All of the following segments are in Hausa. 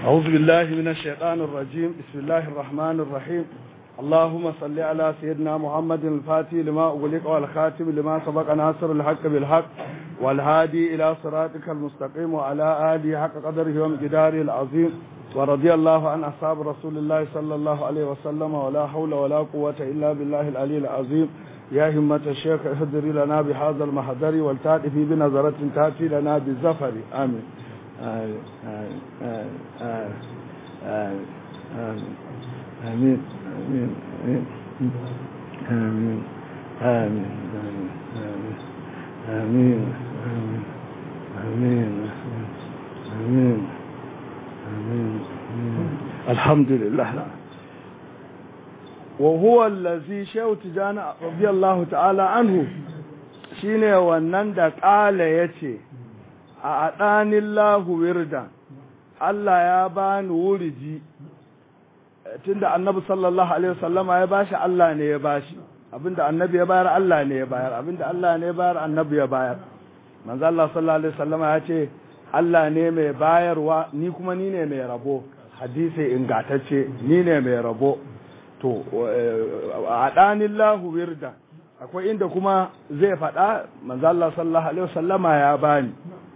أعوذ بالله من الشيطان الرجيم بسم الله الرحمن الرحيم اللهم صل على سيدنا محمد الفاتح لما أغلق والخاتم لما سبق ناصر الحق بالحق والهادي إلى صراطك المستقيم وعلى آله حق قدره ومقداره العظيم ورضي الله عن أصحاب رسول الله صلى الله عليه وسلم ولا حول ولا قوة إلا بالله العلي العظيم يا همة الشيخ اهدري لنا بهذا المحضر والتأتي بنظرة تأتي لنا بالزفر آمين آمين آمين آمين آمين آمين آمين آمين آمين آمين آمين الحمد لله وهو الذي شيخ تجانا رضي الله تعالى عنه shine wannan da ƙala ya ce a aɗanin lahu wirda Allah ya bani wuriji tunda annabi sallallahu alaihi wasallama ya bashi Allah ne ya bashi abinda annabi ya bayar Allah ne ya bayar abinda Allah ne ya bayar annabi ya bayar manzo Allah sallallahu alaihi wasallama ya ce Allah ne mai bayarwa ni kuma ni ne mai rabo hadisi ingatacce ni ne mai rabo to a ɗanin lahu wirda akwai inda kuma zai faɗa manzo Allah sallallahu alaihi wasallama ya bani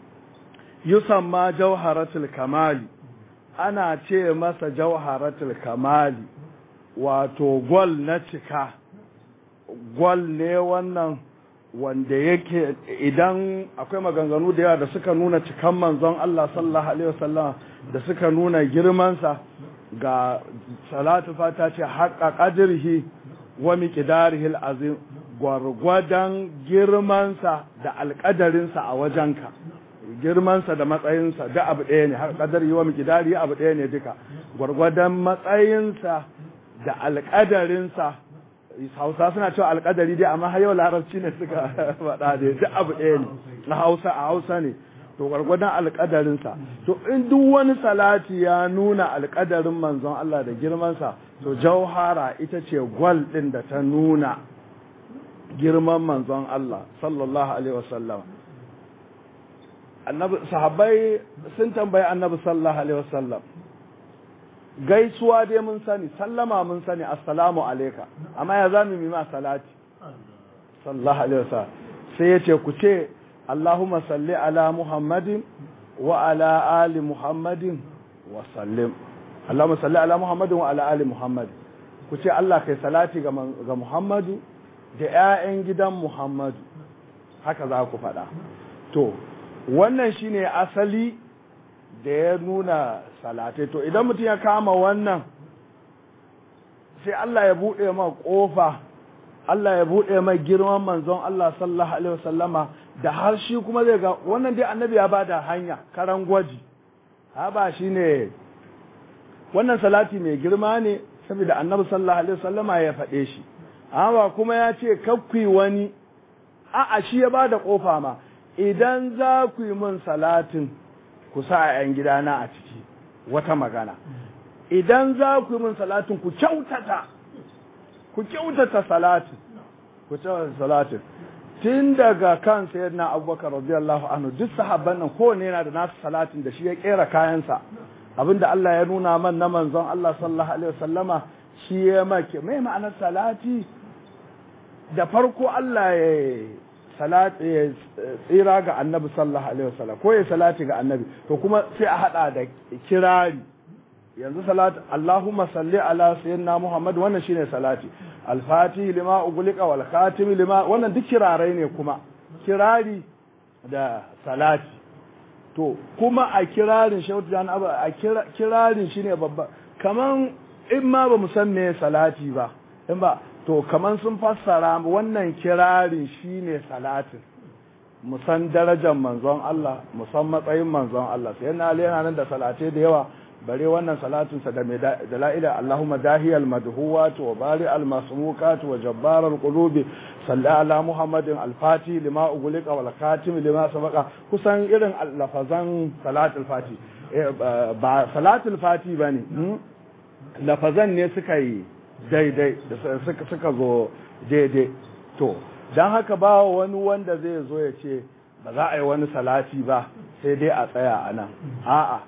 yusamma jawharatul kamali ana ce masa jawharatul kamali wato gol na cika gol ne wannan wanda yake idan akwai maganganu da yawa da suka nuna cikan manzon Allah sallallahu alaihi wasallam da suka nuna girmansa ga salatu fata ce haƙa ƙadirhi wa miƙidarihi azim gwargwadon girmansa da alƙadarinsa a wajenka girmansa da matsayinsa da abu ɗaya ne har ƙadari wa miƙidari abu ɗaya ne duka gwargwadon matsayinsa da alƙadarinsa hausa suna cewa alƙadari dai amma har yau larabci ne suka faɗa dai duk abu ɗaya ne na hausa a hausa ne to gwargwadon alƙadarinsa to in duk wani salati ya nuna alƙadarin manzon Allah da girmansa to jauhara ita ce gwal ɗin da ta nuna girman manzon Allah sallallahu alaihi wasallam annabi sahabbai sun tambayi annabi sallallahu alaihi wasallam gaisuwa dai mun sani sallama mun sani assalamu alayka amma ya zamu yi ma salati sallallahu alaihi wasallam sai yace ku ce Allahumma salli ala Muhammadin wa ala ali Muhammadin wa sallim Allahumma salli ala Muhammadin wa ala ali Muhammadin ku ce Allah kai salati ga ga Muhammadu da ƴaƴan gidan Muhammadu haka za ku faɗa to wannan shine asali da ya nuna salatai to idan mutum ya kama wannan sai Allah ya buɗe ma ƙofa Allah ya buɗe mai girman manzon Allah sallallahu alaihi wasallama da har shi kuma zai ga wannan dai annabi ya bada hanya karan gwaji ha ba shine wannan salati mai girma ne saboda annabi sallallahu alaihi wasallama ya faɗe shi amma kuma ya ce kakkui wani a'a shi ya bada ƙofa ma idan za ku yi min salatin ku sa a ‘yan gidana a ciki wata magana idan za ku yi min salatin ku kyautata ku kyautata salatin ku kyautata salatin tun daga kan sayar na abubakar radiyallahu anhu duk sahabban nan kowane yana da nasu salatin da shi ya kera kayansa abinda Allah ya nuna man na manzon Allah sallallahu alaihi wasallama shi ya make mai ma'anar salati da farko Allah ya salati ya tsira ga annabi sallallahu alaihi wasallam ko ya salati ga annabi to kuma sai a hada da kirari yanzu salati Allahumma salli ala sayyidina Muhammad wannan shine salati al-fatih lima ughliqa wal khatim lima wannan duk kirarai ne kuma kirari da salati to kuma a kirarin shautu jan a kirarin shine babba kaman in ma ba mu san me salati ba in ba to kaman sun fassara wannan kirarin shine salatin musan darajar manzon Allah musan matsayin manzon Allah sai na yana nan da salate da yawa bare wannan salatin sa da mai da la'ila Allahumma dahiyal madhuwat wa bari al masmukat wa jabbar al qulubi salli ala muhammadin al fati lima ughliqa wal khatim lima sabaqa kusan irin lafazan salatul fati ba salatul fati bane lafazan ne suka yi daidai da suka zo daidai to don haka ba wani wanda zai zo ya ce ba za a yi wani salati ba sai dai a tsaya a nan a'a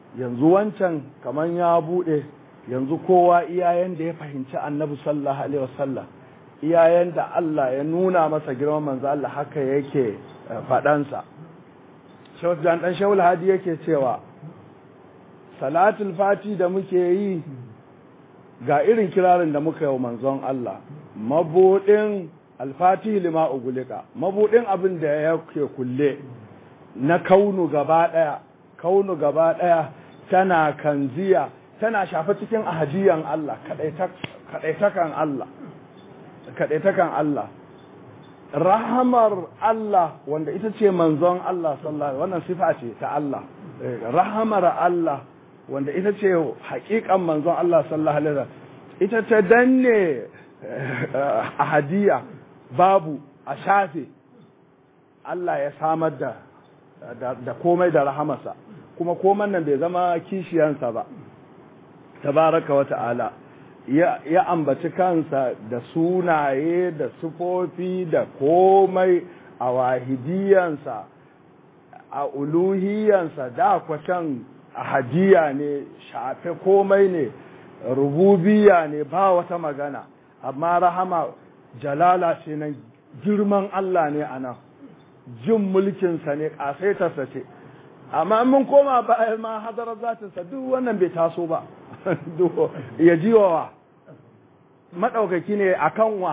yanzu wancan kaman ya bude yanzu kowa iyayen da ya fahimci annabi sallallahu alaihi wasallam iyayen da Allah ya nuna masa girman manzo Allah haka yake faɗansa Shehu Jan dan Shehu Hadi yake cewa salatul fati da muke yi ga irin kirarin da muka yi wa manzon Allah mabudin alfatihi lima ugulika mabudin abin da yake kulle na kaunu gaba daya kaunu gaba daya tana kanziya tana shafa cikin ahadiyan Allah kadaitakan Allah kadaitakan Allah rahamar Allah wanda ita ce manzon Allah sallallahu wannan sifa ce ta Allah rahamar Allah wanda ita ce hakikan manzon Allah sallallahu alaihi wasallam ita ta danne ahadiya babu a shafe Allah ya samar da da komai da rahamarsa kuma koman nan bai zama kishiyansa ba tabaraka wa ta'ala ya ambaci kansa da sunaye da sufofi da komai a wahidiyansa a uluhiyansa da kwacan hadiya ne shafe komai ne rububiya ne ba wata magana amma rahama jalala ce nan girman Allah ne a nan jin mulkinsa ne ƙasaitarsa ce amma mun koma bayan ma hadarar zatinsa duk wannan bai taso ba ya ji wa maɗaukaki ne a kanwa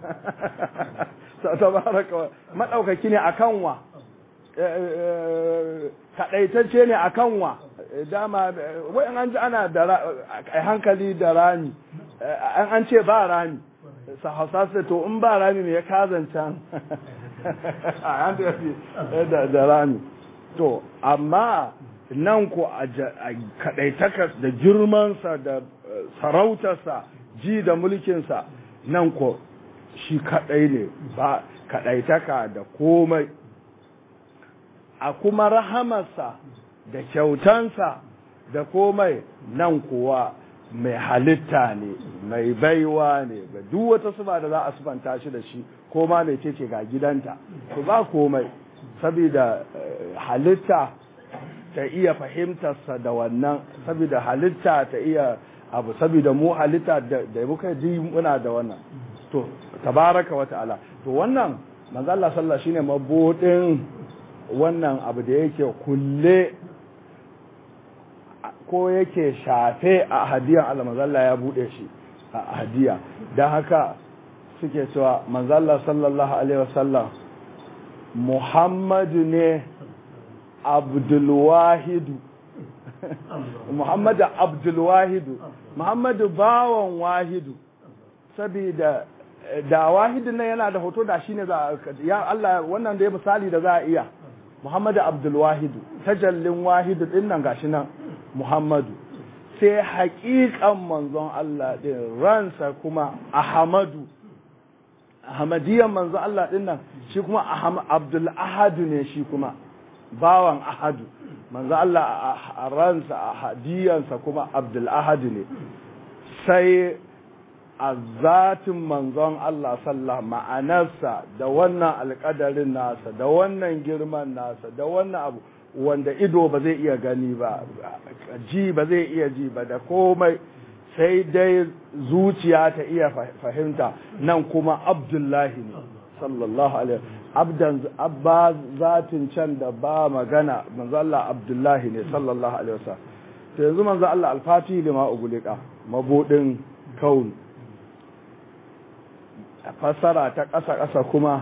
maɗaukaki ne a kanwa kaɗaitacce ne a kanwa dama wai an ji ana da hankali da rami an ce ba rami sa hausa su to in ba rami mai ya kazancan da rami to amma nan ko a kaɗaitakas da girmansa da sarautarsa ji da mulkinsa nan ko shi kaɗai ne ba kaɗaitaka da komai a kuma rahamarsa da kyautansa da komai nan kuwa mai halitta ne mai baiwa ne ga duk wata suba da za a subanta shi da shi ko ma mai ce ga gidanta to ba komai saboda halitta ta iya fahimtarsa da wannan saboda halitta ta iya abu saboda mu halitta da muka ji muna da wannan to tabaraka wa ta'ala to wannan manzo Allah sallallahu shine mabudin wannan abu da yake kulle ko yake shafe a hadiyan Allah manzo Allah ya bude shi a hadiya dan haka suke cewa manzo Allah sallallahu alaihi wasallam Muhammadu ne Abdulwahidu Muhammadu Abdulwahidu Muhammadu bawan wahidu saboda da wahidin nan yana da hoto da shine za ya Allah wannan da ya misali da za a iya Muhammadu Abdulwahidu tajallin wahidu din nan gashi nan Muhammadu sai haƙiƙan manzon Allah din ransa kuma Ahmadu Ahmadiyyan manzon Allah din nan shi kuma Abdul Ahadu ne shi kuma bawan Ahadu manzo Allah a ransa a hadiyansa kuma Abdul Ahadu ne sai a zatin manzon Allah sallah ma'anarsa da wannan alƙadarin nasa da wannan girman nasa da wannan abu wanda ido ba zai iya gani ba ji ba zai iya ji ba da komai sai dai zuciya ta iya fahimta nan kuma abdullahi ne sallallahu alaihi abdan abba zatin can da ba magana manzo Allah abdullahi ne sallallahu alaihi wasallam to yanzu manzo Allah alfati lima ugulika mabudin kaun fassara ta ƙasa ƙasa kuma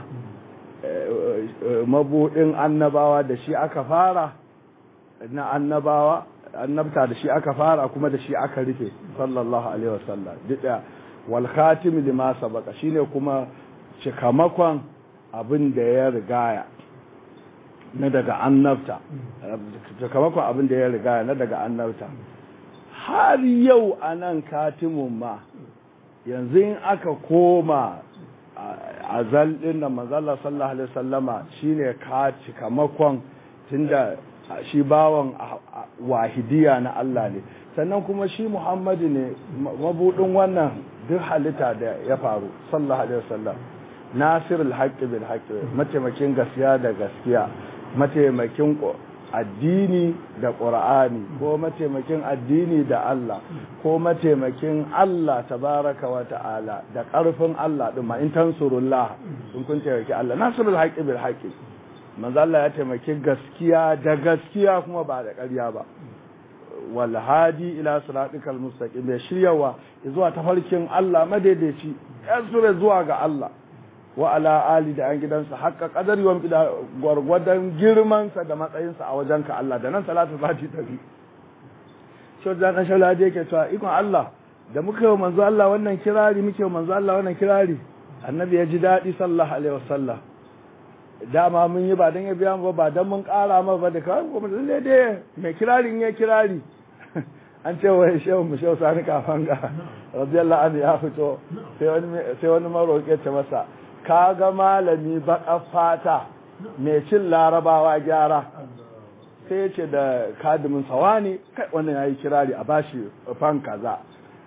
mabudin annabawa da shi aka fara na annabawa annabta da shi aka fara kuma da shi aka rufe sallallahu alaihi wasallam duk da wal khatim lima sabaka shine kuma cikamakon abin da ya rigaya na daga annabta cikamakon abin da ya rigaya na daga annabta har yau anan katimun ma yanzu in aka koma azal din da manzala sallallahu alaihi wasallama shine ka cikamakon tunda shi bawan wahidiya na Allah ne sannan kuma shi Muhammadu ne mabudin wannan duk halitta da ya faru sallallahu alaihi wasallam nasirul haqqi bil haqqi mataimakin gaskiya da gaskiya mataimakin addini da ƙur'ani ko mataimakin addini da Allah ko mataimakin Allah tabaraka wa ta'ala da ƙarfin Allah ɗin ma in tansurullah in kun taimaki Allah nasrul haqqi bil haqqi manzo Allah ya taimaki gaskiya da gaskiya kuma ba da ƙarya ba wal hadi ila siratikal mustaqim ya shiryawa zuwa tafarkin Allah madaidaici ya zuwa ga Allah wa ala ali da an gidansa haƙƙa ƙadar yawan da gwargwadon girmansa da matsayinsa a wajenka Allah da nan salatu fati tafi shi da kan shala da yake cewa ikon Allah da muka yi manzo Allah wannan kirari muke yi manzo Allah wannan kirari annabi ya ji daɗi sallallahu alaihi wasallam dama mun yi ba dan ya biya mu ba dan mun ƙara ma ba da kawai kuma lalle dai mai kirarin ya kirari an ce wa shehu mu shehu sani kafanga radiyallahu anhu ya fito sai wani sai wani maroƙi ce masa ka ga malami baƙar fata mai cin larabawa gyara sai ya ce da kadimin sawa ne kai wannan ya yi kirari a bashi fan kaza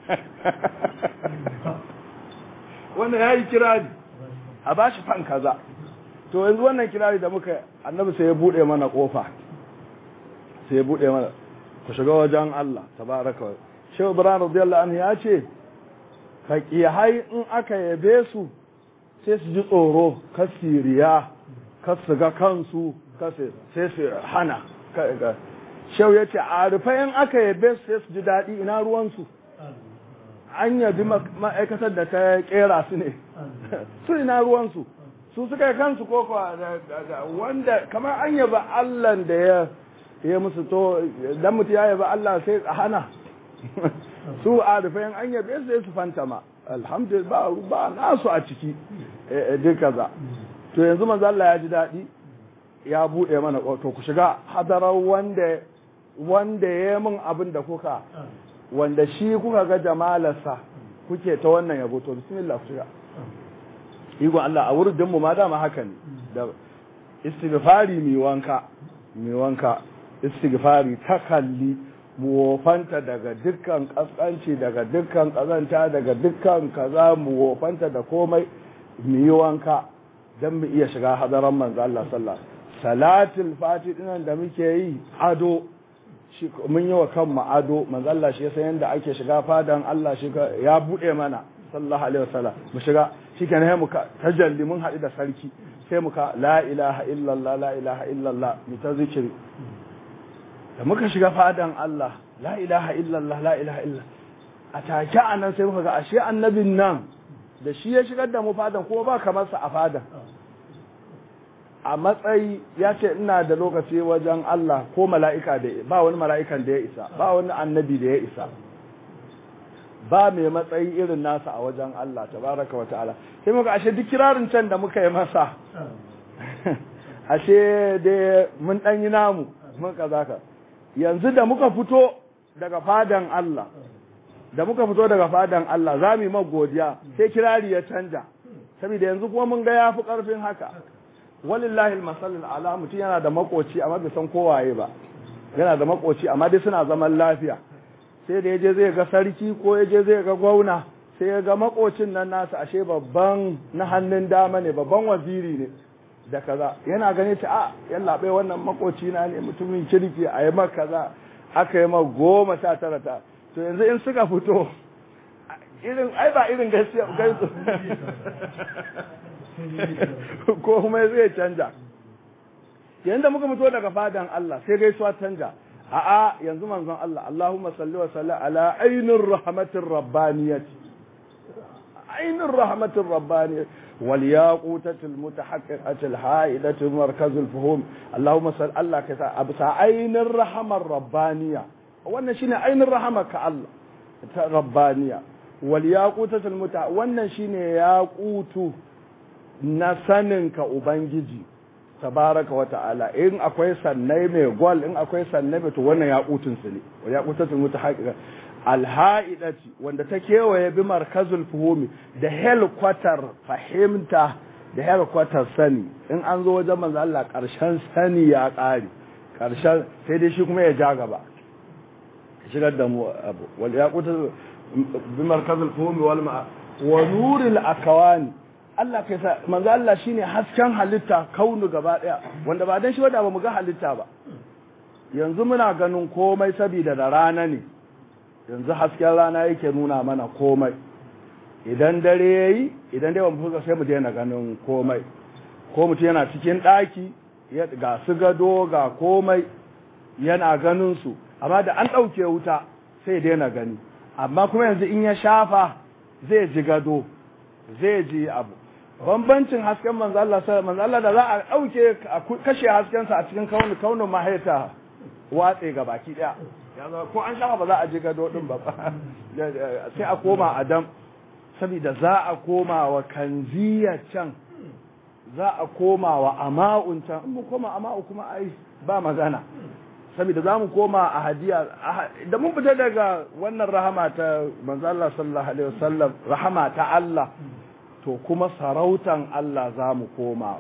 wannan ya yi kirari a bashi fan kaza to yanzu wannan kirari da muka annabi sai ya buɗe mana ƙofa sai ya buɗe mana ku shiga wajen Allah tabaraka wa shehu ibrahim radiyallahu anhu ya ce faƙihai in aka yabe su sai su ji tsoro kasiriya kasu ga kansu sai su hana shau ya ce a rufayen aka yabe su sai su ji daɗi ina ruwansu an yabi ma'aikatar da ta kera su ne su ina ruwansu su suka yi kansu ko wanda kamar an yaba allan da ya ya musu to dan mutu ya yaba allah sai a hana su a rufayen an yabe su sai su fantama alhamdulillah ba nasu a ciki duka za to yanzu manzo Allah ya ji daɗi ya buɗe mana to ku shiga hadarar wanda wanda ya min abin da kuka wanda shi kuka ga jamalarsa kuke ta wannan yabo to bismillah ku shiga iko Allah a wurin mu ma dama haka ne da istighfari mi wanka mi wanka istighfari takalli mu wofanta daga dukkan kaskanci daga dukkan kazanta daga dukkan kaza mu wofanta da komai mu yi wanka don mu iya shiga hadaran manzo Allah sallallahu salatul fati dinan da muke yi ado shi mun yi wa kanmu ado manzo Allah shi yasa yanda ake shiga fadan Allah shi ya bude mana sallallahu alaihi wasallam mu shiga shikenan mu ka tajalli mun haɗu da sarki sai mu ka la ilaha illallah la ilaha illallah mu ta zikiri da muka shiga fadan Allah la ilaha illallah la ilaha illallah a take anan sai muka ga ashe annabin nan da shi ya shigar da mu fadan kuma ba kamar sa a fadan a matsayi ya ce ina da lokaci wajen Allah ko mala'ika da ba wani mala'ikan da ya isa ba wani annabi da ya isa ba mai matsayi irin nasa a wajen Allah tabaraka wa ta'ala sai muka ashe duk kirarin can da muka yi masa ashe dai mun dan yi namu mun kaza ka yanzu da muka fito daga fadan Allah da muka fito daga fadan Allah za mu yi godiya sai kirari ya canja saboda yanzu kuma mun ga yafi karfin haka walillahi almasalul ala mutum yana da makoci amma bai san kowaye ba yana da makoci amma dai suna zaman lafiya sai da yaje zai ga sarki ko yaje zai ga gwauna sai ya ga makocin nan nasa ashe babban na hannun dama ne babban waziri ne da kaza yana gane ta a yalla bai wannan makoci na ne mutumin kirki a yi maka kaza aka yi ma goma sha tara ta to yanzu in suka fito irin ai ba irin gaskiya gaisu ko kuma zai canja yanzu da muka fito daga fadan Allah sai gaisuwa canja a'a yanzu manzon Allah Allahumma salli wa salli ala ainir rahmatir rabbaniyati ainir rahmatir rabbaniyati wal yaqutatil mutahaqqiqatil haidatil markazul fuhum Allahumma salli Allah ka sa absa ainir rahmar rabbaniya wannan shine ainir rahmar ka Allah ta rabbaniya wal yaqutatil muta wannan shine yaqutu na saninka Ubangiji, tabaraka wa ta'ala, in akwai sannai mai gwal, in akwai sannai mai to wannan yaƙutunsu ne, wa yaƙutatun mutu haƙiƙa. Alha'idati, wanda ta kewaye bi markazul fuhumi da helkwatar fahimta da helkwatar sani, in an zo wajen manzo Allah ƙarshen sani ya ƙare, ƙarshen sai dai shi kuma ya ja gaba. Shigar da mu abu, wal yaƙutatun bi markazul fuhumi wal ma'a, wa nuril akawani, Allah kai sa manzo Allah shine hasken halitta kaunu gaba daya wanda ba dan shi ba ba mu ga halitta ba yanzu muna ganin komai saboda da rana ne yanzu hasken rana yake nuna mana komai idan dare ya yi idan dai mu fuska sai mu daina ganin komai ko mutum yana cikin ɗaki ga su gado ga komai yana ganin su amma da an ɗauke wuta sai daina gani amma kuma yanzu in ya shafa zai ji gado zai ji abu bambancin hasken manzo Allah manzo Allah da za a ɗauke kashe haskensa a cikin kaunin kaunin mahaita watse ga baki ɗaya ko an shafa ba za a ji gado ɗin ba sai a koma adam saboda za a koma wa kanziya can za a koma wa ama'un can in mu koma ama'u kuma ai ba magana saboda za mu koma a hadiya da mun fita daga wannan rahama ta manzo Allah sallallahu alaihi wasallam rahama ta Allah to kuma sarautan Allah za mu koma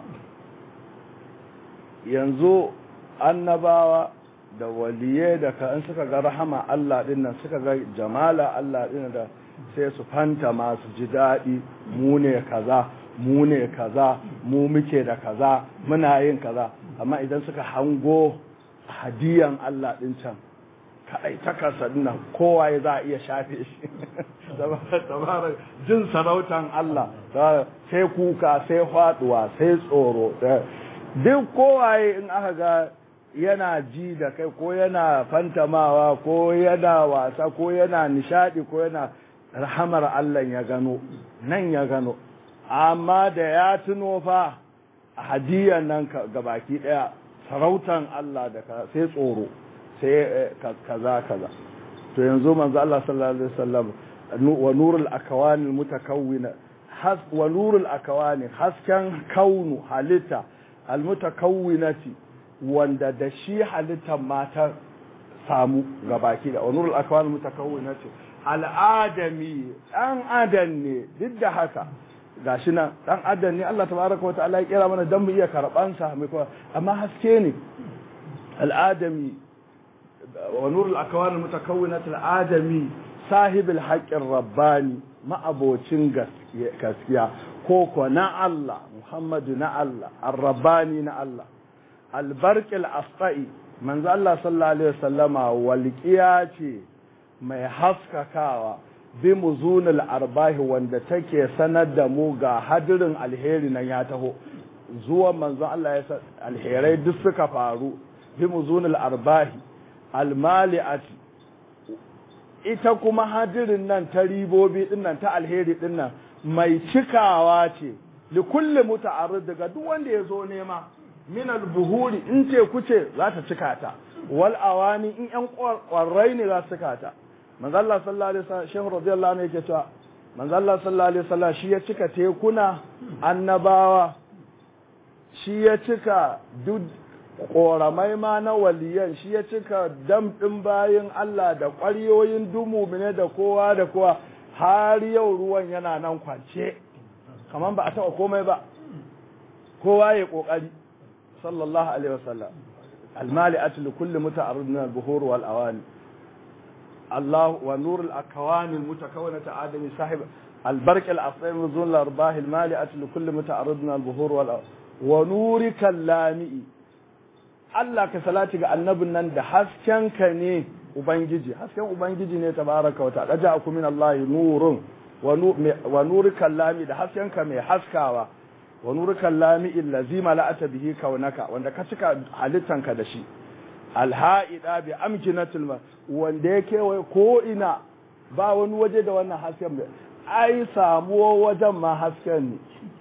yanzu annabawa da waliye da ka in suka ga rahama Allah din nan suka ga jamala Allah din da sai su fanta masu ji daɗi mu ne kaza mu ne kaza mu muke da kaza muna yin kaza amma idan suka hango hadiyan Allah din can kaɗai ta kasa nan kowa ya za a iya shafe shi tabarar jin sarautan Allah sai kuka sai faduwa sai tsoro duk kowaye in aka ga yana ji da kai ko yana fantamawa ko yana wasa ko yana nishadi ko yana rahamar Allah ya gano nan ya gano amma da ya tuno fa hadiyan nan gabaki daya sarautan Allah da sai tsoro sai kaza kaza to yanzu manzo Allah sallallahu alaihi wasallam wa nurul akawani mutakawwina has wa nurul akawani hasken kaunu halitta almutakawwinati wanda da shi halittar mata samu gabaki da wa nurul akawani mutakawwinati al'adami dan adam ne duk da haka gashi nan dan adam ne Allah tabaraka wa ta'ala ya kira mana dan mu iya karban sa amma haske ne al'adami ونور الأكوان المتكونة الآدمي صاحب الحق الرباني ما أبوچين gaskiya koko na Allah Muhammadu na Allah الرباني na Allah البرق الأسقائي manzo Allah sallallahu alaihi wasallama walqiya ce mai haskakawa bi muzunul arbahi wanda take sanar da mu ga hadirin alheri nan ya taho zuwa manzo Allah ya alherai duk suka faru bi muzunul arbahi almali'ati ita kuma hadirin nan ta ribobi din nan ta alheri din nan mai cikawa ce li kulli muta'arrid daga duk wanda ya zo nema min albuhuri in ce kuce za ta cika ta wal awani in yan kwarrai ne za su cika ta manzo Allah sallallahu alaihi wasallam shehu radiyallahu anhu yake cewa manzo Allah sallallahu alaihi wasallam shi ya cika tekuna annabawa shi ya cika duk ƙoramai ma na waliyan shi ya cika dam ɗin bayan Allah da ƙwaryoyin dumu ne da kowa da kowa har yau ruwan yana nan kwance kamar ba a taɓa komai ba kowa ya ƙoƙari sallallahu alaihi wasallam almali atul kulli muta'arrid min al-buhur wal awani Allah wa nur al-akwan al-mutakawwinat adami sahib البرك الأصلي من ذون الأرباح المالئة لكل متعرض من البهور ونورك اللامئ Allah ka salati ga annabin nan da haskenka ne Ubangiji, hasken Ubangiji ne tabaraka wa ta'ala ja'akum min Allah nurun wa nurikal lami da haskenka mai haskawa wa nurikal lami allazi mala'ata bihi kaunaka wanda ka cika halittanka da shi alha'ida bi amkinatil ma wanda yake wai ko ina ba wani waje da wannan hasken bai ai samuwa wajen ma hasken ne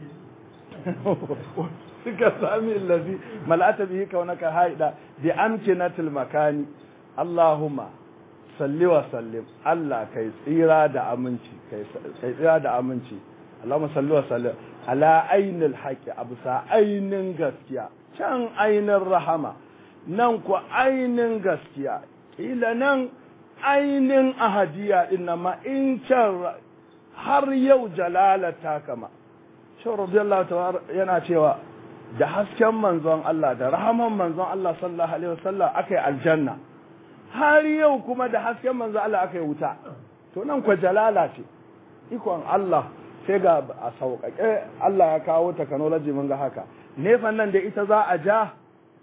suka sami allazi mal'ata bihi kaunaka haida bi amkinatil makani Allahumma salli wa sallim Allah kai tsira da aminci kai tsira da aminci Allahumma salli wa sallim ala ainil haqi abusa ainin gaskiya can ainin rahama nan ku ainin gaskiya ila nan ainin ahadiya din ma in can har yau jalalata kama shi radiyallahu ta'ala yana cewa da hasken manzon Allah da rahaman manzon Allah sallallahu alaihi wasallam akai aljanna har yau kuma da hasken manzon Allah akai wuta to nan kwa jalala ce ikon Allah sai ga a sauƙaƙe Allah ya kawo technology mun ga haka nefan nan da ita za a ja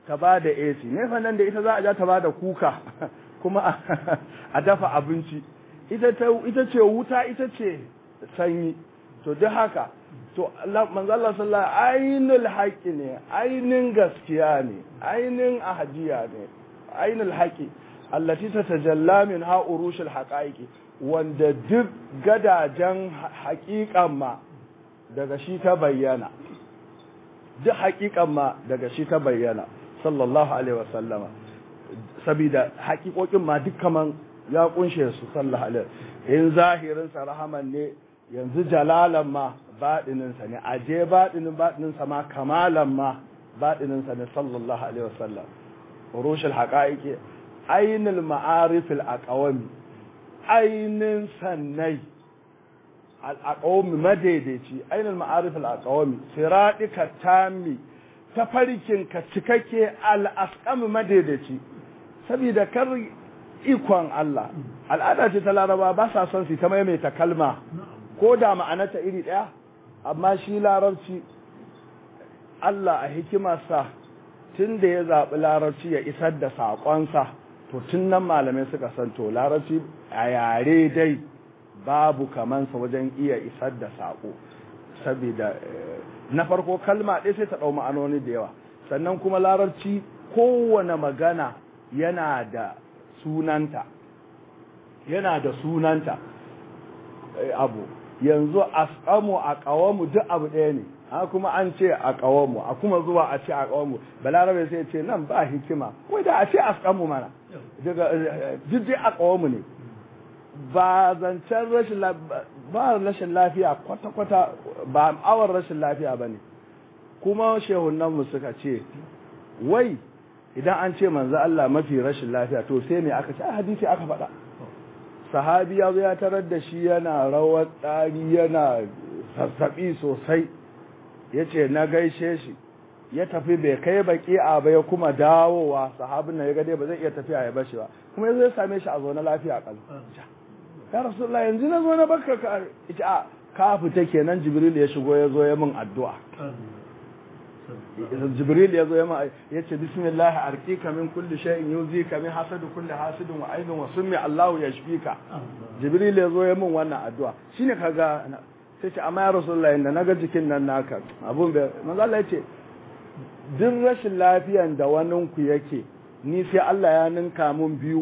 ta ba da AC nefa nan da ita za a ja ta ba da kuka kuma a dafa abinci ita ce wuta ita ce sanyi to duk haka to manzo Allah sallallahu ainul haqqi ne ainin gaskiya ne ainin ahadiya ne ainul haqqi allati tatajalla min ha urushul haqaiqi wanda duk gadajen haƙiƙan ma daga shi ta bayyana duk haƙiƙan ma daga shi ta bayyana sallallahu alaihi wasallama saboda haƙiƙoƙin ma duk kaman ya kunshe su sallallahu alaihi in zahirin sa rahaman ne yanzu jalalan ma baɗinin sa ne aje baɗinin baɗinin sa ma kamalan ma baɗinin sa ne sallallahu alaihi wasallam urushul haqaiqi ainul ma'arifil aqawami ainin sannai al'aqawami madaidaici ainul ma'arifil aqawami siradika tammi tafarkin ka cikakke al'asqam madaidaici saboda kar ikon Allah al'ada ce ta laraba ba sa son su ta maimaita kalma ko da ma'anata iri ɗaya amma shi larabci Allah a hikimarsa tun da ya zaɓi larabci ya isar da saƙonsa to tun nan malamai suka san to larabci a yare dai babu kamansa wajen iya isar da saƙo saboda na farko kalma ɗaya sai ta ɗau ma'anoni da yawa sannan kuma larabci kowane magana yana da sunanta yana da sunanta abu yanzu asqamu a qawamu duk abu ɗaya ne a kuma an ce a qawamu a kuma zuwa a ce a qawamu balarabe sai ce nan ba hikima wai da a ce asqamu mana daga duk dai a qawamu ne ba zancen rashin ba rashin lafiya kwata kwata ba awar rashin lafiya bane kuma shehunan mu suka ce wai idan an ce manzo Allah mafi rashin lafiya to sai me aka ce a hadisi aka faɗa sahabi ya zo ya tarar da shi yana rawar ɗari yana sassaɓi sosai ya ce na gaishe shi ya tafi bai kai baki a ba ya kuma dawowa sahabin nan ya gade ba zai iya tafiya ya bashi ba kuma ya zo ya same shi a zaune lafiya kan ya rasulullah yanzu na zo na baka ka ita a ka fita kenan jibril ya shigo ya zo ya min addu'a jibril ya zo ya ce bismillah arqika min kulli shay'in yuzika min hasadu kulli hasidin wa aibin wa summi Allah yashfika jibril ya zo ya min wannan addu'a shine kaga sai ce amma ya rasulullah inda naga jikin nan naka abun bai manzo Allah ya ce duk rashin lafiyan da wanin ku yake ni sai Allah ya ninka mun biyu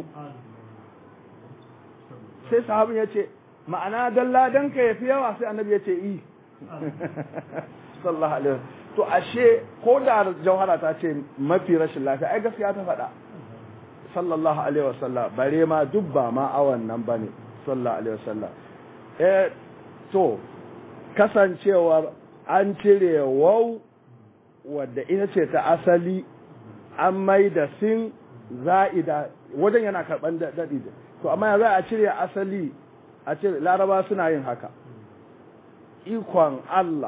sai sahabin ya ce ma'ana dalla danka yafi yawa sai annabi ya ce i sallallahu alaihi to ashe ko da jauhara ta ce mafi rashin lafiya ai gaskiya ta faɗa sallallahu alaihi wasallam bare ma duk ba ma awan nan bane sallallahu alaihi wasallam eh to kasancewar an cire wau wadda ita ce ta asali an mai da sin za'ida wajen yana karban daɗi to amma za a cire asali a cire laraba suna yin haka ikon Allah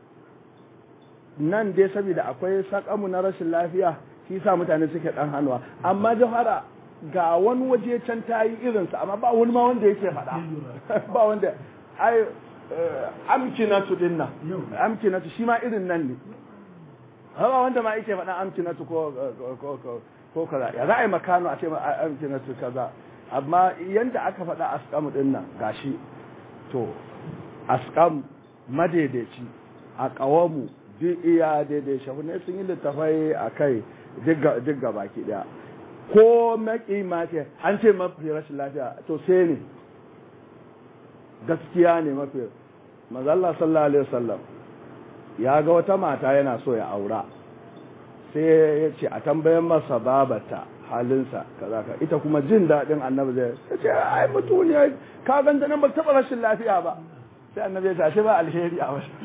nan dai saboda akwai sakamu na rashin lafiya shi sa mutane suke dan hannuwa amma jahara ga wani waje can ta yi irinsa amma ba wani ma wanda yake faɗa ba wanda ai amkinatu din nan amkinatu shi ma irin nan ne ba wanda ma yake faɗa amkinatu ko ko kaza ya za a yi makano a ce ma amkinatu kaza amma yanda aka faɗa askamu din nan gashi to askam madaidaici a ƙawamu duk iya daidai shahunai sun yi littafai a kai duk ga baki daya ko maki mace an ce mafi rashin lafiya to sai ne gaskiya ne mafi mazalla sallallahu alaihi wasallam ya ga wata mata yana so ya aura sai ya ce a tambayan masa babata halinsa kaza ka ita kuma jin daɗin annabi zai ya ce ai mutu ne ka ganta nan ba taɓa rashin lafiya ba sai annabi ya ce ba alheri a wasu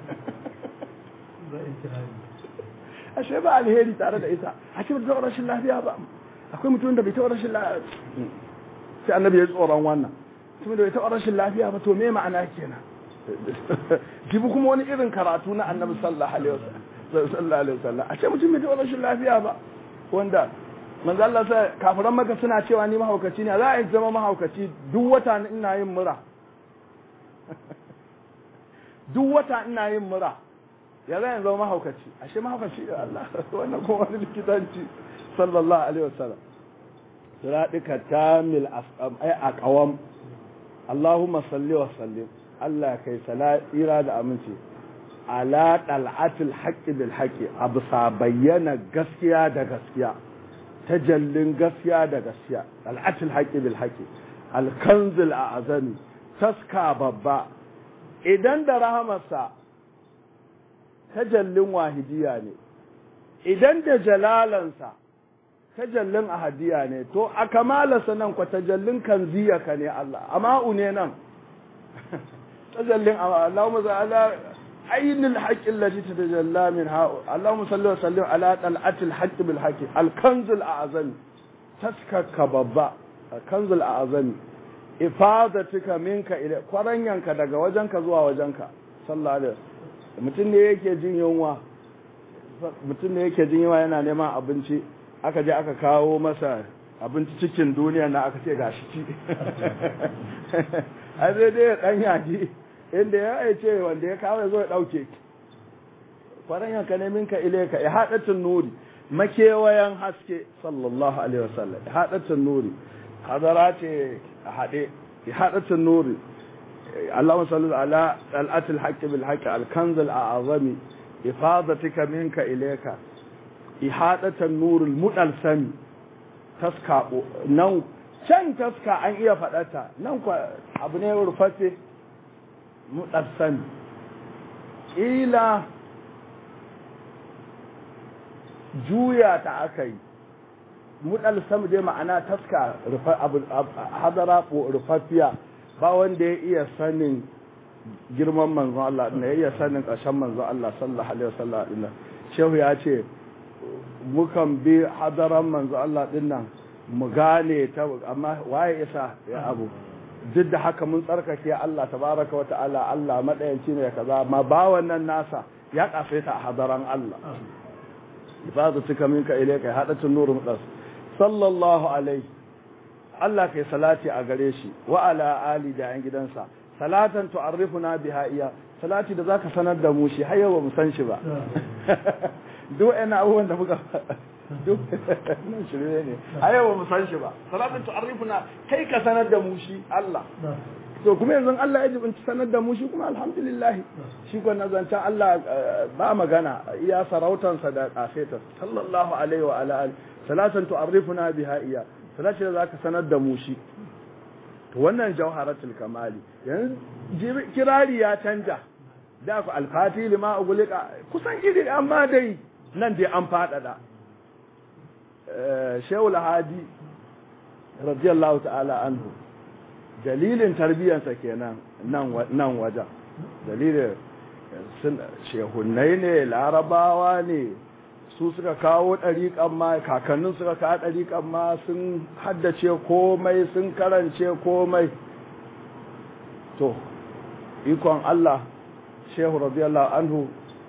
ashe ba alheri tare da ita a ce ba rashin lafiya ba akwai mutum da bai taɓa rashin lafiya sai annabi ya tsoron wannan mutum da bai taɓa rashin lafiya ba to me ma'ana kenan jibi kuma wani irin karatu na annabi sallallahu alaihi wasallam a ce mutum bai taɓa rashin lafiya ba wanda manzo Allah sai kafiran maka suna cewa ni mahaukaci ne za a yi zama mahaukaci duk wata ina yin mura duk wata ina yin mura ya zai zama mahaukaci ashe mahaukaci da Allah wannan kuma wani likitanci sallallahu alaihi wasallam siraɗika tamil ai a ƙawam Allahumma salli wa sallim Allah kai tsira da aminci ala ɗal'atul haƙƙi bil haƙƙi a bisa bayyana gaskiya da gaskiya tajallin gaskiya da gaskiya ɗal'atul haƙƙi bil haƙƙi alkanzil a azami taska babba idan da rahamarsa tajallin wahidiya ne idan da jalalansa tajallin ahadiya ne to a kamalarsa nan kwa tajallin kanziya ka ne Allah ama'u ne nan tajallin Allahumma ala ainul haqqi allati tatajalla min ha Allahumma salli wa sallim ala tal'atil haqqi bil haqqi al kanzul a'zami taskaka babba kanzul a'zami ifadatika minka ila kwaranyanka daga wajenka zuwa wajenka sallallahu alaihi mutum ne yake jin yunwa mutum ne yake jin yunwa yana neman abinci aka je aka kawo masa abinci cikin duniya na aka ce gashi ci a zai dai dan yaji inda ya aice wanda ya kawo ya zo ya dauke kwaran yanka ne minka ileka ya hadatun nuri makewayan haske sallallahu alaihi wasallam ya hadatun nuri hadara ce a hade ya hadatun nuri اللهم صل على طلعة الحق بالحق الكنز الأعظم إفاضتك منك إليك إحاطة النور المدلسم تسكى نو can taska an iya faɗata nan kwa abu ne rufaffe mutsatsan ila juya ta aka yi mutsatsan dai ma'ana taska hadara rufaffiya ba wanda ya iya sanin girman manzon Allah ɗin ya iya sanin ƙarshen manzon Allah sallallahu alaihi wasallam ɗin shehu ya ce mukan bi hadaran manzon Allah ɗin nan mu gane ta amma waye isa ya abu duk da haka mun tsarkake Allah tabaraka wa ta'ala Allah madayanci ne kaza ma ba wannan nasa ya kafe ta a hadaran Allah ifadu tuka minka ilayka hadatun nuru mudas sallallahu alaihi Allah kai salati a gare shi wa ala ali da yan gidansa salatan tu'arrifuna biha iya salati da zaka sanar da mu shi har yau ba mu san shi ba duk ina abubuwan da muka duk nan shirye ne a yau ba mu san shi ba salatan tu'arrifuna kai ka sanar da mu shi Allah to kuma yanzu Allah ya jibinci sanar da mu shi kuma alhamdulillah shi ko nazancan Allah ba magana iya sarautansa da kafeta sallallahu alaihi wa ala alihi salatan tu'arrifuna biha iya salati da zaka sanar da mu shi to wannan jawharatul kamali yanzu kirari ya canja da ku alfati lima ugulika kusan iri amma dai nan dai an fadada shehul hadi radiyallahu ta'ala anhu dalilin tarbiyyarsa kenan nan nan wajen dalilin shehunnai ne larabawa ne su suka kawo ɗariƙan ma kakannin suka kawo ɗariƙan ma sun haddace komai sun karance komai to ikon Allah shehu radiyallahu anhu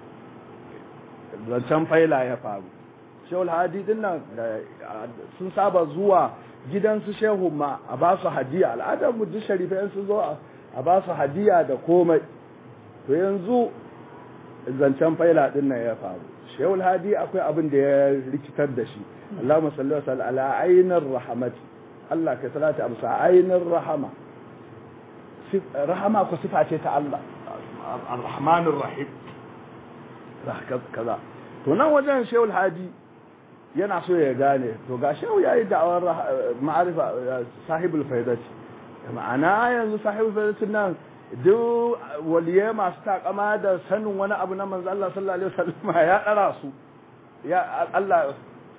zancen faila ya faru shehu hadi din nan sun saba zuwa gidansu shehu ma a ba su hadiya al'adar mu duk sharifai sun zo a ba su hadiya da komai to yanzu zancen faila din nan ya faru shehul hadi akwai abin da ya rikitar da shi Allahumma salli wa sallam ala ainir rahmati Allah ka salata amsa ainir rahama rahama ko sifa ce ta Allah ar-rahmanir rahim kaza to nan wajen shehul hadi yana so ya gane to ga shehu yayi da'awar ma'arifa sahibul faidati ma'ana yanzu sahibul faidati nan duk waliye masu takama da sanin wani abu na manzo Allah sallallahu alaihi wasallam ya dara su ya Allah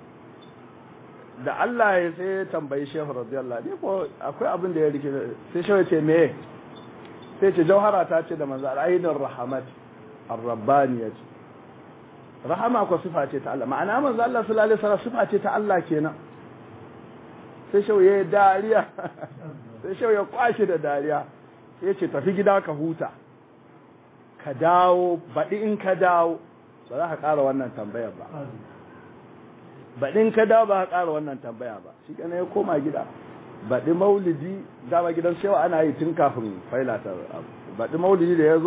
da Allah ya sai tambayi Shehu radiyallahu anhu ko akwai abin da ya rike sai Shehu ce me sai ce jauhara ta ce da manzo ainihin rahmat ar-rabbaniyah rahama ko sifa ce ta Allah ma'ana manzo Allah sallallahu alaihi wasallam sifa ce ta Allah kenan sai Shehu ya dariya sai Shehu ya kwashi da dariya ya ce tafi gida ka huta ka dawo baɗi in ka dawo ba za ka ƙara wannan tambaya ba baɗi in ka dawo ba ka ƙara wannan tambaya ba shi kana ya koma gida baɗi maulidi dama gidan shewa ana yi tun kafin faila ta baɗi maulidi da ya zo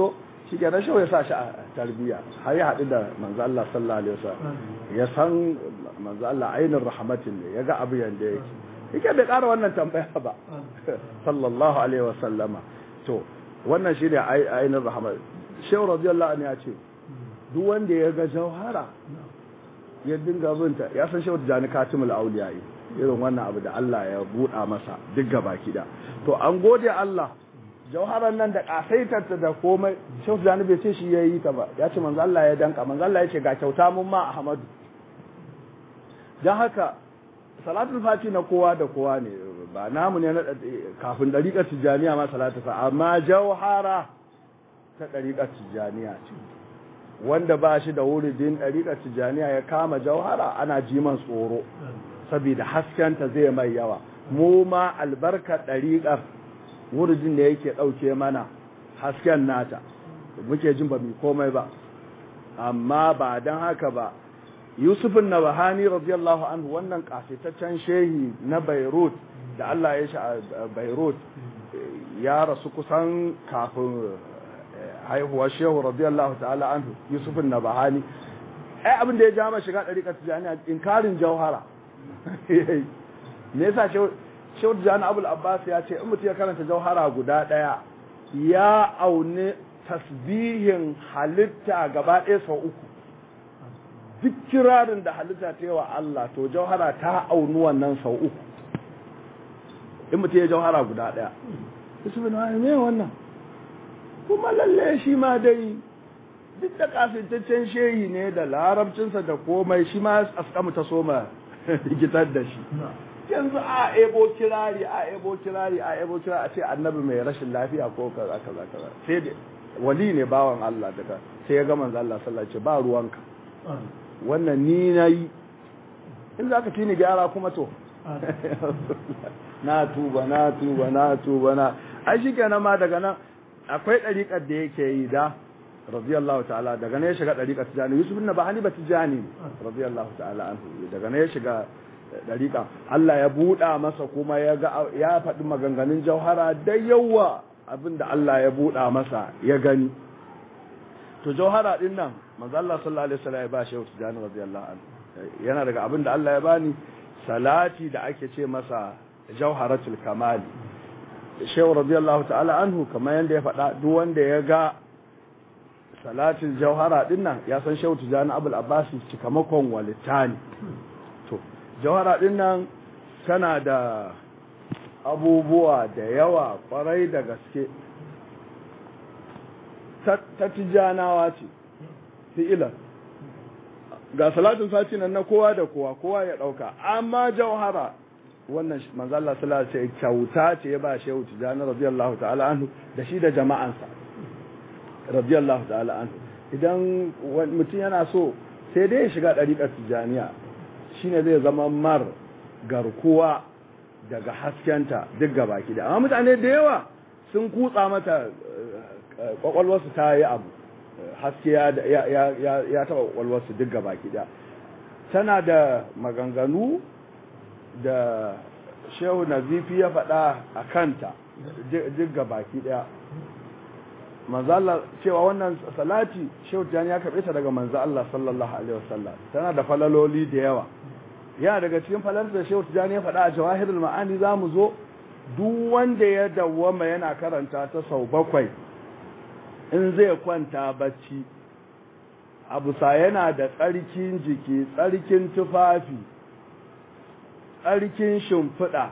shi ke rashin ya sa shi a tarbiyya har ya haɗu da manzo Allah sallallahu alaihi wasallam ya san manzo Allah ainin rahmatin ne ya ga abu yanda yake yake bai ƙara wannan tambaya ba sallallahu alaihi wasallama to wannan shine ainin rahmat shehu radiyallahu anhu ya ce duk wanda ya ga jauhara ya dinga binta ya san shehu jani katimul auliya irin wannan abu da Allah ya buɗa masa duk gaba kida to an gode Allah jauharan nan da kasaitarta da komai shehu jani bai ce shi ya yi ta ba ya ce manzo Allah ya danka manzo Allah ya ce ga kyauta mun ma Ahmadu dan haka salatul fati na kowa da kowa ne ba namu ne na kafin dariƙar tijaniya ma salatu fa amma jauhara ta dariƙar tijaniya ce wanda ba shi da wuridin dariƙar tijaniya ya kama jauhara ana jiman tsoro saboda haskenta zai mai yawa mu ma albarkar dariƙar wuridin da yake ɗauke mana hasken nata muke jin ba mu komai ba amma ba don haka ba yusufin na bahani radiyallahu anhu wannan kafitaccen shehi na beirut da allah ya shi a beirut ya rasu kusan kafin haihuwar shehu radiyallahu ta'ala anhu yusufin na bahani ai abin da ya jama shiga ɗariƙar tijjani inkarin jauhara me yasa shehu tijjani abul abbas ya ce in mutum ya karanta jauhara guda ɗaya ya aune tasbihin halitta gaba ɗaya sau uku duk kirarin da halitta ta yi wa Allah to jauhara ta aunu wannan sau uku in mutum ya jauhara guda ɗaya isu bin wani ne wannan kuma lalle shi ma dai duk da kafintaccen shehi ne da larabcinsa da komai shi ma askamu ta soma rikitar da shi yanzu a ebo kirari a ebo kirari a ebo kirari a ce annabi mai rashin lafiya ko kaza kaza kaza sai da wali ne bawan Allah daga sai ya ga manzo Allah sallallahu alaihi ba ruwanka wannan ni nayi in zaka ci ni gyara kuma to na tuba na tuba na tuba na ai shikenan ma daga nan akwai dariƙar da yake yi da radiyallahu ta'ala daga ne ya shiga dariƙar tijani yusuf ibn bahani ba tijani radiyallahu ta'ala anhu daga ne ya shiga dariƙa Allah ya buɗa masa kuma ya ga ya faɗi maganganun jauhara da yawa abinda Allah ya buɗa masa ya gani to jauhara din nan manzo Allah sallallahu alaihi wasallam ya ba shehu tijani radiyallahu anhu yana daga abinda Allah ya bani salati da ake ce masa jauharatul kamali shehu radiyallahu ta'ala anhu kamar yanda ya faɗa duk wanda ya ga salatin jauhara din nan ya san shehu tijani abul abbas cikamakon walitani to jauhara din nan tana da abubuwa da yawa kwarai da gaske ta tijanawa ce fi'ilan ga salatin sati nan na kowa da kowa kowa ya dauka amma jauhara wannan manzo Allah sallallahu alaihi wasallam kyauta ce ya ba shehu tijani radiyallahu ta'ala anhu da shi da jama'ansa radiyallahu ta'ala anhu idan mutum yana so sai dai ya shiga dariƙar tijaniya shine zai zama mar garkuwa daga haskenta duk gabaki da amma mutane da yawa sun kutsa mata kwakwalwarsu ta yi abu haske ya taɓa kwakwalwarsu duk gabaki da tana da maganganu da shehu nazifi ya faɗa a kanta duk gabaki ɗaya manzala cewa wannan salati shehu tijani ya karɓe ta daga manzo Allah sallallahu alaihi wasallam tana da falaloli da yawa yana daga cikin falar da shehu tijani ya faɗa a jawahirul ma'ani za mu zo duk wanda ya dawwama yana karanta ta sau bakwai in zai kwanta bacci abu sa yana da tsarkin jiki tsarkin tufafi tsarkin shimfiɗa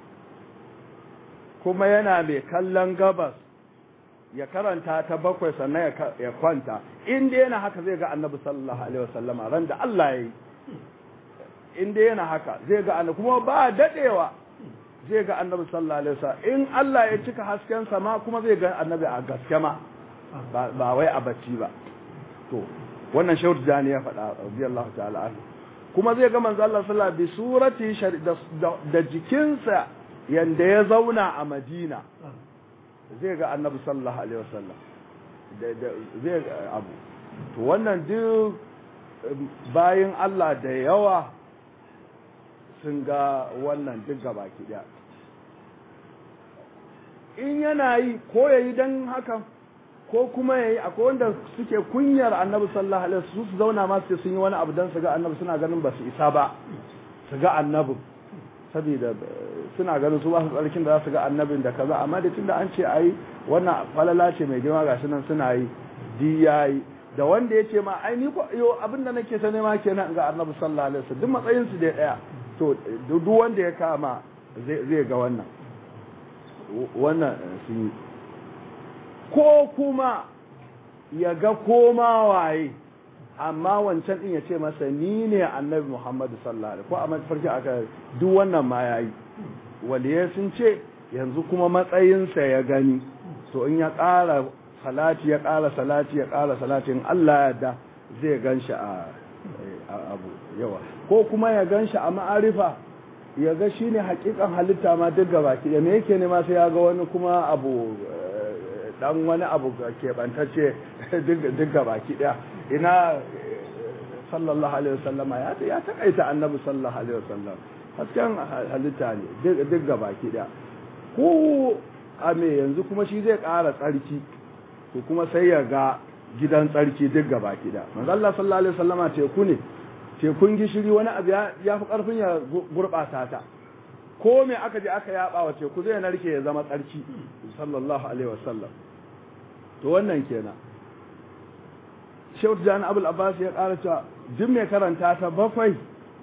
kuma yana mai kallon gabas ya karanta ta bakwai sannan ya kwanta inda yana haka zai ga annabi sallallahu alaihi wasallama ran da Allah ya yi inda yana haka zai ga annabi kuma ba dadewa zai ga annabi sallallahu alaihi wasallam in Allah ya cika hasken sa ma kuma zai ga annabi a gaske ma ba wai a bacci ba to wannan shehu jani ya faɗa radiyallahu ta'ala anhu kuma zai ga manzo Allah sallallahu alaihi surati da jikinsa yanda ya zauna a Madina zai ga annabi sallallahu alaihi wasallam zai abu to wannan duk bayin Allah da yawa sun ga wannan duk gabaki daya in yana yi ko ya yi don hakan ko kuma yayi akwai wanda suke kunyar annabi sallallahu alaihi wasallam su zauna ma su sun yi wani abu dan su ga annabi suna ganin ba su isa ba su ga annabi saboda suna ganin su ba su tsarkin da za su ga annabin da kaza amma da tunda an ce ai wannan falala ce mai girma gashi nan suna yi di yayi da wanda ya ce ma ai ni ko yo abin da nake ta nema kenan ga annabi sallallahu alaihi wasallam duk matsayin su dai daya to duk wanda ya kama zai zai ga wannan wannan sun yi ko kuma ya ga koma waye amma wancan din ya ce masa ni ne annabi Muhammadu sallallahu alaihi ko a mafarki aka duk wannan ma yayi waliye sun ce yanzu kuma matsayinsa ya gani to in ya ƙara salati ya ƙara salati ya ƙara salati in Allah ya da zai ganshi a abu yawa ko kuma ya ganshi a ma'arifa ya ga shine hakikan halitta ma duk gabaki da me yake nema sai ya ga wani kuma abu dan wani abu keɓantacce duk baki ɗaya ina sallallahu alaihi wasallama ya ya takaita annabi sallallahu alaihi wasallam hasken halitta ne duk baki ɗaya ko a me yanzu kuma shi zai ƙara tsarki to kuma sai ya ga gidan tsarki duk baki ɗaya manzo Allah sallallahu alaihi wasallama teku ne tekun gishiri wani abu ya fi ƙarfin ya gurɓata ta ko me aka je aka yaba wa teku zai narke ya zama tsarki sallallahu alaihi wasallam to wannan kenan Shehu Jani Abul Abbas ya ƙara cewa duk mai karanta ta bakwai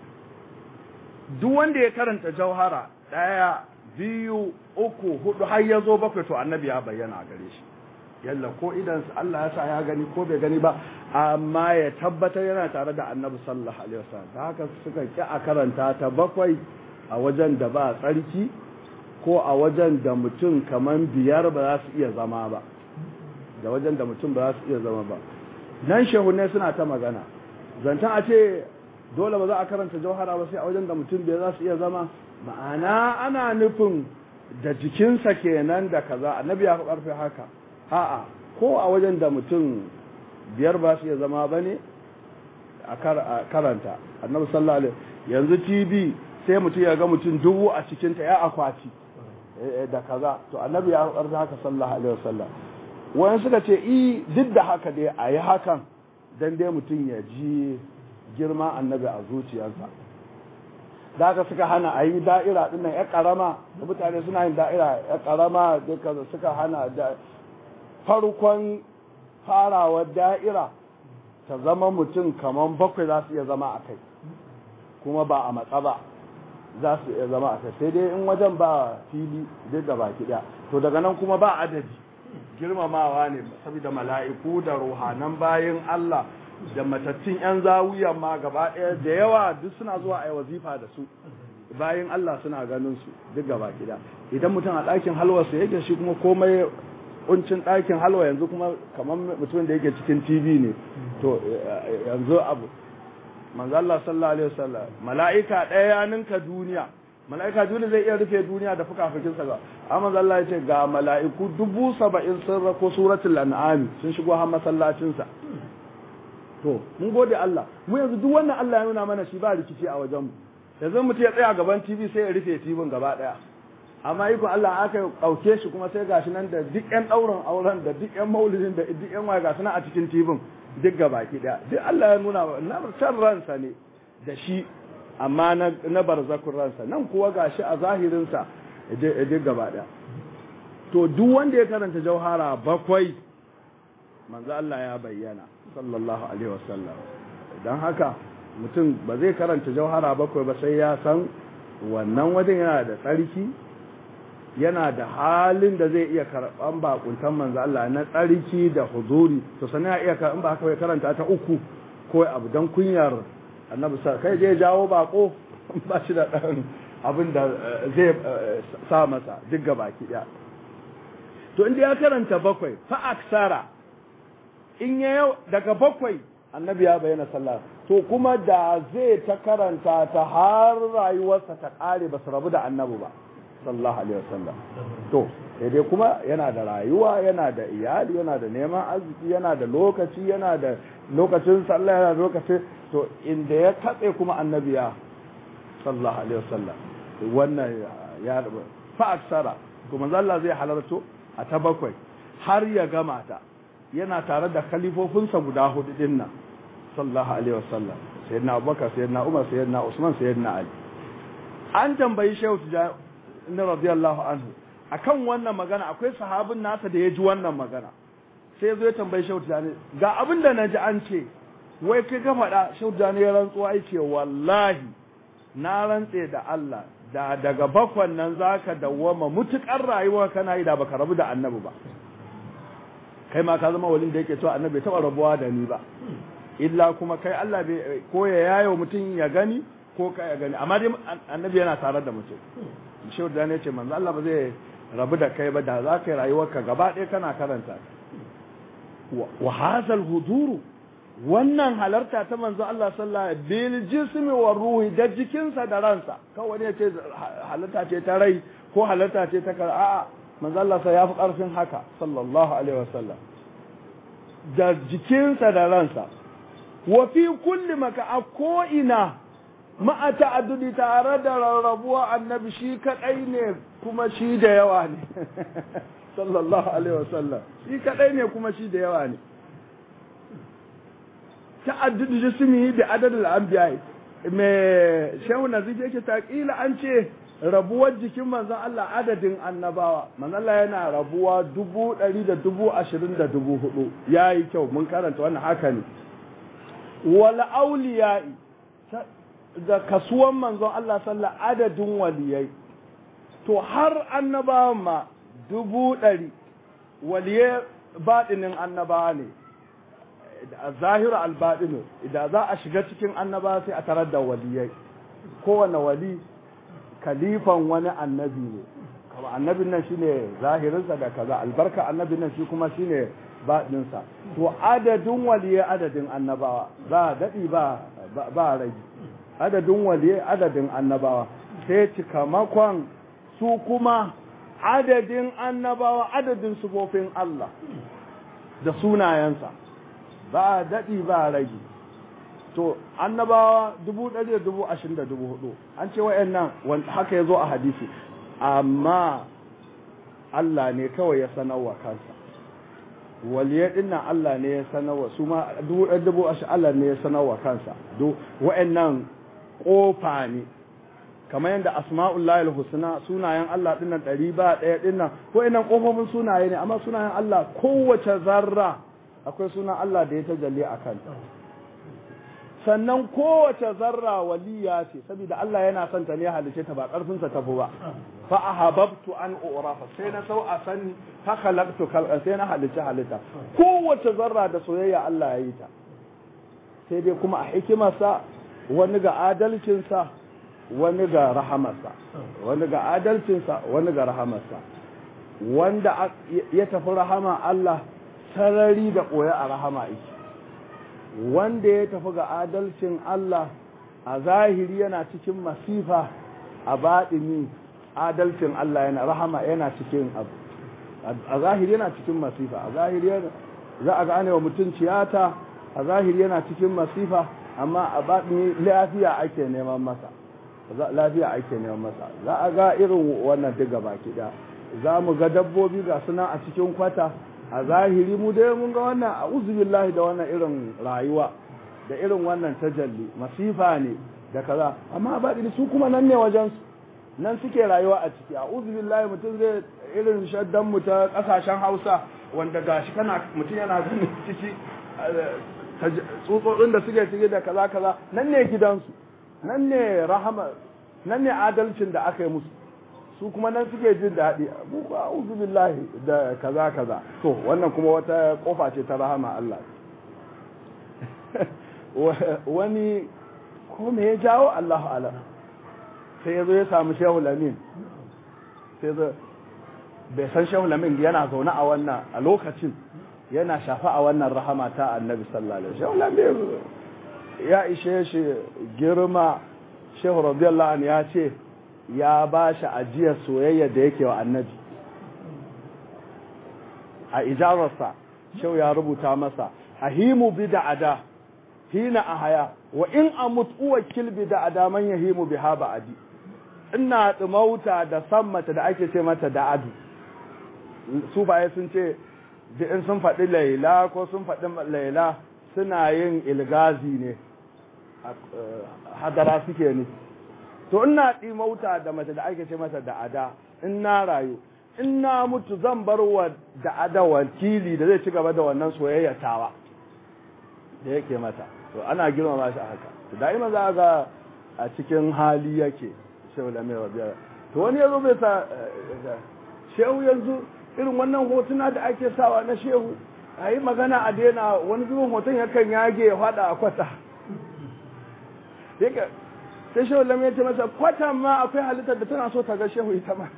duk wanda ya karanta jauhara ɗaya biyu uku hudu har ya zo bakwai to annabi ya bayyana a gare shi yalla ko idan Allah ya sa ya gani ko bai gani ba amma ya tabbatar yana tare da annabi sallallahu alaihi wasallam ta haka suka ki a karanta ta bakwai a wajen da ba tsarki ko a wajen da mutum kaman biyar ba za su iya zama ba da wajen da mutum ba za su iya zama ba nan shehunne suna ta magana zancen a ce dole ba za a karanta jauhara ba sai a wajen da mutum biyar za su iya zama ma'ana ana nufin da jikinsa kenan da kaza annabi ya fi karfe haka a'a ko a wajen da mutum biyar ba su iya zama ba ne a karanta annabi sallallahu alaihi yanzu tv sai mutum ya ga mutum dubu a cikinta ya akwati da kaza to annabi ya karfi haka sallallahu alaihi wasallam wani suka ce i duk da haka dai a yi hakan dan dai mutum ya ji girma annabi a zuciyarsa da haka suka hana a yi da'ira din nan ya karama da mutane suna yin da'ira ya karama duka suka hana da farkon farawar da'ira ta zama mutum kaman bakwai za su iya zama a kai kuma ba a matsa ba za su iya zama a kai sai dai in wajen ba fili duk da baki daya to daga nan kuma ba adadi girmamawa ne saboda mala'iku da ruhanan bayin Allah da matattun yan zawiya ma gaba daya da yawa duk suna zuwa a yi wazifa da su bayin Allah suna ganin su duk gaba daya idan mutum a ɗakin halwarsa yake shi kuma komai kuncin ɗakin halwa yanzu kuma kamar mutumin da yake cikin TV ne to yanzu abu manzo Allah sallallahu alaihi wasallam mala'ika ɗaya ya ninka duniya mala'ika duniya zai iya rufe duniya da fukafukin sa ga amma manzo Allah ya ce ga mala'iku dubu saba'in sun rako suratul an'am sun shigo har masallacin sa to mun gode Allah mu yanzu duk wannan Allah ya nuna mana shi ba rikici a wajen mu yanzu mutum ya tsaya gaban TV sai ya rufe TV gaba daya amma ikon Allah aka ɗauke shi kuma sai gashi nan da duk ƴan ɗaurin auren da duk ƴan maulidin da duk ƴan waya gasu nan a cikin tibin duk gabaki ɗaya duk Allah ya nuna na can ransa ne da shi amma na barzakun ransa nan kuwa gashi a zahirinsa duk gaba ɗaya to duk wanda ya karanta jauhara bakwai manzo Allah ya bayyana sallallahu alaihi wasallam don haka mutum ba zai karanta jauhara bakwai ba sai ya san wannan wajen yana da tsarki yana da halin da zai iya karɓan bakuntan manzo Allah na tsarki da huzuri to sanin ya iya karɓan ba haka ya karanta ta uku ko abu dan kunyar annabi sa kai zai jawo bako ba shi da dan abin da zai sa masa duk baki ɗaya to inda ya karanta bakwai fa aksara in ya yau daga bakwai annabi ya bayyana sallah to kuma da zai ta karanta ta har rayuwarsa ta kare ba su rabu da annabi ba sallallahu alaihi wasallam to dai kuma yana da rayuwa yana da iyali yana da neman arziki yana da lokaci yana da lokacin sallah yana da lokaci to inda ya katse kuma annabi ya sallallahu alaihi wasallam wannan ya fa aksara kuma Allah zai halarto a ta bakwai har ya gama ta yana tare da khalifofinsa guda hudu din nan sallallahu alaihi wasallam sayyidina abubakar sayyidina umar sayyidina usman sayyidina ali an tambayi shehu tijani radiyallahu anhu akan wannan magana akwai sahabin nasa da ya ji wannan magana sai zo ya tambayi shehu tijani ga abin da na ji an ce wai kai ka faɗa shehu tijani ya rantsuwa ya ce wallahi na rantse da Allah da daga bakwan nan zaka dawwama mutukar rayuwa kana yi da baka rabu da annabi ba kai ma ka zama walin da yake cewa annabi bai taba rabuwa da ni ba illa kuma kai Allah bai ko ya yayo mutum ya gani ko kai ya gani amma dai annabi yana tare da mutum shehu da ne ce manzo Allah ba zai rabu da kai ba da za ka yi rayuwarka gaba ɗaya kana karanta wa hazal huduru wannan halarta ta manzo Allah sallallahu alaihi bil jismi wa ruhi da jikinsa da ransa kawai ne ce halarta ce ta rai ko halarta ce ta kar a'a manzo Allah sai ya fi karfin haka sallallahu alaihi wasallam da jikinsa da ransa wa fi kulli maka a ko ina ma'a ta'addudi tare da rarrabuwa annabi shi kadai ne kuma shi da yawa ne sallallahu alaihi wasallam shi kadai ne kuma shi da yawa ne ta'addud jismi bi adad al-anbiya me shehu nazif yake ta kila an ce rabuwar jikin manzon Allah adadin annabawa manzon Allah yana rabuwa dubu ɗari da dubu ashirin da dubu hudu ya yi kyau mun karanta wannan haka ne wal auliya'i da kasuwan manzon Allah sallah adadin waliyai to har annabawan ma dubu ɗari waliyai baɗinin annabawa ne zahiru albaɗinu idan za a shiga cikin annaba sai a tarar da waliyai kowane wali kalifan wani annabi ne kama annabin nan shine zahirinsa da kaza albarka annabin nan shi kuma shine baɗinsa to adadin waliyai adadin annabawa ba daɗi ba ba rage adadin waliyai adadin annabawa sai cikamakon su kuma adadin annabawa adadin sufofin Allah da sunayensa ba daɗi ba rage to annabawa dubu ɗari da dubu ashirin da dubu hudu an ce wa'yan nan haka ya zo a hadisi amma Allah ne kawai ya sanarwa kansa waliye ɗin nan Allah ne ya sanarwa su ma dubu ɗari dubu ashirin Allah ne ya sanarwa kansa wa'yan nan ƙofa ne kamar yadda asma'ullahi husna sunayen Allah ɗin nan ɗari ba ɗaya ɗin nan wa'yan nan ƙofofin sunaye ne amma sunayen Allah kowace zarra akwai sunan Allah da ya tajalli a kanta sannan kowace zarra waliya ce saboda Allah yana son ta ne halice ta ba karfinsa tafi ba fa ahabbtu an urafa sai na sau a sani fa khalaqtu khalqan sai na halice halitta kowace zarra da soyayya Allah ya yi ta sai dai kuma a hikimarsa wani ga adalcinsa wani ga rahamarsa wani ga adalcinsa wani ga rahamarsa wanda ya tafi rahama Allah sarari da ɓoye a rahama iki wanda ya tafi ga adalcin Allah a zahiri yana cikin masifa a baɗini adalcin Allah yana rahama yana cikin abu a zahiri yana cikin masifa a zahiri za a gane wa mutum ciyata a zahiri yana cikin masifa amma a baɗini lafiya ake neman masa lafiya ake neman masa za a ga irin wannan duk gaba ɗaya za mu ga dabbobi ga suna a cikin kwata a zahiri mu dai mun ga wannan a uzubillahi da wannan irin rayuwa da irin wannan tajalli masifa ne da kaza amma ba su kuma nan ne wajen su nan suke rayuwa a ciki a uzubillahi mutum zai irin shaddan mu ta kasashen Hausa wanda gashi kana mutum yana ganin ciki tsutsotsin da suke ciki da kaza kaza nan ne gidansu nan ne rahama nan ne adalcin da aka yi musu su kuma nan suke jin daɗi mu ba uzu billahi da kaza kaza to wannan kuma wata kofa ce ta rahama Allah wani ko me ya jawo Allahu alam sai ya zo ya samu Shehu Lamin sai zo bai san Shehu Lamin yana zaune a wannan a lokacin yana shafa a wannan rahama ta Annabi sallallahu alaihi wasallam Shehu Lamin ya ishe shi girma Shehu radiyallahu anhu ya ce ya ba shi ajiyar soyayya da yake wa annabi a ijararsa shau ya rubuta masa ahimu bi da'ada hina a haya wa in amut uwa kilbi da'ada man yahimu bi ha ba'adi ina tsumauta da san mata da ake ce mata da'adu su baye sun ce duk in sun faɗi laila ko sun faɗi laila suna yin ilgazi ne hadara suke ne to ina ɗimauta da mace da ake ce mata da ada in na rayu in na mutu zan bar wa da ada wakili da zai ci gaba da wannan soyayya tawa da yake mata to ana girmama shi a haka to da'ima za ga a cikin hali yake shehu da mai rabiya to wani yazo bai sa shehu yanzu irin wannan hotuna da ake sawa na shehu a yi magana a daina wani zubin hoton yakan yage ya fada a kwata sai shehu lam ya ce masa kwatan ma akwai halittar da tana so ta ga shehu ita ma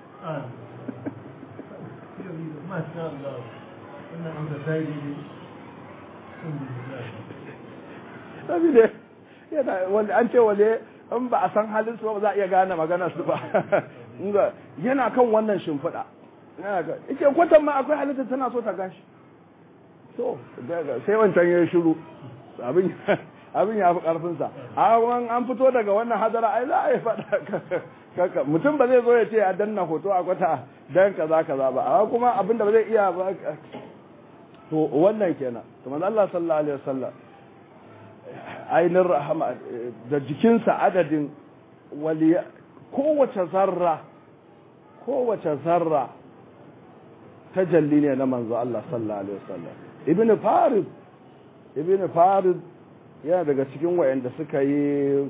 saboda yana an ce wale in ba a san halin su ba za a iya gane magana su ba yana kan wannan shimfiɗa ike kwatan ma akwai halittar tana so ta gashi to sai wancan ya shiru abin abin ya fi ƙarfinsa an fito daga wannan hadara ai za a yi faɗa mutum ba zai zo ya ce a danna hoto a kwata dan kaza kaza ba amma kuma abin da ba zai iya ba to wannan kenan to manzo Allah sallallahu alaihi wasallam ainin rahama da jikinsa adadin wali kowace zarra kowace zarra tajalli ne na manzo Allah sallallahu alaihi wasallam ibn farid ibn farid yana daga cikin wayanda suka yi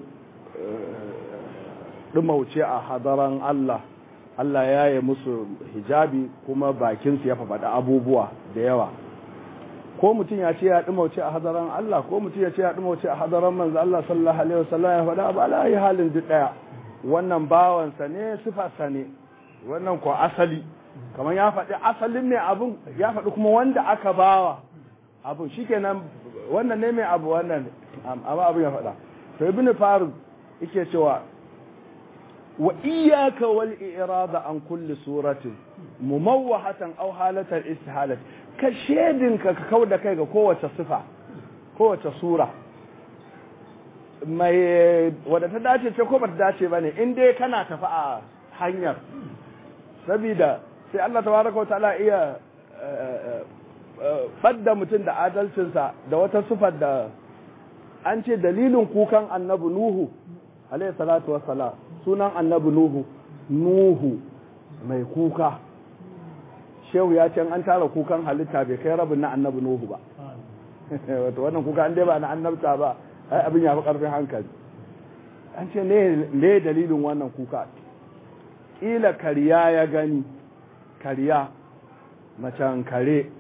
dumauce a hadaran Allah Allah ya yi musu hijabi kuma bakinsu ya faɗi abubuwa da yawa ko mutum ya ce ya dumauce a hadaran Allah ko mutum ya ce ya dumauce a hadaran manzo Allah sallallahu alaihi wasallam ya faɗa ba la yi halin duk daya wannan bawansa ne sifarsa ne wannan ko asali kamar ya faɗi asalin ne abun ya faɗi kuma wanda aka bawa abun shikenan wannan ne mai abu wannan amma abun ya faɗa to ibn farud yake cewa wa iyyaka wal irada an kulli suratin mumawwahatan aw halatan istihalat ka shedinka ka kauda kai ga kowace sifa kowace sura mai wadda ta dace ce ko ba ta dace ba ne in dai kana tafi a hanyar sabida sai Allah tabaraka ta'ala iya badda mutum da adalcinsa da wata sifar da an ce dalilin kukan annabi Nuhu alayhi salatu wassalam sunan annabi Nuhu Nuhu mai kuka shehu ya ce an tara kukan halitta bai kai rabin na annabi Nuhu ba wato wannan kuka an dai ba na annabta ba ai abin ya fi karfin hankali an ce ne dalilin wannan kuka ila kariya ya gani kariya macen kare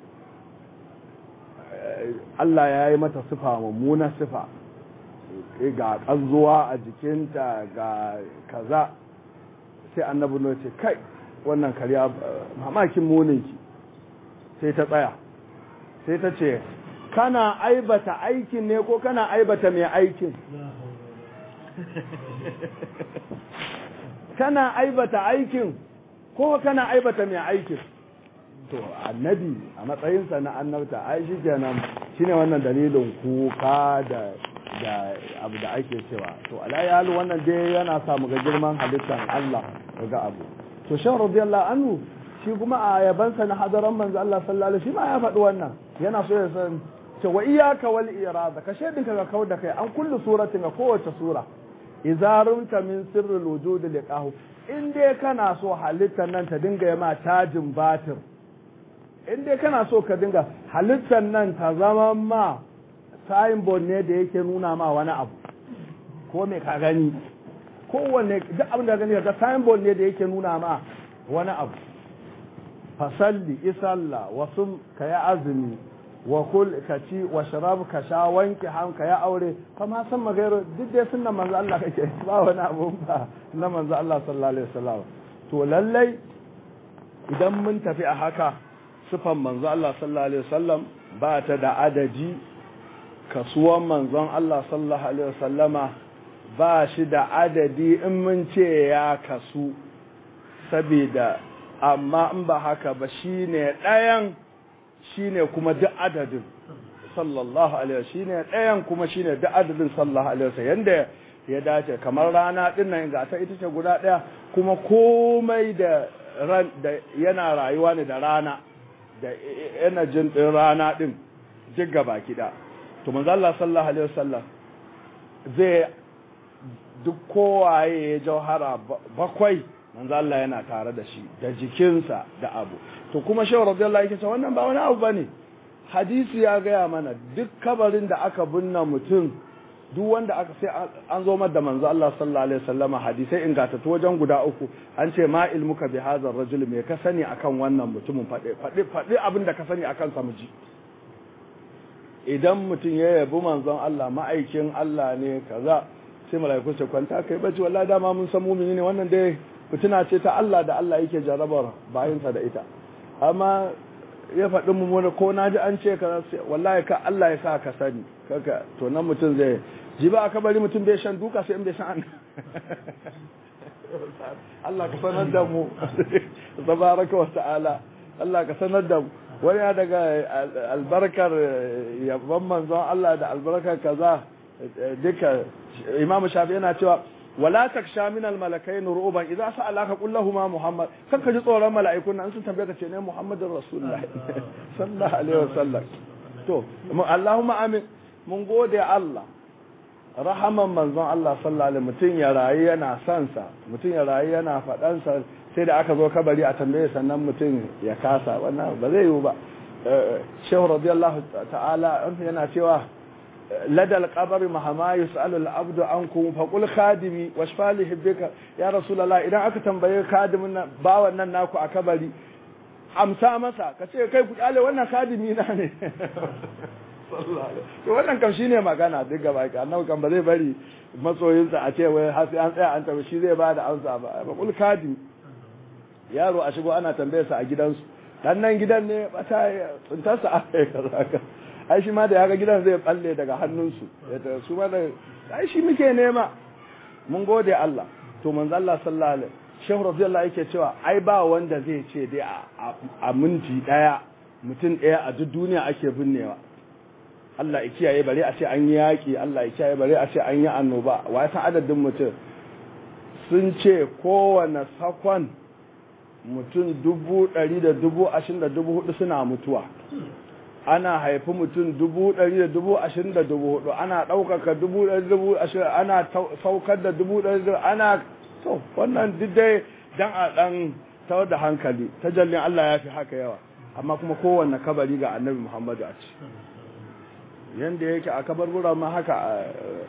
Allah ya yi mata sifa mummuna sifa ga ƙazuwa a jikinta ga kaza sai annabi no ce kai wannan kariya mamakin muninki sai ta tsaya sai ta ce kana aibata aikin ne ko kana aibata mai aikin kana aibata aikin ko kana aibata mai aikin to annabi a matsayinsa na annabta ai shi kenan shine wannan dalilin kuka da da abu da ake cewa to alayyal wannan dai yana samu ga girman halittar Allah ga abu to shan radiyallahu anhu shi kuma a yabansa na hadaran manzo Allah sallallahu alaihi shi ma ya faɗi wannan yana so ya san ce wa iyyaka wal irada ka shedin ka kau da kai an kullu suratin ga kowace sura idza rumta min sirril wujud liqahu in dai kana so halittar nan ta dinga yama tajin batir in dai kana so ka dinga halittar nan ta zama ma signboard ne da yake nuna ma wani abu ko me ka gani kowanne duk abin da gani ga signboard ne da yake nuna ma wani abu fasalli isalla wasu ka yi azumi wa kul ka ci wa sharab ka sha wanke han ka ya aure fa ma san magairu duk dai sunnan manzo Allah kake ba wani abu ba na manzo Allah sallallahu alaihi wasallam to lallai idan mun tafi a haka sifan manzo Allah sallallahu alaihi wasallam ba ta da adadi kasuwan manzon Allah sallallahu alaihi wasallama ba shi da adadi in mun ce ya kasu saboda amma in ba haka ba shine ɗayan shine kuma duk adadin sallallahu alaihi shine ɗayan kuma shine duk adadin sallallahu alaihi wasallam yanda ya dace kamar rana din nan ga ta ita ce guda ɗaya kuma komai da ran da yana rayuwa ne da rana da energy din rana din duk gaba kida to manzo Allah sallallahu alaihi wasallam zai duk kowaye ya jauhara bakwai manzo Allah yana tare da shi da jikinsa da abu to kuma shehu radiyallahu yake cewa wannan ba wani abu bane hadisi ya gaya mana duk kabarin da aka binne mutum duk wanda aka sai an zo da manzo Allah sallallahu alaihi wasallama hadisai ingantattu wajen guda uku an ce ma ilmuka bi hadha rajul me ka sani akan wannan mutumin fade fade fade abin da ka sani akan sa muji idan mutum ya yabi manzon Allah ma'aikin Allah ne kaza sai mala'iku su kwanta kai bace wallahi dama mun san mumini ne wannan dai fitina ce ta Allah da Allah yake jarabar bayinsa da ita amma ya faɗi mu ko na ji an ce ka wallahi ka Allah ya sa ka sani kaka to nan mutum zai ji ba aka bari mutum bai shan duka sai in bai san Allah ka sanar da mu tabaraka wa ta'ala Allah ka sanar da mu wani ya daga albarkar yabban manzon Allah da albarkar kaza duka Imam Shafi yana cewa wala taksha min al malakain ru'ban idza sa'alaka qul ma muhammad kan ka ji tsoron mala'ikun nan sun tambaye ka ce ne muhammadur rasulullah sallallahu alaihi wasallam to allahumma amin mun gode Allah rahaman manzon Allah sallallahu alaihi mutun ya rayu yana son sa mutun ya rayu yana fadan sa sai da aka zo kabari a tambaye sannan mutun ya kasa wannan ba zai yiwu ba shehu radiyallahu ta'ala yana cewa لدى القبر مهما يسأل العبد عنكم فقل خادمي واشفى لي حبك يا رسول الله idan aka tambaye khadimin nan bawan nan naku a kabari amsa masa ka ce kai ku kyale wannan khadimi na ne to wannan kam shine magana duk gaba ka annabi kan ba zai bari masoyinsa a ce wai har sai an tsaya an tabi shi zai ba da amsa ba fa kul khadim yaro a shigo ana tambaye sa a gidansu dan nan gidan ne bata tsuntarsa a kai kaza ai shi ma da yaga gidan zai balle daga hannunsu su ma da ai shi muke nema mun gode Allah to manzo Allah sallallahu alaihi shehu radiyallahu yake cewa ai ba wanda zai ce dai a minti daya mutum daya a duk duniya ake binnewa Allah ya kiyaye bare a ce an yi yaki Allah ya kiyaye bare a ce an yi annoba wa san adadin mutum sun ce kowane sakon mutum dubu ɗari da dubu ashirin da dubu hudu suna mutuwa ana haifi mutum dubu ɗari da dubu ashirin da dubu hudu ana ɗaukaka dubu ɗari dubu ashirin ana saukar da dubu ɗari da ana to wannan duk dai dan a ɗan tawar da hankali tajallin Allah ya fi haka yawa amma kuma kowanne kabari ga annabi Muhammadu a ci yanda yake a kabarburan ma haka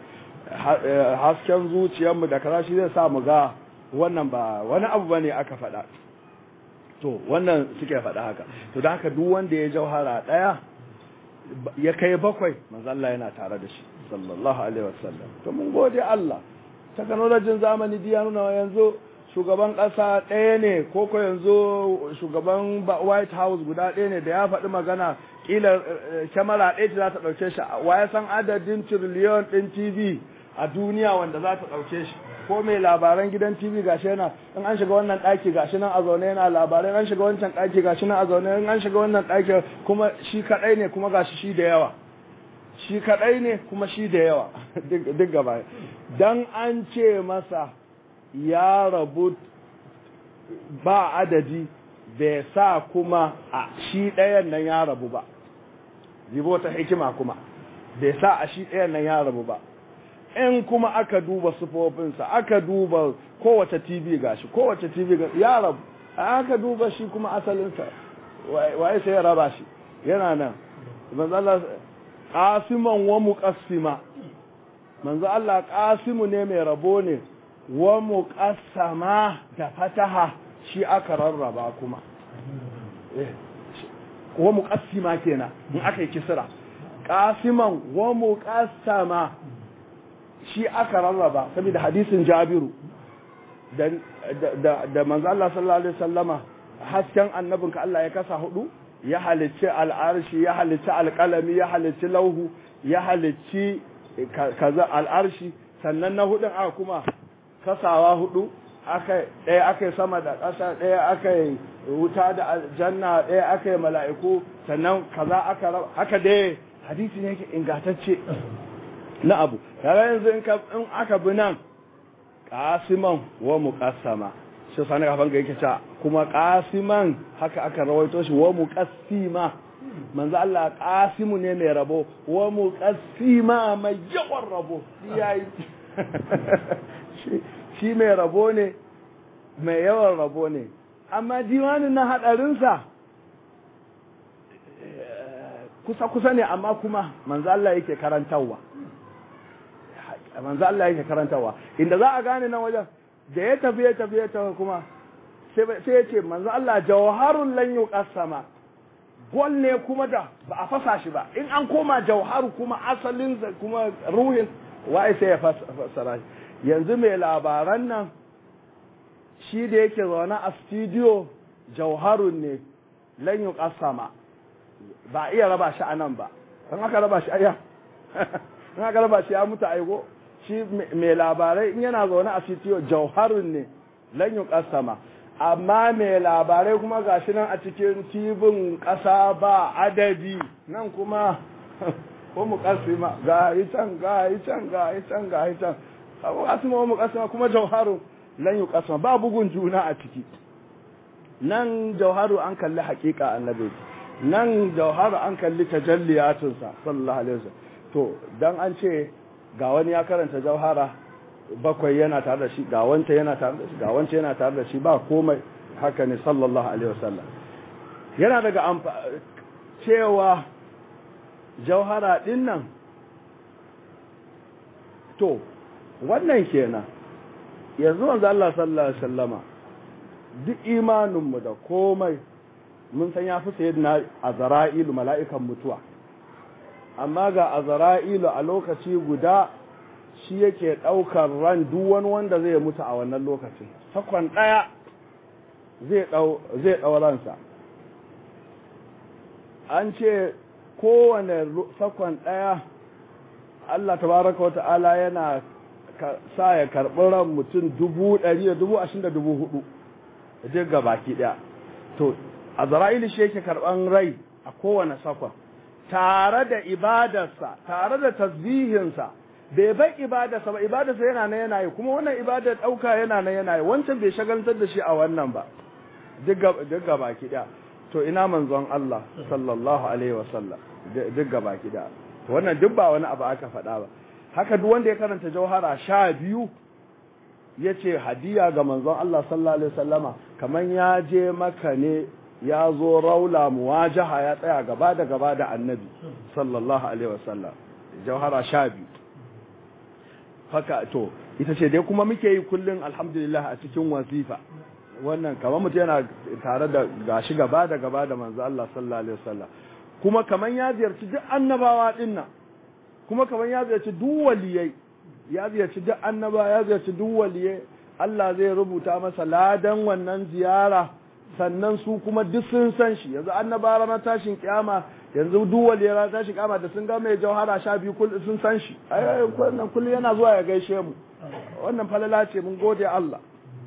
hasken zuciyarmu da kaza shi zai sa mu ga wannan ba wani abu bane aka faɗa to wannan suke faɗa haka to da haka duk wanda ya jauhara ɗaya ya kai bakwai manzo Allah yana tare da shi sallallahu alaihi wasallam to mun gode Allah technology zamani diya nuna yanzu shugaban ƙasa ɗaya ne ko ko yanzu shugaban White House guda ɗaya ne da ya faɗi magana kila kyamara ɗaya ce za ta ɗauke shi wa ya san adadin tiriliyon ɗin TV a duniya wanda za ta ɗauke shi ko mai labaran gidan TV gashi yana in an shiga wannan ɗaki gashi nan a zaune yana labarai an shiga wancan ɗaki gashi nan a zaune in an shiga wannan ɗaki kuma shi kaɗai ne kuma gashi shi da yawa shi kaɗai ne kuma shi da yawa duk gaba dan an ce masa ya rabu ba adadi bai sa kuma a shi ɗayan nan ya rabu ba zibo ta hikima kuma bai sa a shi ɗayan nan ya rabu ba in kuma aka duba sufofinsa aka duba kowace tv gashi kowace tv gashi ya rabu aka duba shi kuma asalinsa waye sai ya raba shi yana nan manzo Allah qasiman wa muqassima manzo Allah qasimu ne mai rabo ne wa muqassama da fataha shi aka rarraba kuma wa muqassima kenan in aka yi kisra qasiman wa muqassama shi aka rarraba saboda hadisin Jabiru da da da manzo Allah sallallahu alaihi wasallama hasken annabinka Allah ya kasa hudu ya halicci al'arshi ya halicci alƙalami ya halicci lauhu ya halicci kaza al'arshi sannan na hudun aka kuma kasawa hudu aka ɗaya aka yi sama da ƙasa ɗaya aka yi wuta da aljanna ɗaya aka yi mala'iku sannan kaza aka raba haka dai hadisi ne yake ingantacce na abu kaga yanzu in aka bi nan qasiman wa muqassama shi sani kafan ga yake cewa kuma qasiman haka aka rawaito shi wa muqassima manzo Allah qasimu ne mai rabo wa muqassima mai yawan rabo yayi shi mai rabo ne mai yawan rabo ne amma diwanin na hadarinsa kusa-kusa ne amma kuma manzo Allah yake karantarwa manzo Allah yake karantarwa inda za a gane nan wajen da ya tafi ya tafi ya tafi kuma sai ya ce manzo Allah jawharun lan yuqassama gol ne kuma da ba a fasa shi ba in an koma jawharu kuma asalin kuma ruhin wai sai ya fasara yanzu mai labaran nan shi da yake zaune a studio jauharun ne lan yi kasama ba iya raba shi a nan ba don aka raba shi aya don aka raba shi ya mutu aiko shi mai labarai in yana zaune a studio jauharun ne lan yi kasama amma mai labarai kuma ga shi nan a cikin tibin ƙasa ba adadi nan kuma ko mu kasima ga yi can ga yi can ga yi can ga yi can abu kasima mu kasima kuma jauharun lan yi kasma ba bugun juna a ciki nan jauharu an kalli hakika annabi nan jauharu an kalli tajalliyatunsa sallallahu alaihi wasallam to dan an ce ga wani ya karanta jauhara bakwai yana tare da shi ga wanta yana tare da shi ga wanta yana tare da shi ba komai haka ne sallallahu alaihi wasallam yana daga cewa jauhara din nan to wannan kenan yanzu wanzu Allah sallallahu Alaihi wasallama duk imaninmu da komai mun san ya fi sayid na azara'ilu mala'ikan mutuwa amma ga azara'ilu a lokaci guda shi yake ɗaukar ran duk wani wanda zai mutu a wannan lokacin sakon ɗaya zai ɗau ransa an ce kowane sakon ɗaya Allah tabaraka wa ta'ala yana sa ya karɓi ran mutum dubu ɗari da dubu ashirin da dubu hudu duk ga baki ɗaya to a zara'ili shi yake karɓan rai a kowane sakon tare da ibadarsa tare da tasbihinsa bai bai ibadarsa ba ibadarsa yana na yana yi kuma wannan ibadar ɗauka yana na yana yi wancan bai shagaltar da shi a wannan ba duk ga baki ɗaya to ina manzon Allah sallallahu alaihi wasallam duk ga baki ɗaya wannan duk ba wani abu aka faɗa ba haka duk wanda ya karanta jauhara sha biyu ya ce hadiya ga manzon Allah sallallahu Alaihi wasallama kamar ya je maka ne ya zo raula muwajaha ya tsaya gaba da gaba da annabi sallallahu Alaihi wasallam jauhara sha biyu haka to ita ce dai kuma muke yi kullum alhamdulillah a cikin wasifa wannan kamar mutum yana tare da gashi gaba da gaba da manzo Allah sallallahu Alaihi wasallam kuma kamar ya ziyarci duk annabawa dinnan kuma kamar ya ziyarci duk waliyai ya ziyarci duk annaba ya ziyarci duk waliyai Allah zai rubuta masa ladan wannan ziyara sannan su kuma duk sun san shi yanzu annaba ranar tashin kiyama yanzu duk waliyai ranar tashin kiyama da sun ga mai jauhara sha biyu sun san shi ai wannan kullum yana zuwa ya gaishe mu wannan falala ce mun gode Allah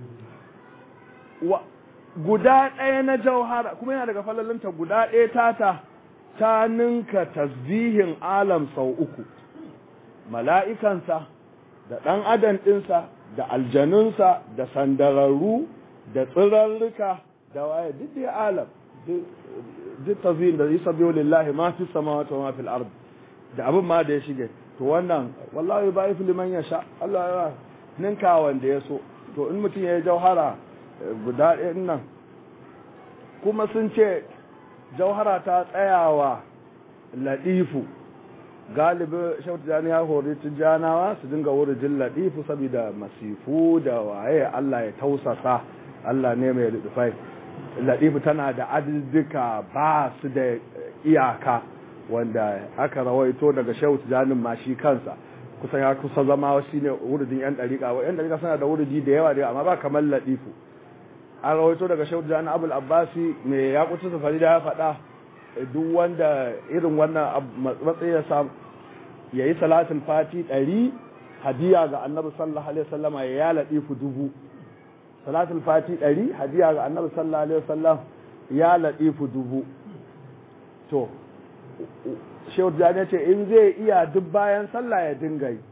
guda ɗaya na jauhara kuma yana daga falalinta guda ɗaya tata ta ninka tasbihin alam sau uku mala'ikansa da ɗan adam ɗinsa da aljanunsa da sandararru da tsirarruka da waye duk da alam duk tasbihin da isa biyo lillahi ma fi sama wa ma fil ard da abin ma da ya shige to wannan wallahi ba yi liman ya sha Allah ya ninka wanda ya so to in mutum ya yi jauhara guda ɗaya nan kuma sun ce jauhara ta tsayawa ladifu galibi shautu jani ya hori tijjanawa su dinga wurin ladifu saboda masifu da waye Allah ya tausasa Allah ne mai ludufai ladifu tana da adadduka ba su da iyaka wanda aka rawaito daga shautu janin ma shi kansa kusan ya kusa zama shi ne wuridin yan dariƙa wa yan dariƙa suna da wuridi da yawa da amma ba kamar ladifu an rawaito daga shautu janin abul abbasi mai ya kutu safari da ya faɗa duk wanda irin wannan matsayi ya samu ya yi salatin fati ɗari hadiya ga annabi sallallahu alaihi wasallama ya ya laɗifu dubu salatin fati ɗari hadiya ga annabi sallallahu alaihi wasallam ya laɗifu dubu to shehu jani ce in zai iya duk bayan sallah ya dinga yi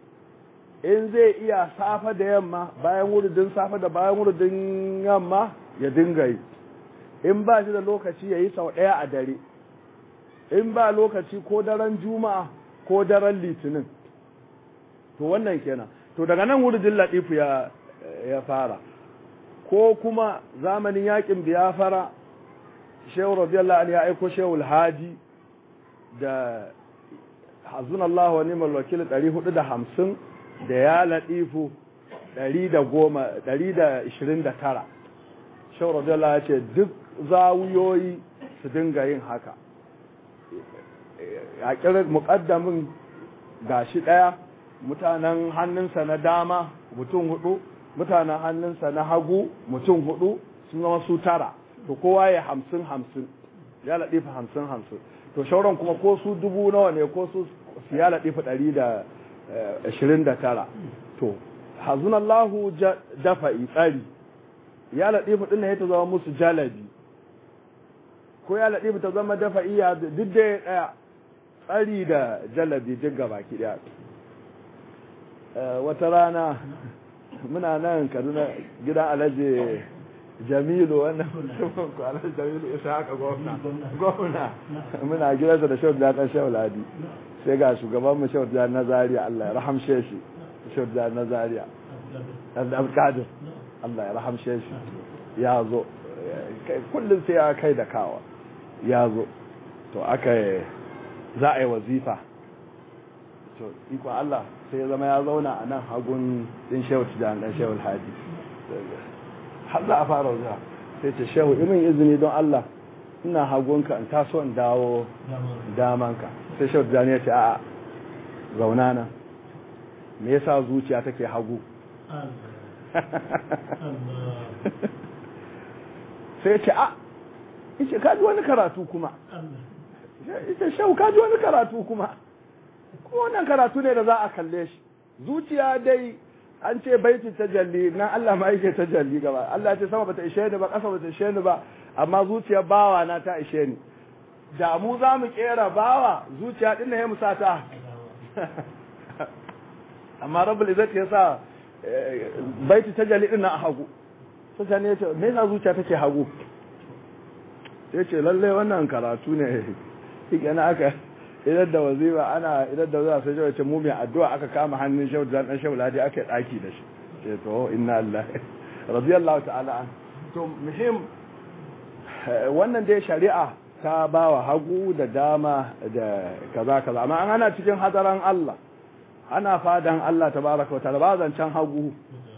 in zai iya safa da yamma bayan wuridin safa da bayan wuridin yamma ya dinga yi in ba shi da lokaci ya yi sau ɗaya a dare in ba lokaci ko daren juma'a ko daren litinin to wannan kenan to daga nan wurjin latifu ya ya fara ko kuma zamanin yakin biyafara shehu radiyallahu anhu ya aiko shehu alhaji da hazun Allah wa ni'mal wakil 450 da ya latifu 129 shehu radiyallahu ya ce duk zawuyoyi su dinga yin haka a kirar muƙaddamin gashi ɗaya mutanen hannunsa na dama mutum hudu mutanen hannunsa na hagu mutum hudu sun zama su tara to kowa ya hamsin hamsin ya laɗifa hamsin hamsin to shauran kuma ko su dubu nawa ne ko su ya laɗifa ɗari da ashirin da tara to hazunallahu dafa'i tsari ya laɗifa ɗin ya ta zama musu jalabi ko ya laɗifa ta zama dafa'i ya duk da ɗaya tsari da jalabi duk gaba ki ɗaya wata rana muna nan kaduna gidan alhaji jamilu wannan mutumin ku alhaji jamilu isa haka gwamna gwamna muna gidansa da shawar da kan shawar ladi sai ga shugaban mu shawar da na zaria allah ya rahamshe shi shawar da na zaria abdulkadir allah ya rahamshe shi ya zo kullum sai ya kai da kawa ya zo to aka za a yi wazifa to ikon allah sai ya zama ya zauna a nan hagun din shehu tijan dan shehu alhaji har za a fara zuwa sai ce shehu imin izini don Allah ina hagunka in taso in dawo damanka sai shehu tijan ya ce a'a zauna nan me yasa zuciya take hagu sai ya ce a ice kaji wani karatu kuma ita shehu kaji wani karatu kuma kuma wannan karatu ne da za a kalle shi zuciya dai an ce baiti tajalli na Allah ma yake tajalli gaba Allah ce sama bata ishe ni ba ƙasa bata ishe ni ba amma zuciyar bawa na ta ishe ni da mu za mu kera bawa zuciya din ne ya musa ta amma rabbul izzati ya sa baiti tajalli din na a hagu sai ne ya ce me yasa zuciya take hagu sai ce lalle wannan karatu ne kike aka idan da wazifa ana idan da wazifa sai shi wace mu mai addu'a aka kama hannun shehu da dan shehu ladi aka daki da shi ce to inna lillahi radiyallahu ta'ala an to muhim wannan dai shari'a ta bawa hagu da dama da kaza kaza amma an ana cikin hadaran Allah ana fadan Allah tabaraka wa ta'ala ba zancen hagu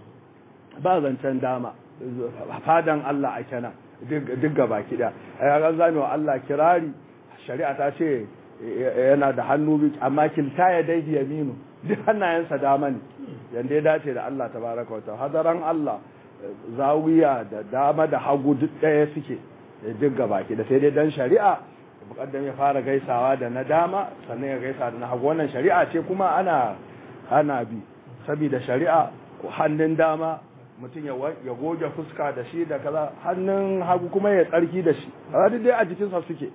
ba zancen dama fadan Allah a kenan duk gaba kida ai ga zame wa Allah kirari shari'a ta ce yana da hannu bi amma kilta ya dai yaminu duk hannayensa dama ne yanda ya dace da Allah tabaraka wa ta'ala hadaran Allah zawiya da dama da hagu duk ɗaya suke duk gabaki da sai dai dan shari'a mukaddam ya fara gaisawa da na dama sannan ya gaisa da na hagu wannan shari'a ce kuma ana ana bi saboda shari'a hannun dama mutum ya goge fuska da shi da kaza hannun hagu kuma ya tsarki da shi duk dai a jikinsa suke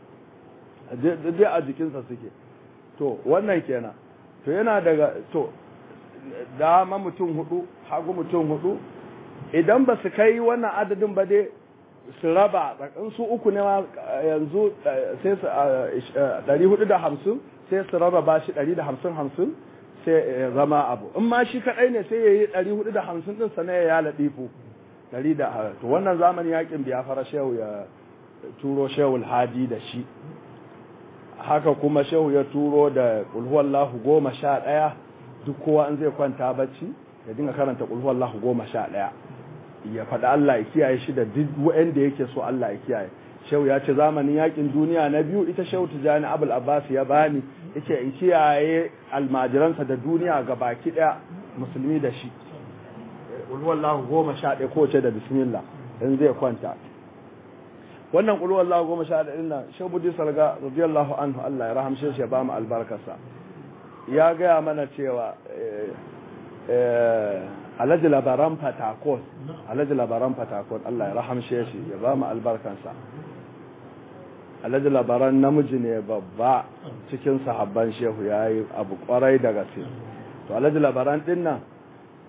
dai a jikinsa suke to wannan kenan to yana daga to dama mutum hudu hagu mutum hudu idan ba su kai wannan adadin ba dai su raba tsakan su uku ne yanzu sai su 450 sai su rarraba shi 150-50 sai ya zama abu in ma shi kadai ne sai ya yi 450 din sana ya ladifu 100 to wannan zamanin yakin biya fara shehu ya turo shehul hadi da shi haka kuma shehu ya turo da kulhuwallahu goma sha ɗaya duk kowa in zai kwanta bacci ya dinga karanta kulhuwallahu goma sha ɗaya ya faɗi Allah ya kiyaye shi da duk wa'anda yake so Allah ya kiyaye shehu ya ce zamanin yakin duniya na biyu ita shehu tijani abul abbas ya bani yace in kiyaye almajiransa da duniya ga baki ɗaya musulmi da shi kulhuwallahu goma sha ɗaya kowace da bismillah in zai kwanta wannan ƙulu Allah goma sha da ɗin nan shabudi salga radiyallahu anhu Allah ya rahamshe shi ya ba mu albarkarsa ya gaya mana cewa alhaji labaran fatakon alhaji labaran fatakon Allah ya rahamshe shi ya ba mu albarkarsa alhaji labaran namiji ne babba cikin sahabban shehu ya yi abu kwarai da gaske to alhaji labaran ɗin nan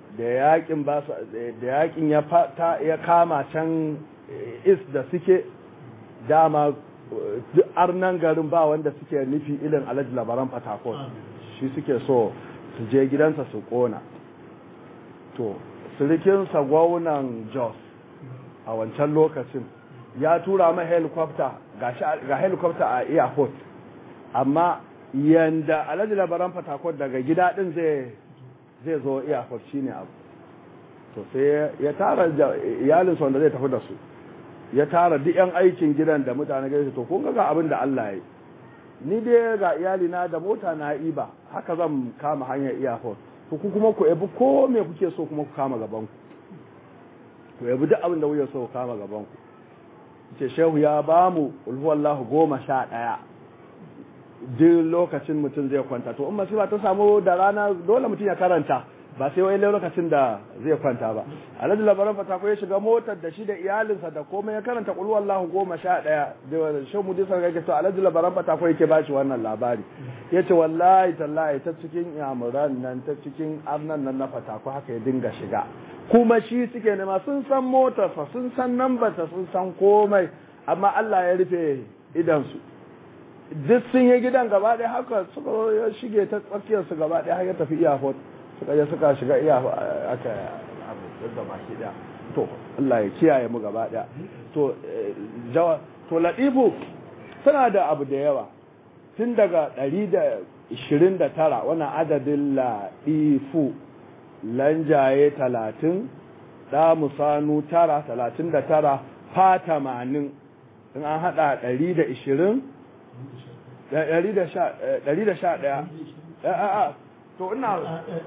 da yakin ba da yakin ya fata ya kama can is da suke dama duk arnan garin ba wanda suke nufi ilin alhaji labaran fatakon shi suke so su je gidansa su kona to sirikinsa gwamnan jos a wancan lokacin ya tura ma helicopter ga helicopter a airport amma yanda alhaji labaran fatakon daga gida din zai zai zo airport shine abu to sai ya tara iyalinsa wanda zai tafi da su ya tara duk yan aikin gidan da mutane gaisa to kun ga abin da Allah ya yi ni dai ga iyalina da mota na iba haka zan kama hanyar airport to ku kuma ku ebi ko me kuke so kuma ku kama gaban ku ku ebi duk abin da kuke so ku kama gaban ku ce shehu ya ba mu ulhuwallahu goma sha ɗaya duk lokacin mutum zai kwanta to in masifa ta samu da rana dole mutum ya karanta ba sai wai lokacin da zai kwanta ba alhaji labaran fata ko ya shiga motar da shi da iyalinsa da komai ya karanta qul wallahu goma sha ɗaya da shan mu disa ga to alhaji labaran fata ko yake bashi wannan labari yace wallahi tallahi ta cikin yamuran nan ta cikin arnan nan na fata ko haka ya dinga shiga kuma shi suke nema sun san motarsa sun san nambarsa sun san komai amma Allah ya rufe idansu duk sun yi gidan gaba ɗaya haka suka shige ta tsakiyarsu gaba ɗaya har ya tafi iyafot suka je suka shiga iya aka abu da baki daya to Allah ya kiyaye mu gaba daya to jawa to ladifu tana da abu da yawa tun daga 129 wannan adadin ladifu lanjaye 30 da musanu tara 39 fa 80 in an hada 120 111 a'a to ina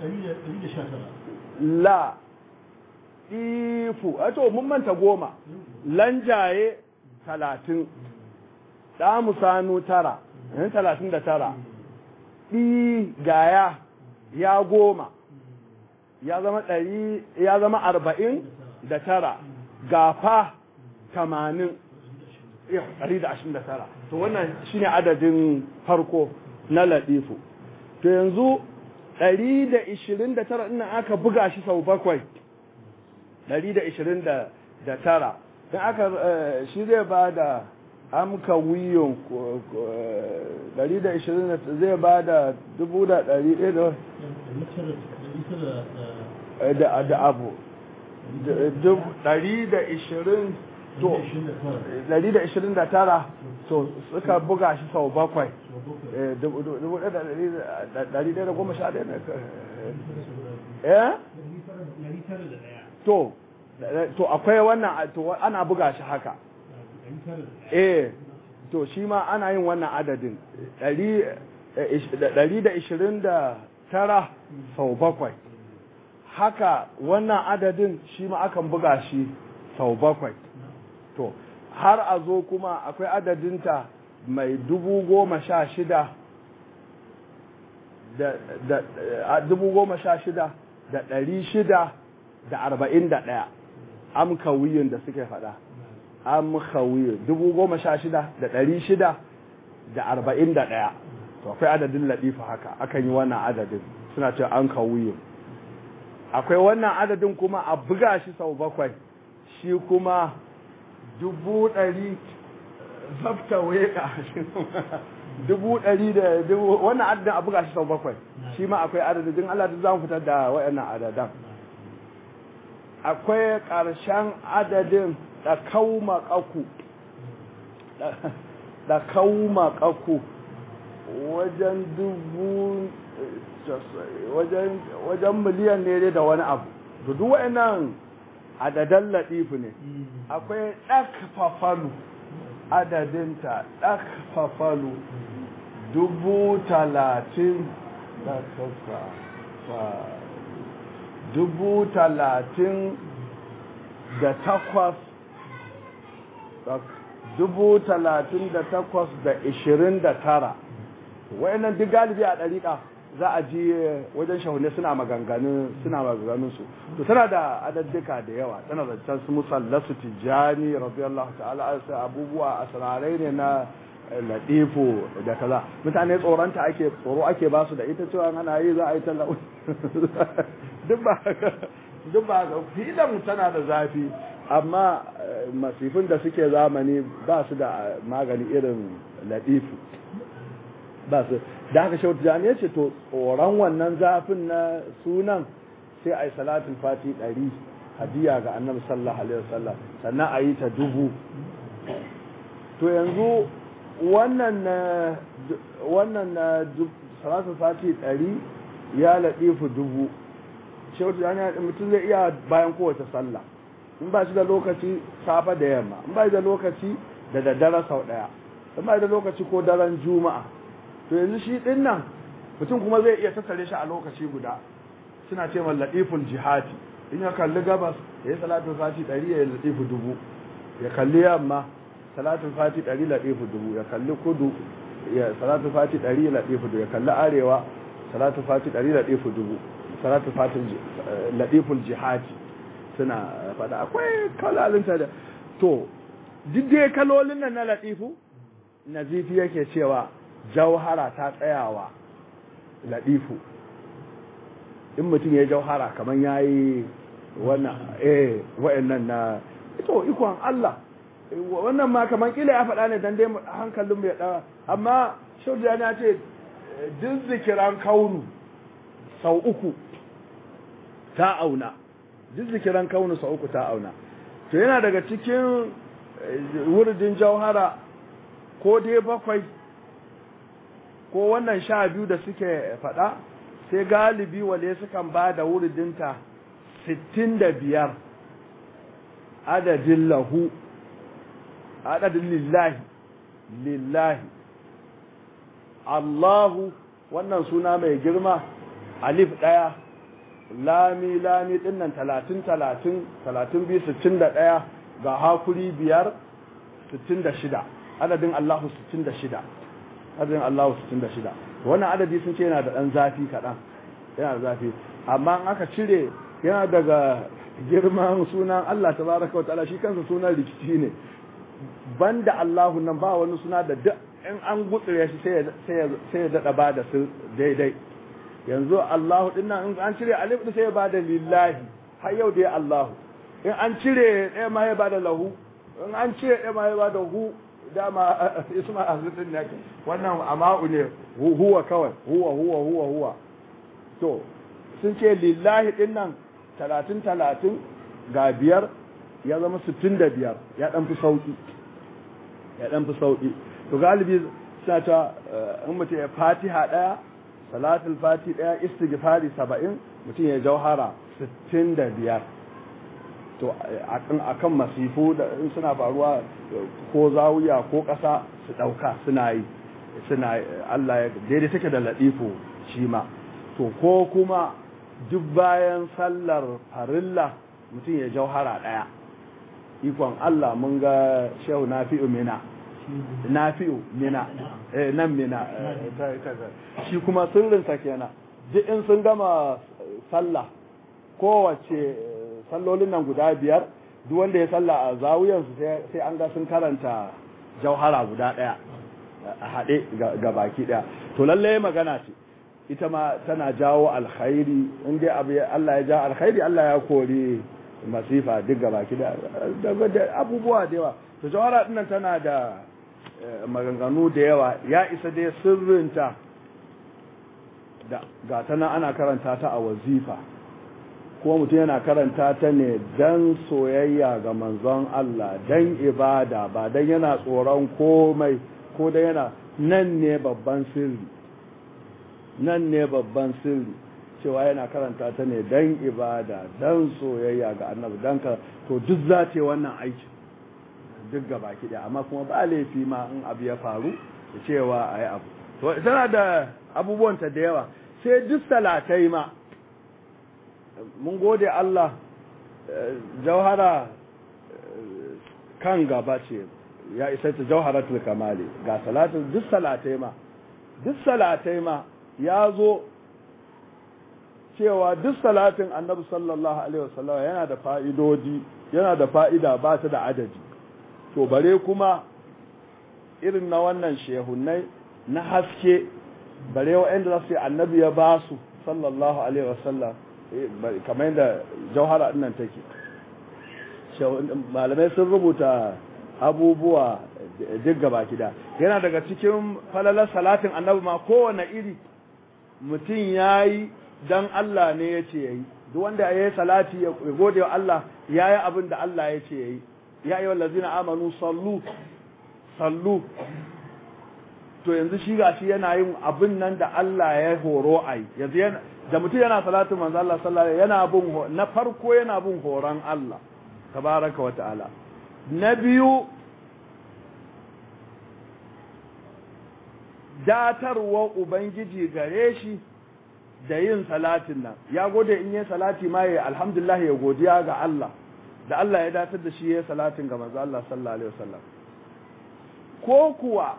la ifu a to mun manta goma lanjaye talatin ɗamu sanu tara yan talatin da tara ɗi gaya ya goma ya zama ɗari ya zama arba'in da tara gafa tamanin ɗari da ashirin da tara to wannan shine adadin farko na latifu to yanzu 129 ina aka buga shi sau bakwai 129 don aka shi zai ba da amka wiyon 120 zai ba da 1,100 da da abu 120 to 129 to suka buga shi sau bakwai ɗari ɗaya da goma sha ɗaya eh to to akwai wannan to ana buga shi haka eh to shi ma ana yin wannan adadin ɗari da ishirin da tara sau bakwai haka wannan adadin shi ma akan buga shi sau bakwai to har a zo kuma akwai adadinta mai dubu goma sha shida da dubu goma sha shida da ɗari shida da arba'in da ɗaya amkawiyin da suke faɗa amkawiyin dubu goma sha shida da ɗari shida da arba'in da ɗaya to akwai adadin laɗifa haka akan yi wannan adadin suna ce an kawiyin akwai wannan adadin kuma a buga shi sau bakwai shi kuma dubu ɗari zafta weka dubu ɗari da dubu wannan adadin a buga shi sau bakwai shi ma akwai adadin Allah duk za mu fitar da waɗannan adadan akwai ƙarshen adadin da kauma ƙaku da kauma ƙaku wajen dubu wajen miliyan ne da wani abu da duk waɗannan adadan latifu ne akwai ɗakfafalu adadinta ɗakfafalu dubu talatin da dubu talatin da takwas dubu talatin da takwas da ishirin da tara wayannan duk galibi a ɗariƙa za a ji wajen shahune suna maganganun suna maganganun su to tana da adaddika da yawa tana da can su musallasu tijani radiyallahu ta'ala sai abubuwa asrarai ne na latifu da kaza mutane tsoronta ake tsoro ake ba su da ita cewa ana yi za a yi tallau duk ba duk ba filan tana da zafi amma masifin da suke zamani ba su da magani irin latifu ba su da haka shautu jani ya ce to tsoron wannan zafin na sunan sai a yi salatin fati ɗari hadiya ga annabi sallallahu alaihi wasallam sannan a yi ta dubu to yanzu wannan na wannan na salatin fati ɗari ya laɗifu dubu shautu jani mutum zai iya bayan kowace sallah in ba shi da lokaci safa da yamma in ba shi da lokaci da daddare sau ɗaya in ba shi da lokaci ko daren juma'a to yanzu shi ɗin nan mutum kuma zai iya tattare shi a lokaci guda suna ce ma laɗiful jihati in ya kalli gabas ya yi salatin fati ɗari ya yi laɗifu dubu ya kalli yamma salatin fati ɗari laɗifu dubu ya kalli kudu ya salatin fati ɗari ya laɗifu dubu ya kalli arewa salatin fati ɗari laɗifu dubu salatin fati laɗiful jihati suna faɗa akwai kalalinta da to duk dai kalolin nan na laɗifu nazifi yake cewa jauhara ta tsayawa laɗifu in mutum ya jauhara kamar ya yi wannan eh wa'annan na ito ikon Allah wannan ma kamar kila ya faɗa ne dan dai hankalin mai ɗawa amma shaudiya na ce duk zikiran kaunu sau uku ta auna duk zikiran kaunu sau uku ta auna to yana daga cikin wurdin jauhara ko dai bakwai ko wannan sha biyu da suke faɗa sai galibi wale sukan ba da wuridinta sittin da biyar adadin lahu adadin lillahi lillahi Allahu wannan suna mai girma alif ɗaya lami lami ɗinnan talatin talatin talatin biyu sittin da ɗaya ga hakuri biyar sittin da shida adadin Allahu sittin da shida adadin Allahu 66 wannan adadi sun ce yana da dan zafi kaɗan yana da zafi amma in aka cire yana daga girman sunan Allah tabaraka wa ta'ala shi kansa sunan rikici ne banda Allahu nan ba wani suna da duk in an gutsure shi sai ya sai ya dada bada su daidai yanzu Allahu din nan in an cire alif sai ya bada lillahi har yau dai Allahu in an cire ɗaya ma ya bada lahu in an cire ɗaya ma ya bada hu dama isma azitin ne wannan ama'u ne huwa kawai huwa huwa huwa huwa to sun ce lillahi din nan talatin talatin ga biyar ya zama sittin da biyar ya dan fi sauki ya dan fi sauki to galibi suna ta in mutum ya fatiha daya salatul fati daya istighfari saba'in mutum ya jauhara sittin da biyar to akan masifu da in suna faruwa ko zawiya ko ƙasa su ɗauka suna yi suna Allah ya daidai take da laɗifo shi ma to ko kuma duk bayan sallar farilla mutum ya jauhara ɗaya ikon Allah mun ga shehu nafi'u mina nafi'u mina eh nan mina shi kuma sirrinsa kenan duk in sun gama sallah kowace sallolin nan guda biyar duk wanda ya salla a zawuyansu sai an ga sun karanta jauhara guda ɗaya a haɗe ga baki ɗaya to lallai magana ce ita ma tana jawo alkhairi in dai abu Allah ya ja alkhairi Allah ya kori masifa duk ga baki da abubuwa da yawa to jauhara ɗinnan tana da maganganu da yawa ya isa dai sirrinta da ga tana ana karanta ta a wazifa kuma mutum yana karanta ta ne dan soyayya ga manzon Allah dan ibada ba dan yana tsoron komai ko dan yana nan ne babban sirri nan ne babban sirri cewa yana karanta ta ne dan ibada dan soyayya ga annabi dan ka to duk za ta wannan aiki duk ga baki ɗaya amma kuma ba laifi ma in abu ya faru da cewa a yi abu to tana da abubuwanta da yawa sai duk salatai ma mun gode Allah jauhara kan gaba ce ya isa ta jauharatul kamali ga salatin duk salatai ma duk salatai ma ya zo cewa duk salatin annabi sallallahu alaihi wasallam yana da fa'idodi yana da fa'ida ba ta da adadi to bare kuma irin na wannan shehunai na haske bare wa'anda za su yi annabi ya ba su sallallahu alaihi wasallam kamar yadda jauhara nan take malamai sun rubuta abubuwa duk gaba gida yana daga cikin falalar salatin annabi ma kowane iri mutum ya yi don Allah ne ya ce ya yi duk wanda ya yi salati ya gode wa Allah ya yi abin da Allah ya ce ya yi ya yi wallazina amanu sallu sallu to yanzu shi ga shi yana yin abin nan da Allah ya horo a yi yanzu da mutum yana salatin manzo Allah sallallahu yana bin na farko yana bin horon Allah tabaraka wa ta'ala na biyu datarwa ubangiji gare shi da yin salatin nan ya gode in yi salati ma ya alhamdulillah ya godiya ga Allah da Allah ya datar da shi ya salatin ga manzo Allah sallallahu alaihi wasallam ko kuwa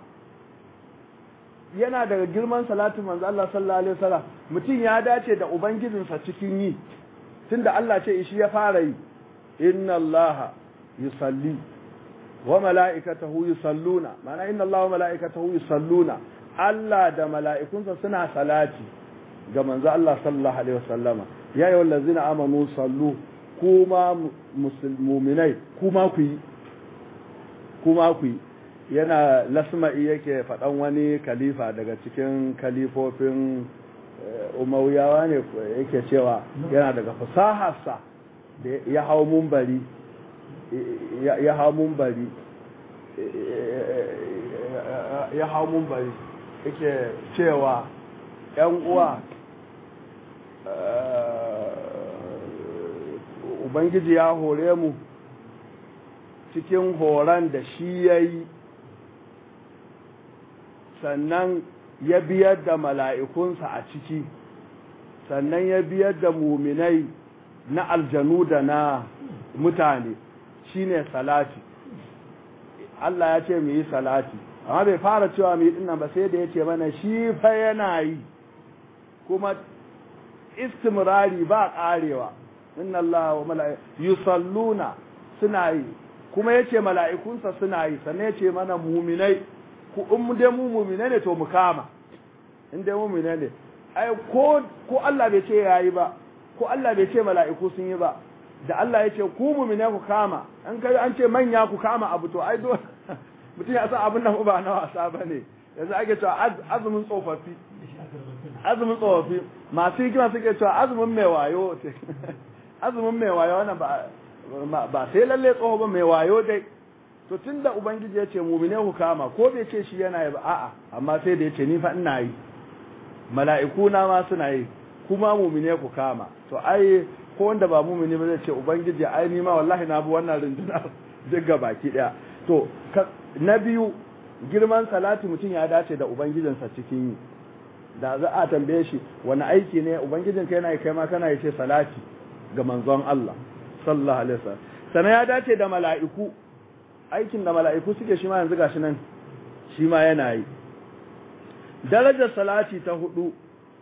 yana daga girman salatin manzo Allah sallallahu alaihi wasallam mutum ya dace da ubangijinsa cikin yi tunda Allah ce shi ya fara yi inna Allah yusalli wa mala'ikatahu yusalluna ma'ana inna Allah wa mala'ikatahu yusalluna Allah da mala'ikunsa suna salati ga manzo Allah sallallahu alaihi wasallama ya yi wallazina amanu sallu kuma musulmuminai kuma ku yi kuma ku yi yana lasma'i yake faɗan wani kalifa daga cikin kalifofin umawiyawa ne yake cewa yana daga fasaharsa da ya hau mumbari ya hau mumbari ya hau mumbari yake cewa ‘yan uwa Ubangiji ya hore mu cikin horon da shi ya yi sannan ya biyar da mala'ikunsa a ciki sannan ya biyar da muminai na aljanu da na mutane shine salati Allah ya ce mu yi salati amma bai fara cewa mu yi dinnan ba sai da ya ce mana shi fa yana yi kuma istimrari ba karewa inna Allah wa mala'iku yusalluna suna yi kuma yace mala'ikunsa suna yi sannan yace mana mu'minai ku in dai mu mu'minai ne to mu kama in dai mu'minai ne ai ko ko Allah bai ce yayi ba ko Allah bai ce mala'iku sun yi ba da Allah yace ku mu'minai ku kama an kai an ce manya ku kama abu to ai do mutum ya san abin nan ba na wasa bane yanzu ake cewa azumin tsofaffi azumin tsofaffi masu hikima suke cewa azumin mai wayo azumin mai wayo wannan ba ba sai lalle tsoho ba mai wayo dai to tunda ubangiji ya ce mumine ku kama ko bai ce shi yana yi ba a'a amma sai da ya ce ni fa ina yi mala'iku na ma suna yi kuma mumine ku kama to ai ko wanda ba mumini ba zai ce ubangiji ai ni ma wallahi na bi wannan rundunar duk ga baki daya to na biyu girman salati mutum ya dace da ubangijinsa cikin yi da za a tambaye shi wani aiki ne ubangijinka yana kai ma kana yace salati ga manzon Allah sallallahu alaihi wasallam sannan ya dace da mala'iku aikin da mala'iku suke shi ma yanzu gashi nan shi ma yana yi darajar salati ta hudu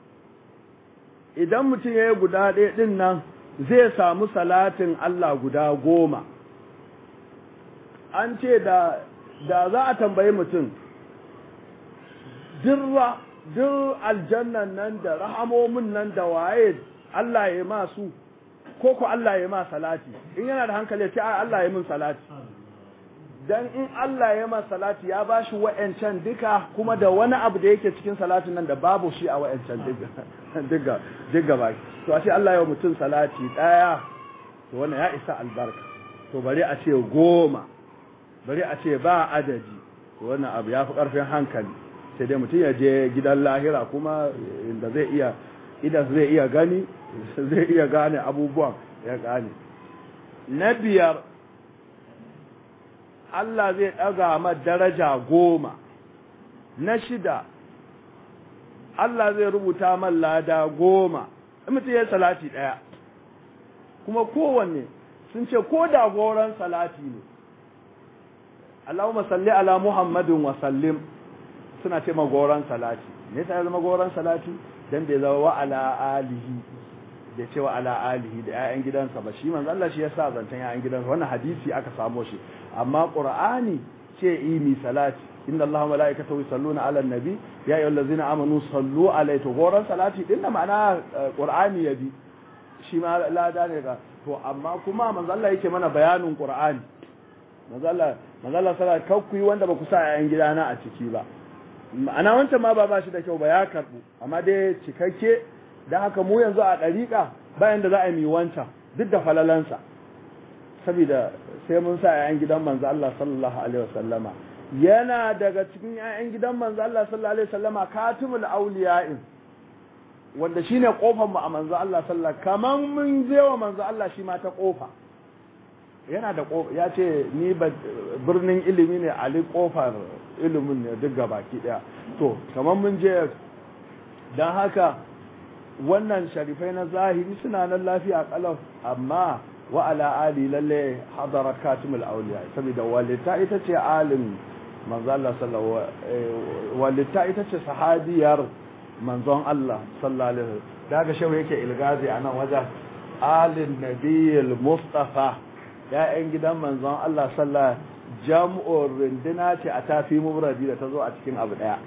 idan mutum ya yi guda ɗaya ɗin nan zai samu salatin Allah guda goma an ce da da za a tambayi mutum dirra duk aljannan nan da rahamomin nan da waye Allah ya ma su ko ko Allah ya ma salati in yana da hankali ya ce Allah ya min salati dan in Allah ya ma salati ya bashi wa'ancan duka kuma da wani abu da yake cikin salatin nan da babu shi a wa'ancan duka duka ba to ashe Allah ya mutum salati daya to wannan ya isa albarka to bari a ce goma bari a ce ba adadi to wannan abu ya fi karfin hankali sai dai mutum ya je gidan lahira kuma inda zai iya idan zai iya gani zai iya gane abubuwan ya gane na biyar Allah zai ɗaga ma daraja goma na shida Allah zai rubuta man lada goma mutum ya salati ɗaya kuma kowanne sun ce ko da goron salati ne Allahumma salli ala Muhammadin wa sallim suna ce magoran salati ne sai zama goran salati dan bai zama wa ala alihi da ce wa ala alihi da ƴaƴan gidansa ba shi manzo Allah shi yasa zantan ƴaƴan gidansa wannan hadisi aka samo shi amma Qur'ani ce yi mi salati inna allaha malaikatahu yusalluna ala nabi ya ayyuhallazina amanu sallu alaihi to goran salati din da ma'ana qur'ani yabi shi ma lada ne ga to amma kuma manzo Allah yake mana bayanin qur'ani manzo Allah manzo Allah sallallahu alaihi yi wanda ba ku sa yayan gidana a ciki ba ma'ana wancan ma ba ba shi da kyau ba ya karbu amma dai cikakke dan haka mu yanzu a dariƙa bayan da za a yi wancan duk da falalansa saboda sai mun sa yayan gidan manzo Allah sallallahu alaihi wasallama yana daga cikin yayan gidan manzo Allah sallallahu alaihi wasallama katimul auliya'in wanda shine kofar mu a manzo Allah sallallahu kaman mun je wa manzo Allah shi ma ta kofa yana da kofa ya ce ni birnin ilimi ne ali kofar ilimin ne duk gabaki daya to kaman mun je dan haka wannan sharifai na zahiri suna nan lafiya kalau amma wa ala ali lalle hadara katimul awliya saboda walita ita ce alim manzo Allah sallallahu walita ita ce sahabiyar manzon Allah sallallahu alaihi wasallam daga shehu yake ilgazi a nan wajen alin nabiyil mustafa ya'yan gidan manzon Allah sallallahu jam'ur rindina ce a tafi mubradi da ta zo a cikin abu daya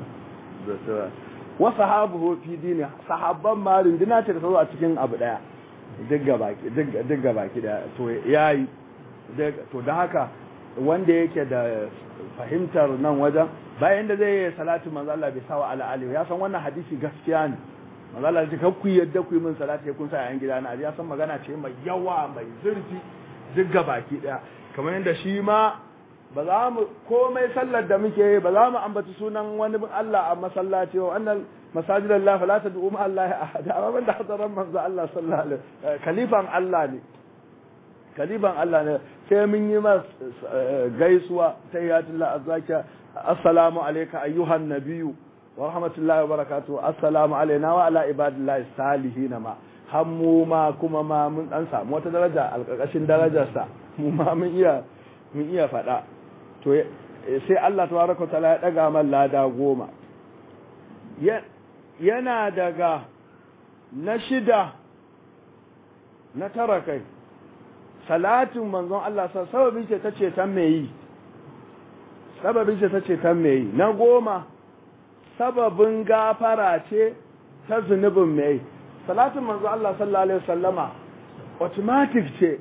wa sahabuhu fi dini sahabban ma rindina ce da ta zo a cikin abu daya duk gabaki duk gabaki daya to yayi to da haka wanda yake da fahimtar nan wajen bayan da zai yi salatu manzo Allah bai sawa ala alihi ya san wannan hadisi gaskiya ne manzo Allah ya ku yadda ku yi min salati kun sa yayin gida na ya san magana ce mai yawa mai zurfi duk baki daya kamar yadda shi ma ba za mu komai sallar da muke yi ba za mu ambaci sunan wani Allah a masallaci wa annal masajid Allah fala tad'u ma Allah ahada amma banda hadaran manzo Allah sallallahu alaihi khalifan Allah ne khalifan Allah ne sai mun yi mas gaisuwa tayyatullah azzakiya assalamu alayka ayyuhan nabiyyu wa rahmatullahi wa barakatuh assalamu alayna wa ala ibadillahi salihin ma hammu ma kuma ma mun dan samu wata daraja alƙarƙashin darajarsa mu ma mun iya mun iya faɗa to sai Allah tabaraka taala ya daga man lada goma yana daga na shida na tara kai salatin manzon Allah sababin ce ta ce tan me yi sababin ce ta ce tan me yi na goma sababin gafara ce ta zunubin me yi salatin manzon Allah sallallahu alaihi wasallama automatic ce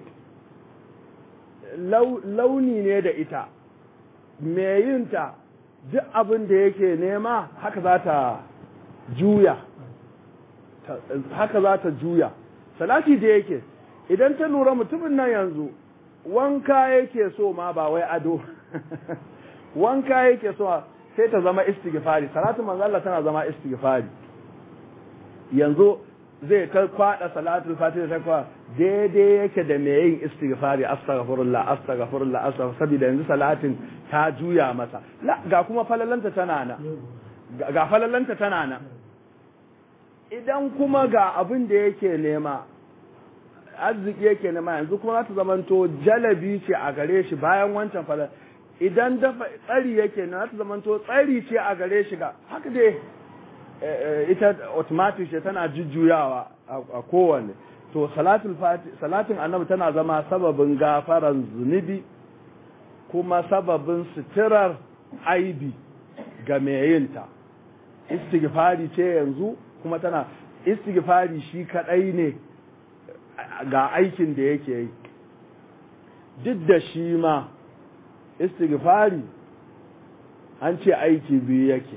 launi ne da ita me yinta duk abin da yake nema haka za ta juya haka za ta juya salati da yake idan ta lura mutumin nan yanzu wanka yake so ma ba wai ado wanka yake so sai ta zama istighfari salatin manzo Allah tana zama istighfari yanzu zai ta kwada salatul fatiha ta kwa daidai yake da mai yin istighfari astaghfirullah astaghfirullah astaghfir saboda yanzu salatin ta juya masa la ga kuma falalanta tana nan ga falalanta tana nan idan kuma ga abin da yake nema arziki yake nema yanzu kuma za ta zamanto jalabi ce a gare shi bayan wancan falal idan dafa tsari yake na za ta zamanto tsari ce a gare shi ga haka dai ita automatic ce tana jujjuyawa a kowanne to salatul fati salatin annabi tana zama sababin gafaran zunubi kuma sababin suturar aibi ga mai yinta istighfari ce yanzu kuma tana istighfari shi kadai ne ga aikin da yake yi duk da shi ma istighfari an ce aiki biyu yake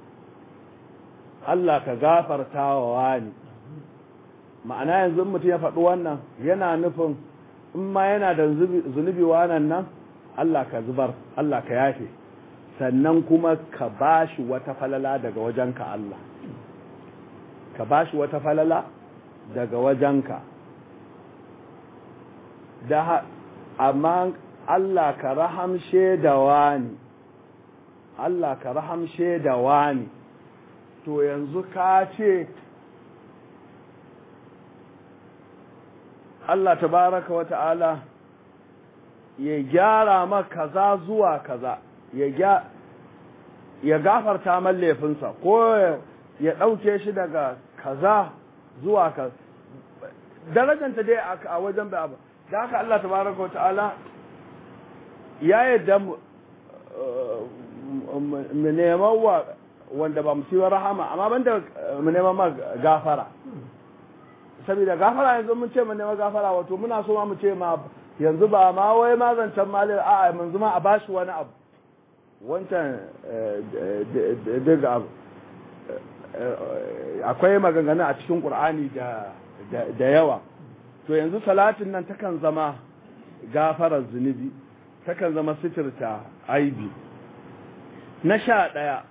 Allah ka gafarta wa wani ma'ana yanzu mutum ya faɗi wannan yana nufin in ma yana da zunubi wanan nan Allah ka zubar Allah ka yafe sannan kuma ka bashi wata falala daga wajenka Allah ka bashi wata falala daga wajenka da amma Allah ka rahamshe da wani Allah ka rahamshe da wani to yanzu ka ce Allah tabaraka wa ta'ala ya gyara ma kaza zuwa kaza ya gafarta man laifinsa ko ya ɗauke shi daga kaza zuwa kaza darajanta dai a wajen bai abu da haka Allah tabaraka wa ta'ala ya yadda mu neman wa wanda ba mu ciwa rahama amma banda mu neman ma gafara saboda gafara yanzu mun ce mu neman gafara wato muna so ma mu ce ma yanzu ba ma wai ma zancen mali a yanzu ma a bashi wani abu wancan daga abu akwai maganganu a cikin ƙur'ani da yawa to yanzu salatin nan takan zama gafarar zunubi takan zama sitirta aibi na sha ɗaya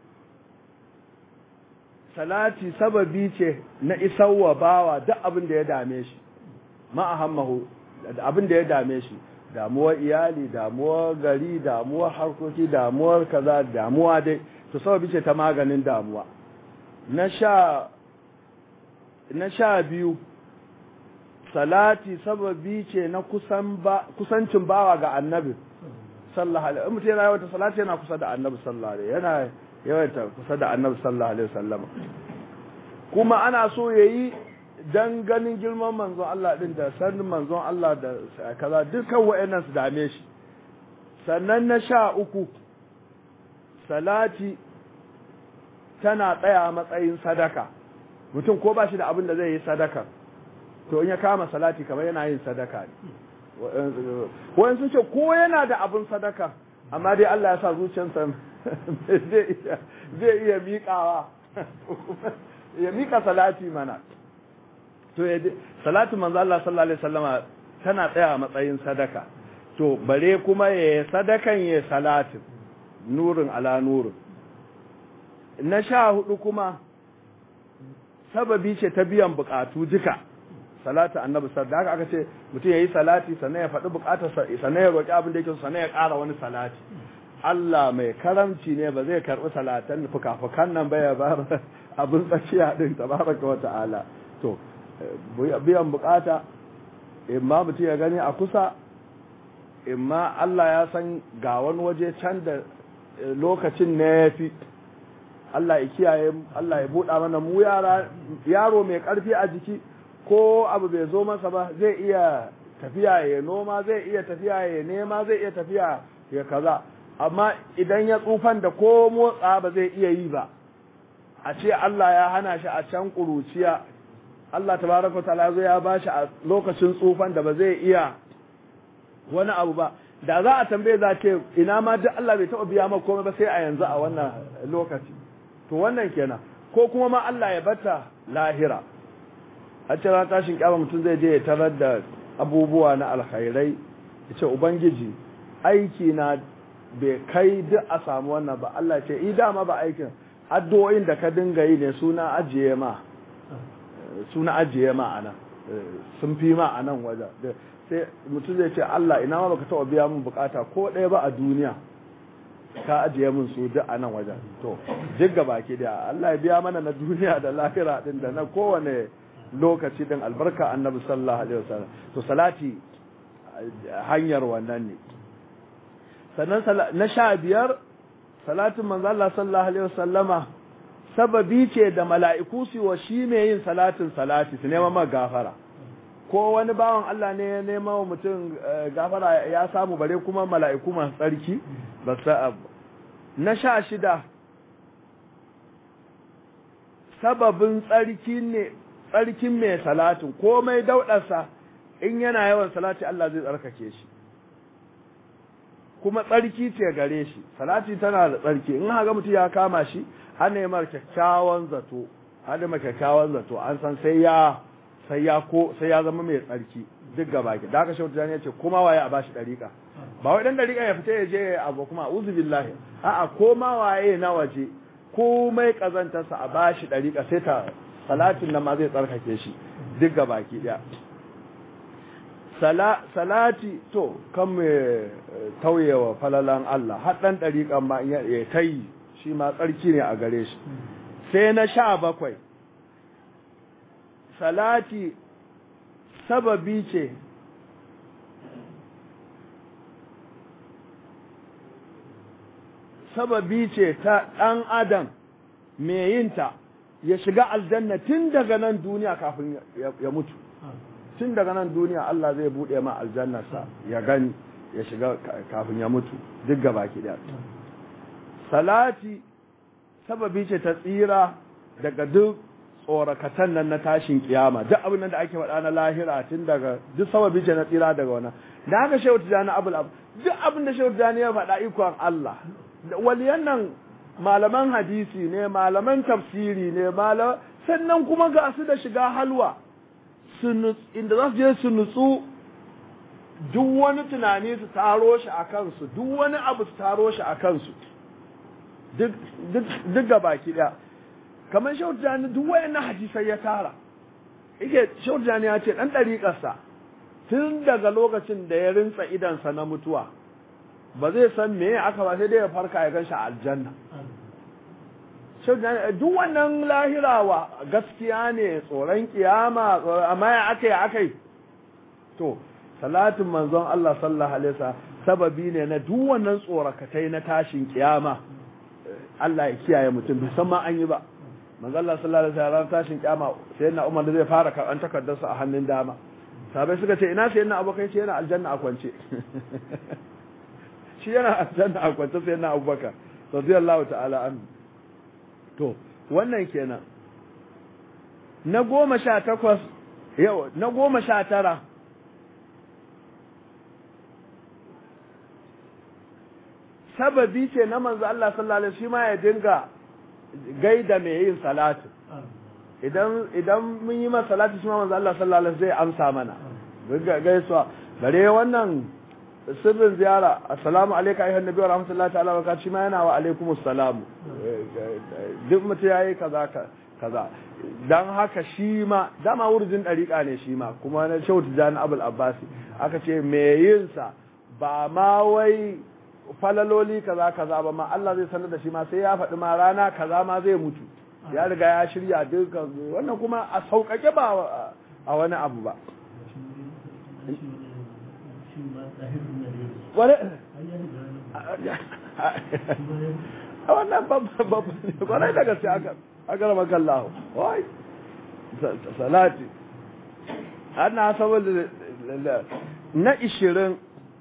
salati sababi ce na isarwa bawa duk abin da ya dame shi ma'ahammahu abin da ya dame shi damuwar iyali damuwar gari damuwar harkoki damuwar kaza damuwa dai to sababi ce ta maganin damuwa na sha na sha biyu salati sababi ce na kusan ba kusancin bawa ga annabi sallallahu alaihi mutum yana yawaita salati yana kusa da annabi sallallahu alaihi yana yawaita kusa da annabi sallallahu alaihi wasallam kuma ana so yayi dan ganin girman manzon Allah din da sanin manzon Allah da kaza dukkan wayannan su dame shi sannan na sha uku salati tana tsaya a matsayin sadaka mutum ko ba shi da abin da zai yi sadaka to in ya kama salati kamar yana yin sadaka ne wayan sun ce ko yana da abin sadaka amma dai Allah ya sa zuciyarsa zai iya miƙawa ya miƙa salati mana to salatu manzo Allah sallallahu alaihi wasallama tana tsaya a matsayin sadaka to bare kuma ya sadakan ya salatin nurin ala nurin na sha hudu kuma sababi ce ta biyan bukatu duka salatu annabi sallallahu haka aka ce mutum yayi salati sannan ya faɗi bukatar sannan ya roki abin da yake sannan ya ƙara wani salati Allah mai karamci ne ba zai karɓi salatan fuka-fukan nan ba ya bar abin tsakiya din tabaraka wa ta'ala to biyan bukata imma mutum ya gani a kusa imma Allah ya san ga wani waje can da lokacin ne ya fi Allah ya kiyaye Allah ya buɗa mana mu yara yaro mai ƙarfi a jiki ko abu bai zo masa ba zai iya tafiya ya noma zai iya tafiya ya nema zai iya tafiya ya kaza amma idan ya tsufan da ko motsa ba zai iya yi ba a ce Allah ya hana shi a can ƙuruciya Allah tabaraka ta'ala zo ya bashi a lokacin tsufan da ba zai iya wani abu ba da za a tambaye za ce ina ma duk Allah bai taɓa biya maka komai ba sai a yanzu a wannan lokaci to wannan kenan ko kuma ma Allah ya bata lahira a ce ran tashin kyama mutum zai je ya tarar da abubuwa na alkhairai ya ce ubangiji aiki na bai kai duk a samu wannan ba Allah ce i dama ba aikin addu'o'in da ka dinga yi ne suna ajiye ma suna ajiye ma anan sun fi ma anan waje sai mutum zai ce Allah ina ma baka taɓa biya min bukata ko ɗaya ba a duniya ka ajiye min su duk a nan wajen to duk gaba ke da Allah ya biya mana na duniya da lahira din da na kowane lokaci din albarka annabi sallallahu alaihi wasallam to salati hanyar wannan ne sannan na sha biyar salatin manzo Allah sallallahu alaihi wasallama sababi ce da mala'iku su wa shi mai yin salatin salati su nema ma gafara ko wani bawan Allah ne ya nema wa mutum gafara ya samu bare kuma mala'iku masu tsarki ba sa na sha shida sababin tsarki ne tsarkin mai salatin komai daudarsa in yana yawan salati Allah zai tsarkake shi kuma tsarki ce gare shi salati tana da tsarki in haka mutum ya kama shi an nemar kyakkyawan zato an nemar kyakkyawan zato an san sai ya sai ya ko sai ya zama mai tsarki duk gaba ki da aka shautu ya ce kuma waye a bashi dariƙa ba wai dan dariƙa ya fita ya je abu kuma uzu billahi a'a koma waye na waje komai kazantarsa a bashi dariƙa sai ta salatin nan ma zai tsarkake shi duk gaba ki daya salati to kan mai tauyewa falalan Allah har dan dariƙan ma ya tayi shi ma tsarki ne a gare shi sai na sha bakwai salati sababi ce sababi ce ta ɗan adam mai yinta ya shiga aljanna tun daga nan duniya kafin ya mutu tun daga nan duniya Allah zai buɗe ma aljannarsa ya gani ya shiga kafin ya mutu duk gaba ki salati sababi ce ta tsira daga duk tsorakatan nan na tashin kiyama duk abin nan da ake faɗa na lahira tun daga duk sababi ce na tsira daga wannan da haka shehu tijani abul ab duk abin da shehu tijani ya faɗa ikon Allah waliyan nan malaman hadisi ne malaman tafsiri ne malaman sannan kuma ga su da shiga halwa inda za su je su nutsu duk wani tunani su taro shi a kansu duk wani abu su taro shi a kansu duk ga baki ɗaya kamar shautani duk wayannan hadisai ya tara yake shautani ya ce ɗan ɗariƙarsa tun daga lokacin da ya rinsa idansa na mutuwa ba zai san me aka ba sai dai ya farka ya ganshi a aljanna duk wannan lahirawa gaskiya ne tsoron kiyama amma ya aka yi aka yi to salatin manzon Allah sallallahu alaihi wasallam sababi ne na duk wannan tsorakatai na tashin kiyama Allah ya kiyaye mutum bai san ma an yi ba manzon Allah sallallahu alaihi wasallam tashin kiyama sai na Umar da zai fara karɓan takardarsa a hannun dama sabai suka ce ina sai na abokai ce yana aljanna a kwance shi yana aljanna a kwance sai na abubakar radiyallahu ta'ala anhu to wannan kenan na goma sha takwas yau na goma sha tara sababi ce na manzo Allah sallallahu alaihi shi ma ya dinga gaida mai yin salatu idan idan mun yi masa salati shi ma manzo Allah sallallahu alaihi zai amsa mana gaisuwa bare wannan sirrin ziyara assalamu alayka ayyuhan nabi wa rahmatullahi ta'ala wa barakatuh shi ma yana wa alaikumus salam duk mutum yayi kaza kaza dan haka shi ma dama wurjin dariƙa ne shi ma kuma na Shehu Tijani Abul Abbasi aka ce me yin sa ba ma wai falaloli kaza kaza ba ma Allah zai sanar da shi ma sai ya faɗi ma rana kaza ma zai mutu ya riga ya shirya dukkan wannan kuma a sauƙaƙe ba a wani abu ba a wannan babban da gaske aka rama kallahu wai salati ana saboda na ishirin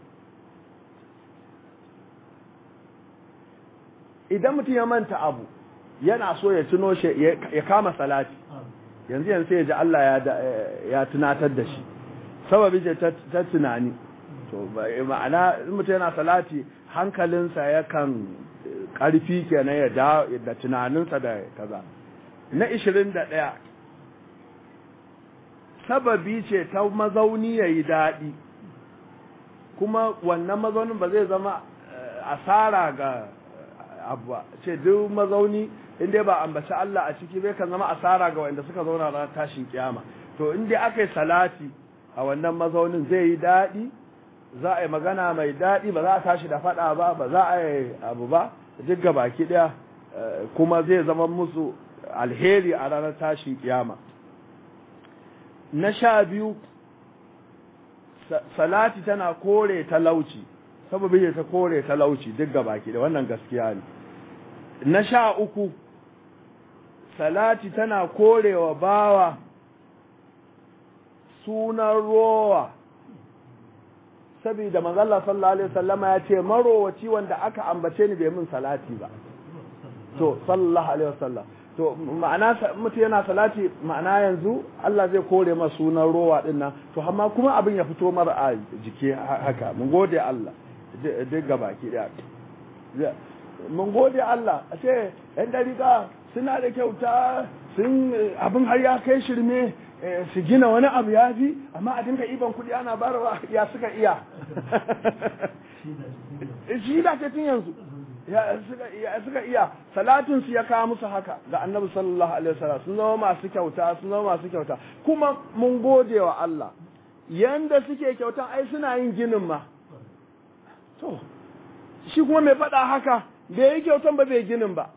idan mutum ya manta abu yana so ya tuno shi ya kama salati yanzu yanzu ya ji Allah ya tunatar da shi sababi ce ta tunani to ma'ana mutum yana salati hankalinsa yakan karfi kenan ya da da tunaninsa da kaza na 21 sababi ce ta mazauni yayi daɗi kuma wannan mazaunin ba zai zama asara ga abu ce duk mazauni in dai ba ambaci Allah a ciki bai kan zama asara ga wanda suka zauna ranar tashin kiyama to in dai aka yi salati a wannan mazaunin zai yi daɗi za a yi magana mai daɗi ba za a tashi da faɗa ba ba za a yi abu ba duk ga baki ɗaya kuma zai zama musu alheri a ranar tashin kiyama na sha biyu salati tana kore talauci saboda ta kore talauci duk ga baki da wannan gaskiya ne na sha uku salati tana korewa bawa sunan rowa saboda manzala sallallahu alaihi wasallama ya ce marowaci wanda aka ambace ni bai min salati ba to sallallahu alaihi wasallam to ma'ana mutu yana salati ma'ana yanzu Allah zai kore ma sunan rowa din nan to amma kuma abin ya fito mara a jiki haka mun gode Allah duk gabaki daya mun gode Allah a ce yan dariƙa suna da kyauta sun abin har ya kai shirme su gina wani abu ya fi amma a dinga iban kuɗi ana barawa ya suka iya shi da ce tun yanzu ya suka iya salatin su ya kawo musu haka ga annabi sallallahu alaihi wasallam sun zama masu kyauta sun zama masu kyauta kuma mun gode wa Allah yanda suke kyauta ai suna yin ginin ma to shi kuma mai faɗa haka bai yi kyautan ba bai ginin ba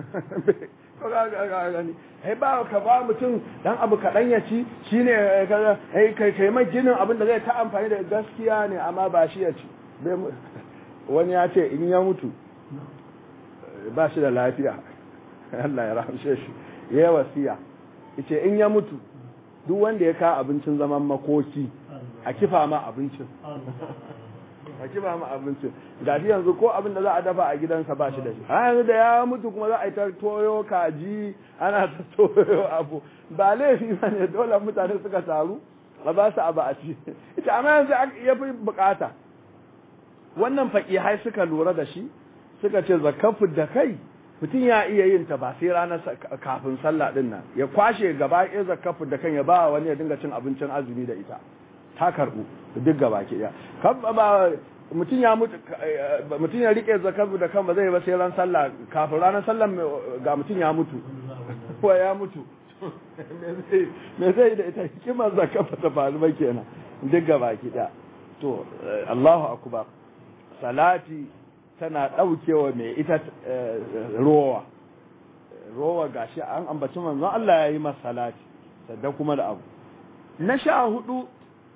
ai ba ka ba mutum dan abu kaɗan ya ci shi ne kai kai mai ginin abin da zai ta amfani da gaskiya ne amma ba shi ya ci wani ya ce in ya mutu ba shi da lafiya Allah ya rahamshe shi ya wasiya yace in ya mutu duk wanda ya ka abincin zaman makoki a kifa ma abincin ka ki ba mu abinci ga shi yanzu ko abin da za a dafa a gidansa ba shi da shi a yanzu da ya mutu kuma za a yi ta toyo kaji ana ta toyo abu ba laifi ba ne dole mutane suka taru a ba su abu a ci ita amma yanzu ya fi bukata wannan faƙihai suka lura da shi suka ce zakafu da kai mutum ya iya yin ta ba sai ranar kafin sallah din nan ya kwashe gaba ɗaya zakafu da kan ya ba wani ya dinga cin abincin azumi da ita ta karɓu duk gaba ke ɗaya ba mutum ya mutu mutum ya rike zakafu da kan ba zai ba sai ran sallah kafin ranar sallah ga mutum ya mutu ko ya mutu me zai da ita hikimar zakafa ta faru ba kenan duk gaba ke ɗaya to Allahu akbar salati tana ɗaukewa mai ita rowa rowa gashi an ambaci manzon Allah ya yi masa salati sadda kuma da abu na sha hudu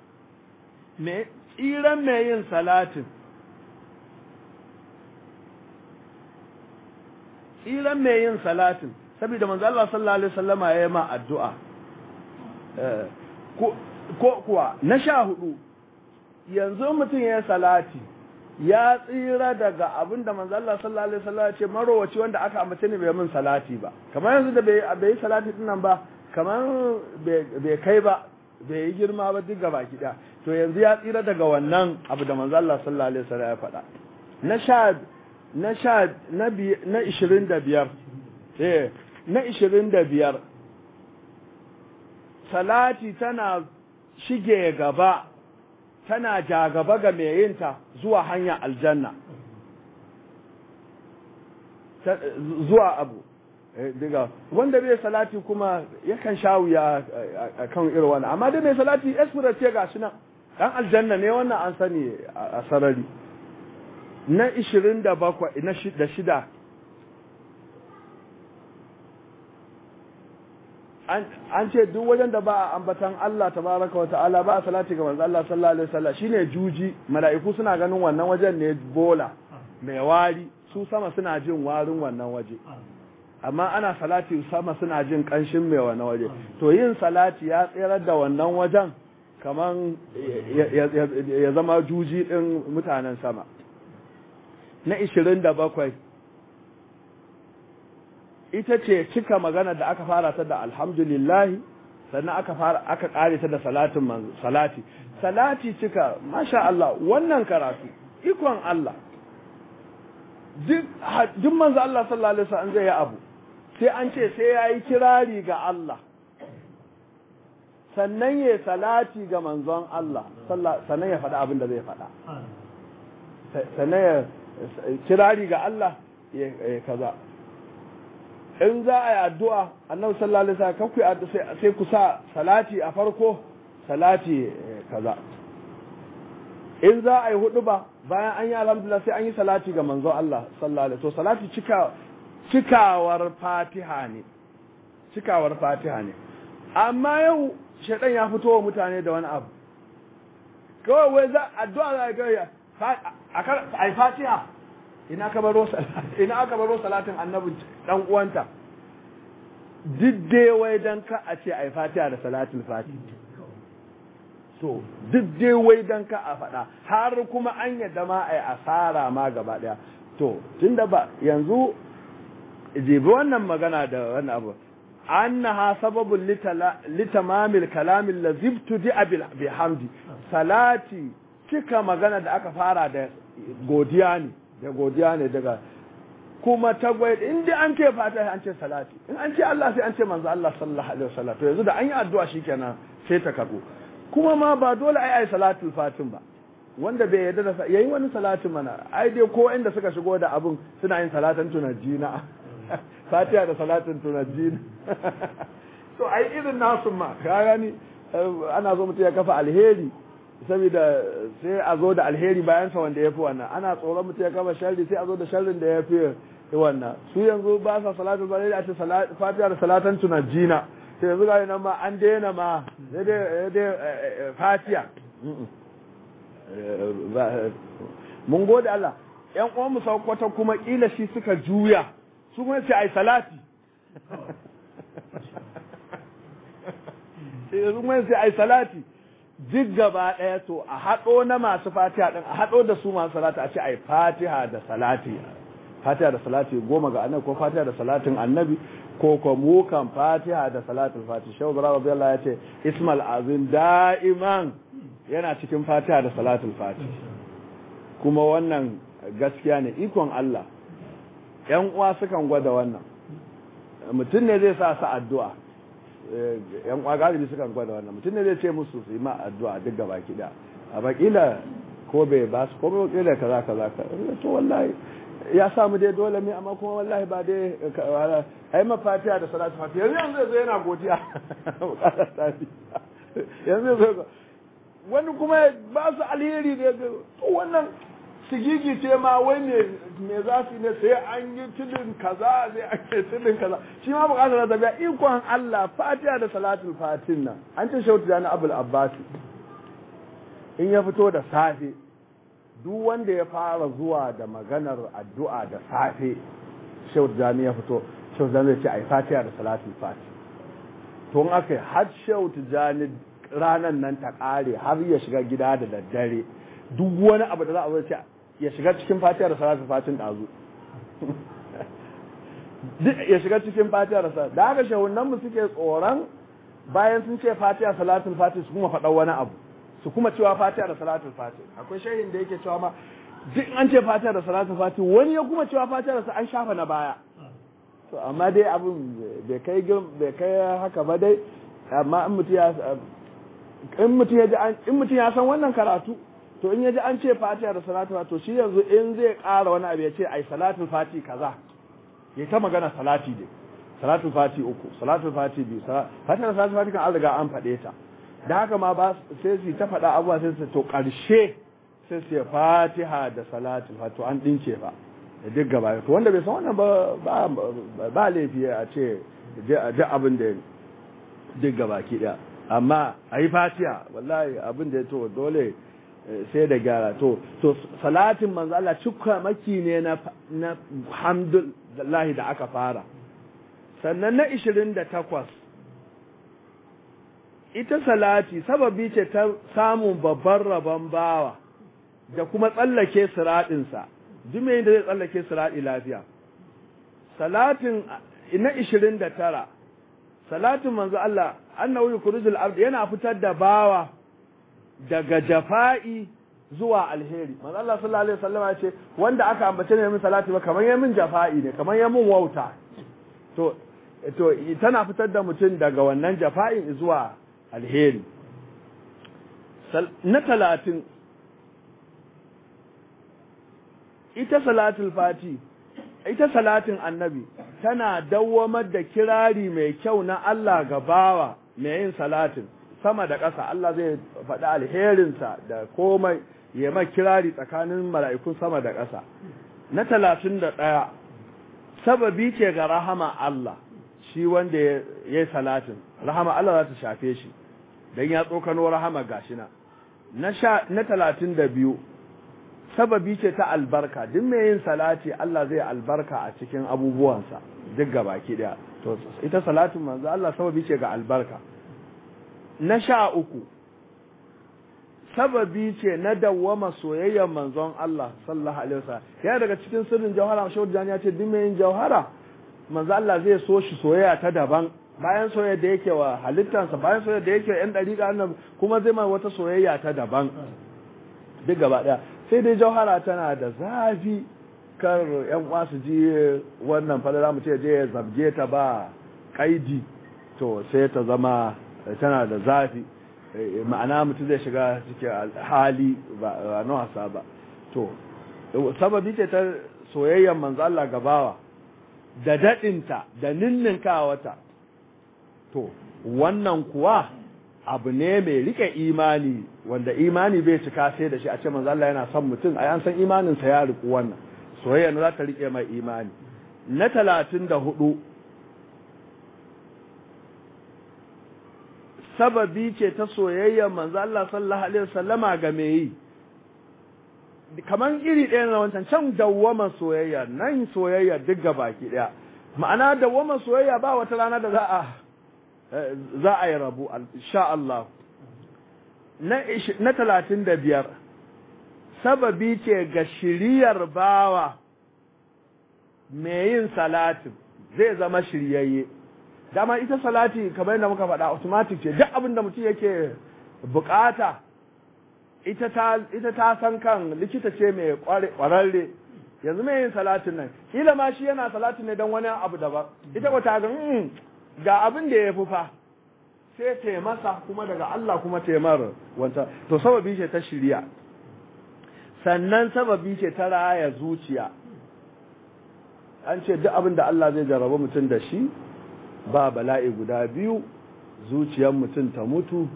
tsiran mai yin salatin tsiran mai yin salatin saboda manzon Allah sallallahu alaihi wasallama ya yi ma addu'a ko kuwa na sha hudu yanzu mutum ya yi salati ya tsira daga abin da manzo Allah sallallahu alaihi wasallam ya ce marowaci wanda aka ambace ne bai min salati ba kamar yanzu da bai bai salati din nan ba kamar bai kai ba bai yi girma ba duk gaba kida to yanzu ya tsira daga wannan abu da manzo Allah sallallahu alaihi wasallam ya faɗa na sha na sha na bi na 25 eh na 25 salati tana shige gaba tana jagaba ga mai yinta zuwa hanya aljanna zuwa abu diga wanda bai salati kuma yakan sha wuya a kan irin wani amma dai mai salati esfura ce ga shi nan dan aljanna ne wannan an sani a sarari na ishirin da bakwai na shida an ce duk wajen da ba a ambatan Allah tabaraka wata'ala ba a salati ga manzo Allah sallallahu alaihi wasallam shine juji mala'iku suna ganin wannan wajen ne bola mai wari su sama suna jin warin wannan waje amma ana salati sama suna jin kanshin mai wannan waje to yin salati ya tsayar da wannan wajen kaman ya zama juji din mutanen sama na 27 ita ce cika magana da aka fara ta da alhamdulillah sannan aka fara aka kare ta da salatin manzo salati salati cika masha Allah wannan karatu ikon Allah duk duk manzo Allah sallallahu alaihi wasallam zai yi abu sai an ce sai yayi kirari ga Allah sannan ya salati ga manzon Allah sannan ya faɗa abin da zai faɗa sannan ya kirari ga Allah ya kaza in za a yi addu'a annabi sallallahu alaihi wasallam kanku sai ku sa salati a farko salati kaza in za a yi hudu ba bayan an yi alhamdulillah sai an yi salati ga manzo Allah sallallahu alaihi to salati cika cikawar fatiha ne cikawar fatiha ne amma yau shaidan ya fito wa mutane da wani abu kawai wai za addu'a za a ga a yi fatiha ina ka baro ina aka baro salatin annabi dan uwanta didde wai dan ka a ce ai fatiha da salatul fatiha to didde wai dan ka a faɗa har kuma an yadda ma ai asara ma gaba daya to tunda ba yanzu jibi wannan magana da wannan abu annaha sababun litamamil kalamin lazibtu di bihamdi salati cika magana da aka fara da godiya ne da godiya ne daga kuma tagwai in dai an ce fata an ce salati in an ce Allah sai an ce manzo Allah sallallahu alaihi wasallam to yanzu da an yi addu'a shikenan sai ta karbo kuma ma ba dole ai ai salatul fatin ba wanda bai yarda da yayi wani salatin mana ai dai ko inda suka shigo da abun suna yin salatan tunajina fatiha da salatin tunajina to ai irin nasu ma ka gani ana zo mutum ya kafa alheri saboda sai a zo da alheri bayan sa wanda ya fi wannan ana tsoron mutum ya kama sharri sai a zo da sharrin da ya fi wannan su yanzu ba sa salatu ba a ce fatiha da salatan tunajina sai yanzu gani nan ma an daina ma dai fatiha mun gode Allah yan uwan mu saukwata kuma kila shi suka juya su kuma sai ai salati sai yanzu kuma sai ai salati duk gaba ɗaya to a haɗo na masu fatiha ɗin a haɗo da su masu salati a ce ai fatiha da salati fatiha da salati goma ga annabi ko fatiha da salatin annabi ko ko mu kan fatiha da salatin fatiha shehu ibrahim radiyallahu ya ce ismal azim da'iman yana cikin fatiha da salatin fatiha kuma wannan gaskiya ne ikon Allah yan uwa sukan gwada wannan mutum ne zai sa su addu'a yan uwa galibi sukan gwada wannan mutum ne zai ce musu su yi ma addu'a duk gaba kida a bakila ko bai ba su ko bai kila kaza kaza ka to wallahi ya samu dai dole ne amma kuma wallahi ba dai ai mafatiha da salatu fatiha yanzu yanzu zai yana godiya yanzu zai wani kuma ba su alheri da to wannan sigigi ce ma wai me za su ne sai an yi tudun kaza sai an yi tudun kaza shi ma bukatar da biya ikon Allah fatiha da salatul fatin nan an ce shautu da na abul abbasi in ya fito da safe duk wanda ya fara zuwa da maganar addu'a da safe shautu da ya fito shautu da zai ce ai fatiha da salatul fatin to in aka yi har shautu jani ranar nan ta kare har ya shiga gida da daddare duk wani abu da za a ce ya shiga cikin fatiha da salatu fatin dazu ya shiga cikin fatiha da salatu da haka shahunan mu suke tsoron bayan sun ce fatiha salatul fatih su kuma faɗa wani abu su kuma cewa fatiha da salatul fatih akwai shehin da yake cewa ma duk an ce fatiha da salatul fatih wani ya kuma cewa fatiha da an shafa na baya to amma dai abin bai kai bai kai haka ba dai amma in mutum ya in mutum ya ji in mutum ya san wannan karatu to in ya ji an ce fatiha da salatu to shi yanzu in zai ƙara wani abu ya ce ai salatul fati kaza ya ta magana salati dai salatul fati uku salatul fati biyu fatiha da salatul fati kan an riga an faɗe ta da haka ma ba sai su ta faɗa abuwa sai su to ƙarshe sai su fatiha da salatul fati to an ɗinke fa da duk gaba to wanda bai san wannan ba ba laifi a ce ji abin da duk gaba ki ɗaya amma a yi fatiha wallahi abin da ya to dole sai da gyara to to salatin manzo Allah cikka maki ne na na hamdulillahi da aka fara sannan na 28 ita salati sababi ce ta samun babban rabon bawa da kuma tsallake siradinsa duk mai da zai tsallake siradi lafiya salatin na 29 salatin manzo Allah annahu yukhrijul abd yana fitar da bawa daga jafa'i zuwa alheri manzo Allah sallallahu alaihi wasallam ya ce wanda aka ambace ne min salati ba kamar yamin jafa'i ne kamar yamin wauta to to tana fitar da mutum daga wannan jafa'in zuwa alheri na talatin ita salatul fati ita salatin annabi tana dawwamar da kirari mai kyau na Allah ga bawa mai yin salatin sama da ƙasa Allah zai faɗi alherinsa da komai ya ma kirari tsakanin mala'ikun sama da ƙasa na talatin da ɗaya sababi ce ga rahama Allah shi wanda ya yi salatin rahama Allah za ta shafe shi don ya tsokano rahama gashina na talatin da biyu sababi ce ta albarka duk mai yin salati Allah zai albarka a cikin abubuwansa duk gabaki daya to ita salatin manzo Allah sababi ce ga albarka na sha uku sababi ce na dawwama soyayyar manzon Allah sallallahu alaihi wasallam ya daga cikin sirrin jawhara shehu jani ya ce duk mai yin jawhara manzo Allah zai so shi soyayya ta daban bayan soyayya da yake wa halittansa bayan soyayya da yake wa yan dariƙa annabi kuma zai mai wata soyayya ta daban duk gaba daya sai dai jauhara tana da zafi kar yan uwa su ji wannan falala mu ce je ya zabge ta ba kaidi to sai ta zama tana da zafi ma'ana mutum zai shiga cikin hali ba na wasa ba to sababi ce ta soyayyar manzo Allah gabawa da dadinta da ninninkawata to wannan kuwa abu ne mai rike imani wanda imani bai cika sai da shi a ce manzo Allah yana son mutum ai an san imanin sa ya riku wannan soyayya ne za ta rike mai imani na 34 sababi ce ta soyayya manzo Allah sallallahu alaihi wasallama ga me yi kaman iri ɗaya na wancan can dawwama soyayya nan soyayya duk baki ɗaya ma'ana dawwama soyayya ba wata rana da za a za a yi rabu insha Allah na talatin da biyar sababi ce ga shiriyar bawa mai yin salatin zai zama shiryayye dama ita salati kamar yadda muka faɗa automatic ce duk abin da mutum yake bukata ita ta ita ta san kan likita ce mai kwararre yanzu mai yin salatin nan kila ma shi yana salatin ne don wani abu daban ita ba ta ga ga abin da ya fi fa sai ta masa kuma daga Allah kuma ta mar wanta to sababi ce ta shirya sannan sababi ce ta raya zuciya an ce duk abin da Allah zai jarraba mutum da shi ba bala'i guda biyu zuciyar mutum ta mutu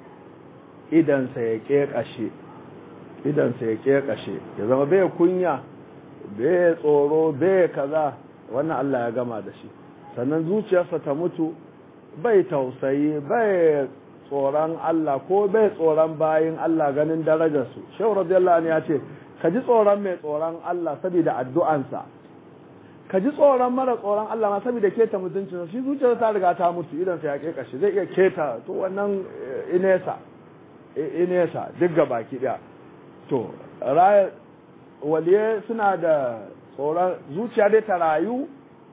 idansa ya ƙeƙashe idansa ya ƙeƙashe ya zama bai kunya bai tsoro bai kaza wannan Allah ya gama da shi sannan zuciyarsa ta mutu bai tausayi bai tsoron Allah ko bai tsoron bayin Allah ganin darajarsu shehu radiyallahu anhu ya ce ka ji tsoron mai tsoron Allah saboda addu'ansa ka ji tsoron mara tsoron Allah ma saboda keta mutuncin shi zuciyarsa ta riga ta mutu idan sa ya kekashi zai iya keta to wannan inesa inesa duk ga baki daya to raya waliye suna da tsoron zuciya dai ta rayu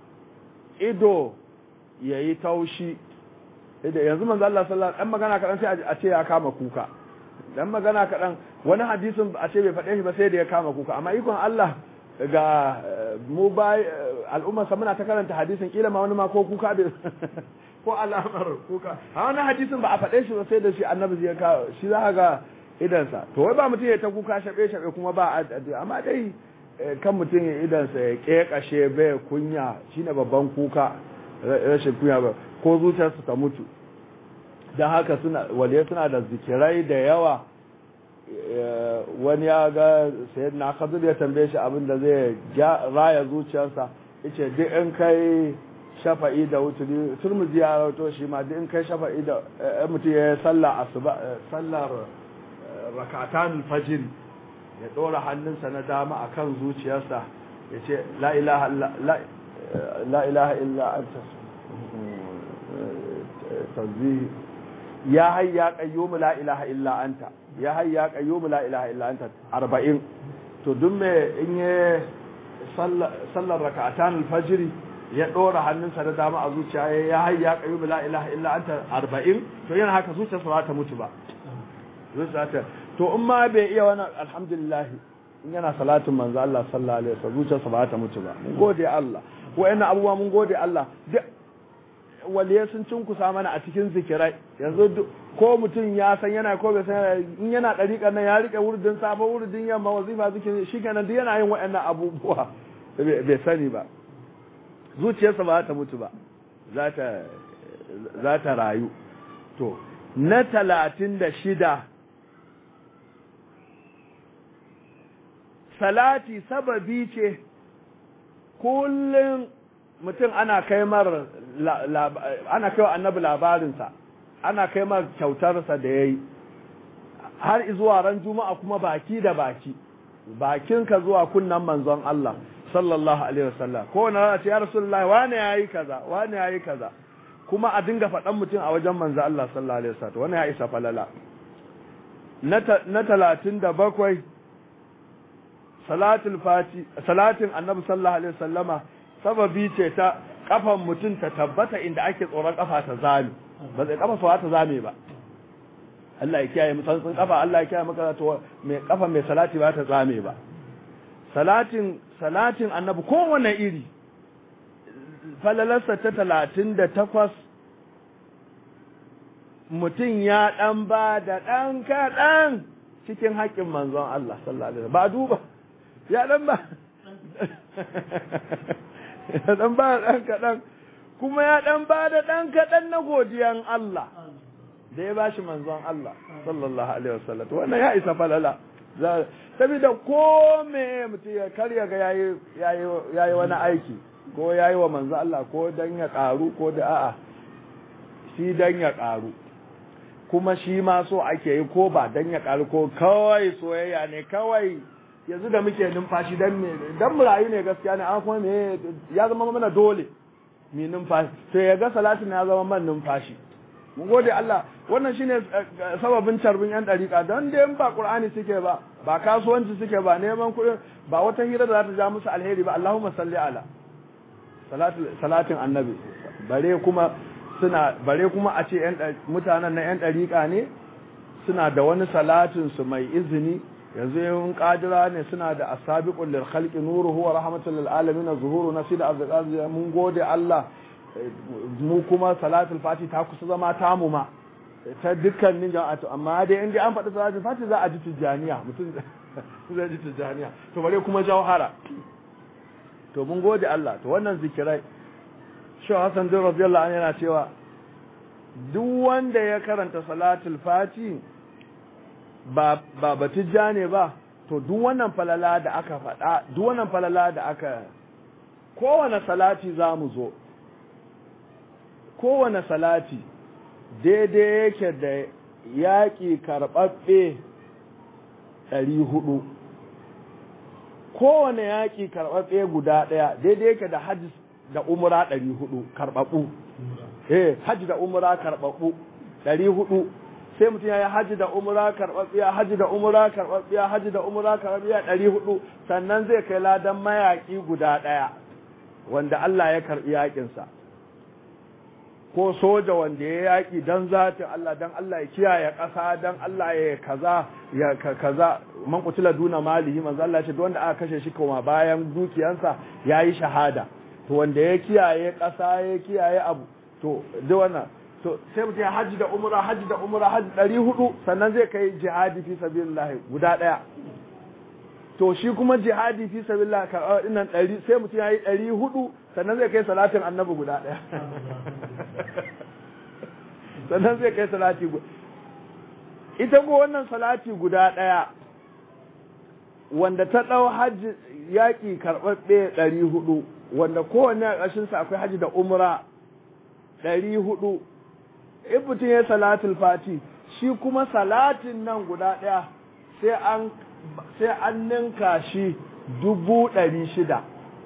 ido yayi taushi da yanzu manzo Allah sallallahu alaihi magana kadan sai a ce ya kama kuka dan magana kadan wani hadisin a ce bai faɗe shi ba sai da ya kama kuka amma ikon Allah ga mu bai al'umma sa muna ta karanta hadisin kila ma wani ma ko kuka bai ko alamar kuka a wani hadisin ba a faɗe shi ba sai da shi annabi ya kawo shi za ga idansa to wai ba mutum ya ta kuka shabe shabe kuma ba addu'a amma dai kan mutum ya idansa ya kekashe bai kunya shine babban kuka rashin kunya ba ko zuciyarsu ta mutu don haka suna waliyai suna da zikirai da yawa wani ya ga sayar na kadur ya tambaye shi abin da zai raya zuciyarsa yace duk in kai shafa'i da wuturi turmuzi ya rawato shi ma duk in kai shafa'i da mutum ya sallar asuba sallar rakatan fajr ya dora hannunsa na dama akan zuciyarsa yace la ilaha la ilaha illa anta tanzihi ya hayya qayyum la ilaha illa anta ya hayya qayyum la ilaha illa anta 40 to duk me in ya sallar rak'atan al-fajr ya dora hannunsa da dama a zuciya ya hayya qayyum la ilaha illa anta 40 to yana haka zuciyarsa ba ta mutu ba zuciyarsa to in ma bai iya wannan alhamdulillah in yana salatin manzo Allah sallallahu alaihi wasallam zuciyarsa ba ta mutu ba mun gode Allah wa'annan abubuwa mun gode Allah duk waliyai sun cinkusa mana a cikin zikirai yanzu ko mutum ya san yana ko bai san in yana ɗariƙar nan ya riƙe wurdin safe wurdin yamma wazifa zikin shi kenan duk yana yin waɗannan abubuwa bai sani ba zuciyarsa ba ta mutu ba za ta rayu to na talatin da shida salati sababi ce kullum mutum ana kai mar ana kai wa annabi labarinsa ana kai mar kyautarsa da ya yi har zuwa ran juma'a kuma baki da baki bakinka zuwa kunnan manzon Allah sallallahu alaihi wasallam ko wani rana ce ya rasulullahi wane yayi kaza wane yayi kaza kuma a dinga faɗan mutum a wajen manzon Allah sallallahu alaihi wasallam wannan ya isa falala na talatin da bakwai salatul fati salatin annabi sallallahu alaihi wasallama sababi ce ta kafan mutum ta tabbata inda ake tsoron kafa ta zame ba zai kafa sawa ta zame ba Allah ya kiyaye mu san kafa Allah ya kiyaye maka to mai kafa mai salati ba ta zame ba salatin salatin annabi kowane iri falalarsa ta talatin da takwas mutum ya ɗan ba da ɗan kaɗan cikin haƙƙin manzon Allah sallallahu alaihi ba duba ya ɗan ba ya ɗan ba da ɗan kaɗan kuma ya ɗan ba da ɗan kaɗan na godiyan Allah da ya bashi manzon Allah sallallahu alaihi wasallam wannan ya isa falala saboda ko me mutum ya karya ga yayi yayi yayi wani aiki ko yayi wa manzo Allah ko dan ya karu ko da a'a shi dan ya karu kuma shi ma so ake yi ko ba dan ya karu ko kawai soyayya ne kawai yanzu da muke numfashi dan me dan mu rayu ne gaskiya ne an kuma me ya zama mana dole mi numfashi to ya ga salatin ya zama man numfashi mun gode Allah wannan shine sababin carbin yan dariƙa don dai ba Qur'ani suke ba ba kasuwanci suke ba neman kuɗi ba wata hira da za ta ja musu alheri ba Allahumma salli ala salatin annabi bare kuma suna bare kuma a ce yan mutanen na yan dariƙa ne suna da wani salatin su mai izini yanzu yin kadira ne suna da asabiqul lil khalqi nuruhu wa rahmatul lil alamin zuhuru nasida abdul mun gode Allah mu kuma salatul fati ta kusa zama tamu ma ta dukkanin jama'atu amma dai in dai an faɗi salatul fati za a ji tijjaniya mutum zai ji tijjaniya to bare kuma jawhara to mun gode Allah to wannan zikirai shi Hassan bin radiyallahu anhu yana cewa duk wanda ya karanta salatul fati ba ba batijja ne ba to duk wannan falala da aka faɗa duk wannan falala da aka kowane salati za mu zo kowane salati daidai yake da yaƙi karɓaɓɓe ɗari hudu kowane yaƙi karɓaɓɓe guda ɗaya daidai yake da hajji da umura ɗari hudu karɓaɓɓu eh hajji da umura karɓaɓɓu ɗari hudu sai mutum ya yi hajji da umura karɓaɓɓiya hajji da umura karɓaɓɓiya hajji da umura karɓaɓɓiya ɗari hudu sannan zai kai ladan mayaƙi guda ɗaya wanda Allah ya karɓi yaƙinsa ko soja wanda ya yaƙi don zatin Allah don Allah ya kiyaye ƙasa don Allah ya kaza ya kaza man kutila duna malihi manzo Allah ce wanda aka kashe shi kuma bayan dukiyansa yayi shahada to wanda ya kiyaye ƙasa ya kiyaye abu to duk wannan to sai mutum ya haji da umra haji da umra haji ɗari hudu sannan zai kai jihadi fi sabilillah guda ɗaya to shi kuma jihadi fi sabilillah karɓar dinnan ɗari sai mutum ya yi ɗari hudu sannan zai kai salatin annabi guda ɗaya sannan zai kai salati guda ita ko wannan salati guda ɗaya wanda ta ɗau hajji yaƙi karɓaɓɓe ɗari hudu wanda kowanne a ƙarshensa akwai hajji da umra ɗari hudu in mutum ya salatul fati shi kuma salatin nan guda ɗaya sai an sai an ninka shi dubu ɗari shida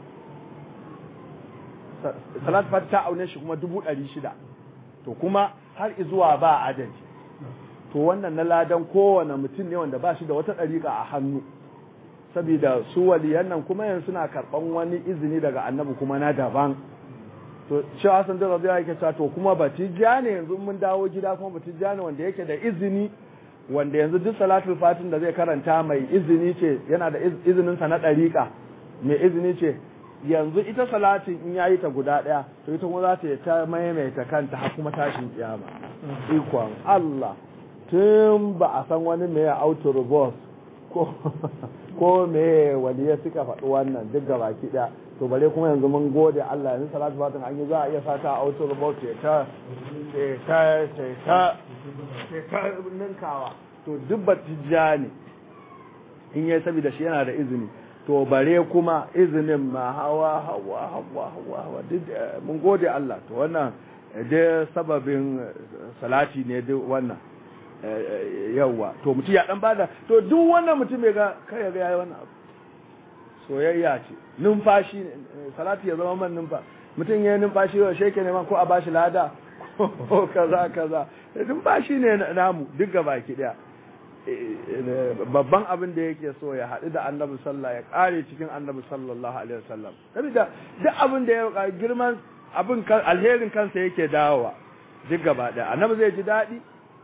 salat fati ta aune shi kuma dubu ɗari shida to kuma har izuwa ba adadi to wannan na ladan kowane mutum ne wanda ba shi da wata ɗariƙa a hannu saboda su waliyan nan kuma yanzu suna karɓan wani izini daga annabi kuma na daban to shi Hassan da Rabi'a yake cewa to kuma batijja ne yanzu mun dawo gida kuma batijja ne wanda yake da izini wanda yanzu duk salatul fatin da zai karanta mai izini ce yana da izinin sa na ɗariƙa mai izini ce yanzu ita salatin in yayi ta guda ɗaya to ita kuma za ta yi ta maimaita kanta har kuma tashin kiyama ikon Allah tun ba a san wani mai auto reverse ko ko me waliya suka faɗi wannan duk ga baki ɗaya to bare kuma yanzu mun gode Allah yanzu salatu fatin an yi za a iya sata a auto reverse ta ta ta ta ta ninkawa to duk batijja ne in yayi saboda shi yana da izini to bare kuma izinin ma hawa hawa hawa hawa hawa duk mun gode Allah to wannan dai sababin salati ne duk wannan yawa to mutum ya dan bada to duk wannan mutum ya ga kai ga yayi wannan abu soyayya ce numfashi salati ya zama man numfa mutum ya numfashi wa sheke ne man ko a bashi lada ko kaza kaza numfashi ne namu duk baki daya babban abin da yake so ya haɗu da annabi sallah ya ƙare cikin annabi sallallahu alaihi wasallam saboda duk abin da ya girman abin alherin kansa yake dawowa duk gaba ɗaya annabi zai ji daɗi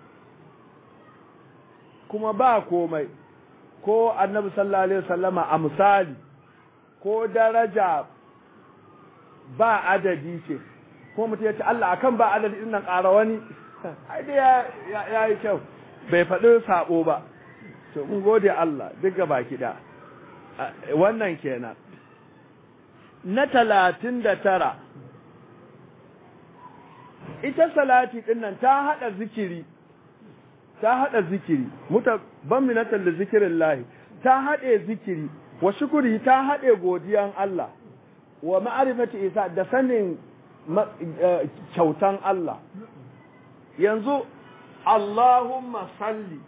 kuma ba komai ko annabi sallallahu alaihi wasallama a misali ko daraja ba adadi ce ko mutum ya ce Allah akan ba adadi din nan ƙara wani ai dai ya yi kyau bai faɗi sabo ba to mun gode Allah duk gaba da wannan kenan na talatin da tara ita salati ɗin nan ta haɗa zikiri ta haɗa zikiri muta ban minatan da zikirin lahi ta haɗe zikiri wa shukuri ta haɗe godiyan Allah wa ma'arifati isa da sanin kyautan Allah yanzu Allahumma salli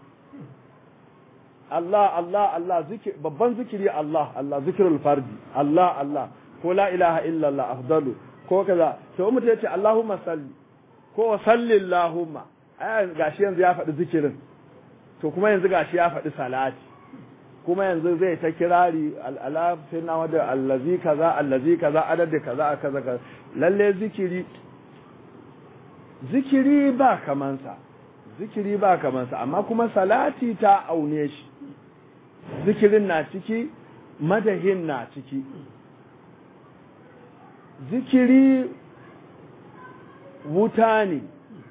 Allah Allah Allah zikir babban zikiri Allah Allah zikirul fardi Allah Allah ko la ilaha illallah afdalu ko kaza to mutum yace Allahumma salli ko salli Allahumma ai gashi yanzu ya faɗi zikirin to kuma yanzu gashi ya faɗi salati kuma yanzu zai ta kirari al'ala sai na wadda allazi kaza allazi kaza adadi kaza kaza kaza lalle zikiri zikiri ba kamansa zikiri ba kamansa amma kuma salati ta aune shi zikirin na ciki madahin na ciki zikiri wuta ne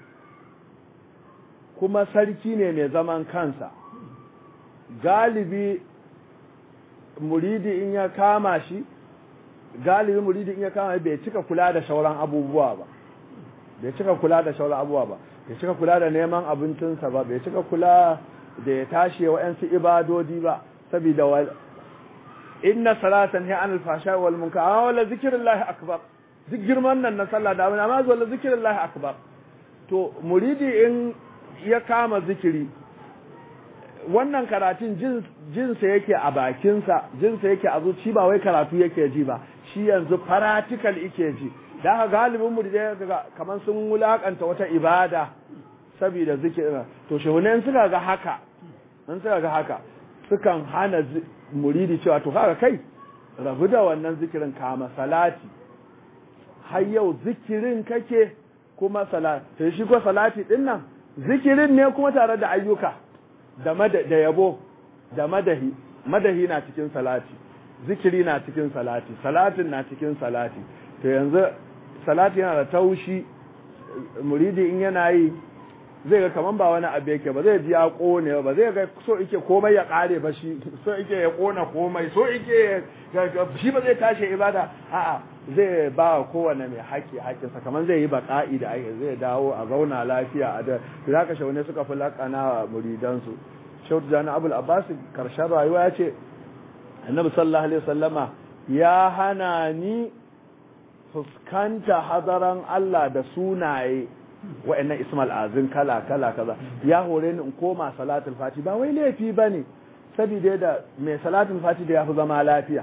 kuma sarki ne mai zaman kansa galibi muridi in ya kama shi galibi muridi in ya kama bai cika kula da shauran abubuwa ba bai cika kula da shauran abubuwa ba bai cika kula da neman abincinsa ba bai cika kula da ya tashi wa'yansu ibadodi ba saboda inna salatan hiya anil fasha wal munkar amma wala zikrullahi akbar duk girman nan na sallah da amma wala zikrullahi akbar to muridi in ya kama zikiri wannan karatun jinsa yake a bakinsa jinsa yake a zuci ba wai karatu yake ji ba shi yanzu practical yake ji da haka galibin mu da kamar sun wulakanta wata ibada saboda zikirin to shehunan suka ga haka in suka ga haka sukan hana muridi cewa to kaga kai rabu da wannan zikirin kama salati har yau zikirin kake kuma salati to shi ko salati din nan zikirin ne kuma tare da ayyuka da da yabo da madahi madahi na cikin salati zikiri na cikin salati salatin na cikin salati to yanzu salati yana da taushi muridi in yana yi zai ga kaman ba wani abu yake ba zai ji ya kone ba zai ga so yake komai ya kare ba shi so yake ya kona komai so yake shi ba zai tashi ibada a'a zai ba kowane mai haƙi haƙinsa kamar zai yi baƙa'i da ake zai dawo a zauna lafiya a da to haka shaune suka fi laƙana muridansu shautu jani abul abbas karshen rayuwa ya ce annabi sallallahu alaihi wasallama ya hana ni fuskanta hadaran Allah da sunaye wa'annan ismal azin kala kala kaza ya hore ni in koma salatul fati ba wai laifi bane saboda da mai salatul fati da ya fi zama lafiya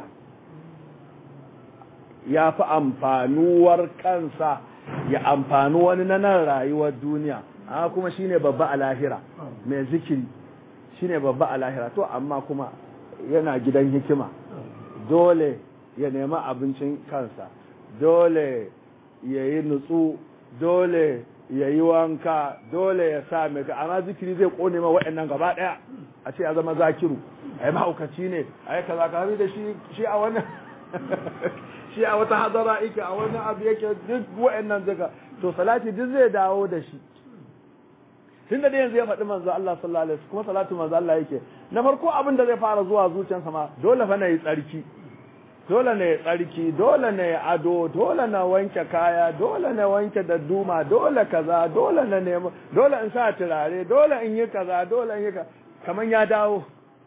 ya fi amfanuwar kansa ya amfani wani na nan rayuwar duniya amma kuma shine babba a lahira mai zikiri shine babba a lahira to amma kuma yana gidan hikima dole ya nemi abincin kansa dole ya yi nutsu dole ya yi wanka dole ya sa mai amma zikiri zai kone ma waɗannan gaba ɗaya a ce ya zama zakiru a yi mahaukaci ne a yi kaza ka da shi shi a wannan shi a wata hadara ike a wani abu yake duk wa'annan duka to salati duk zai dawo da shi tun da yanzu ya faɗi manzo Allah sallallahu alaihi wasallam kuma salatu manzo Allah yake na farko abin da zai fara zuwa zuciyarsa ma dole fa na yi tsarki dole ne tsarki dole ne ado dole na wanke kaya dole na wanke dadduma dole kaza dole na nemo dole in sa turare dole in yi kaza dole in yi kaza kaman ya dawo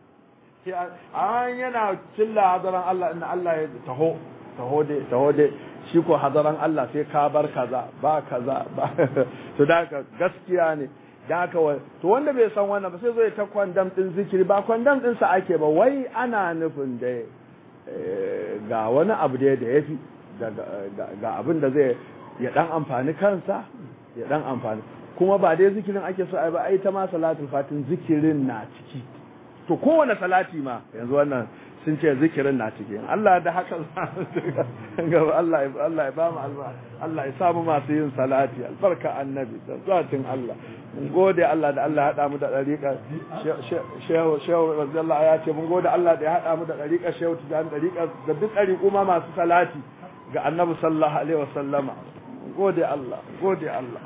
an yana cilla hadaran Allah inna Allah ya taho taho dai taho dai shi ko hadaran Allah sai ka bar kaza ba kaza ba to da ka gaskiya ne da ka to wanda bai san wannan ba sai zo ya ta kwandam din zikiri ba kwandam din sa ake ba wai ana nufin da ga wani abu da ya fi ga abin da zai ya dan amfani kansa ya dan amfani kuma ba dai zikirin ake so ai ba ai ta ma salatul fatin zikirin na ciki to kowane salati ma yanzu wannan sun ce zikirin na ciki Allah da haka gaba Allah Allah ya bamu alba Allah ya samu masu yin salati albarka annabi da zatin Allah mun gode Allah da Allah ya hada mu da dariƙa shehu shehu radiyallahu ya ce mun gode Allah da ya hada mu da dariƙa shehu tijan dariƙa da duk dariƙu ma masu salati ga annabi sallallahu alaihi wasallama gode Allah gode Allah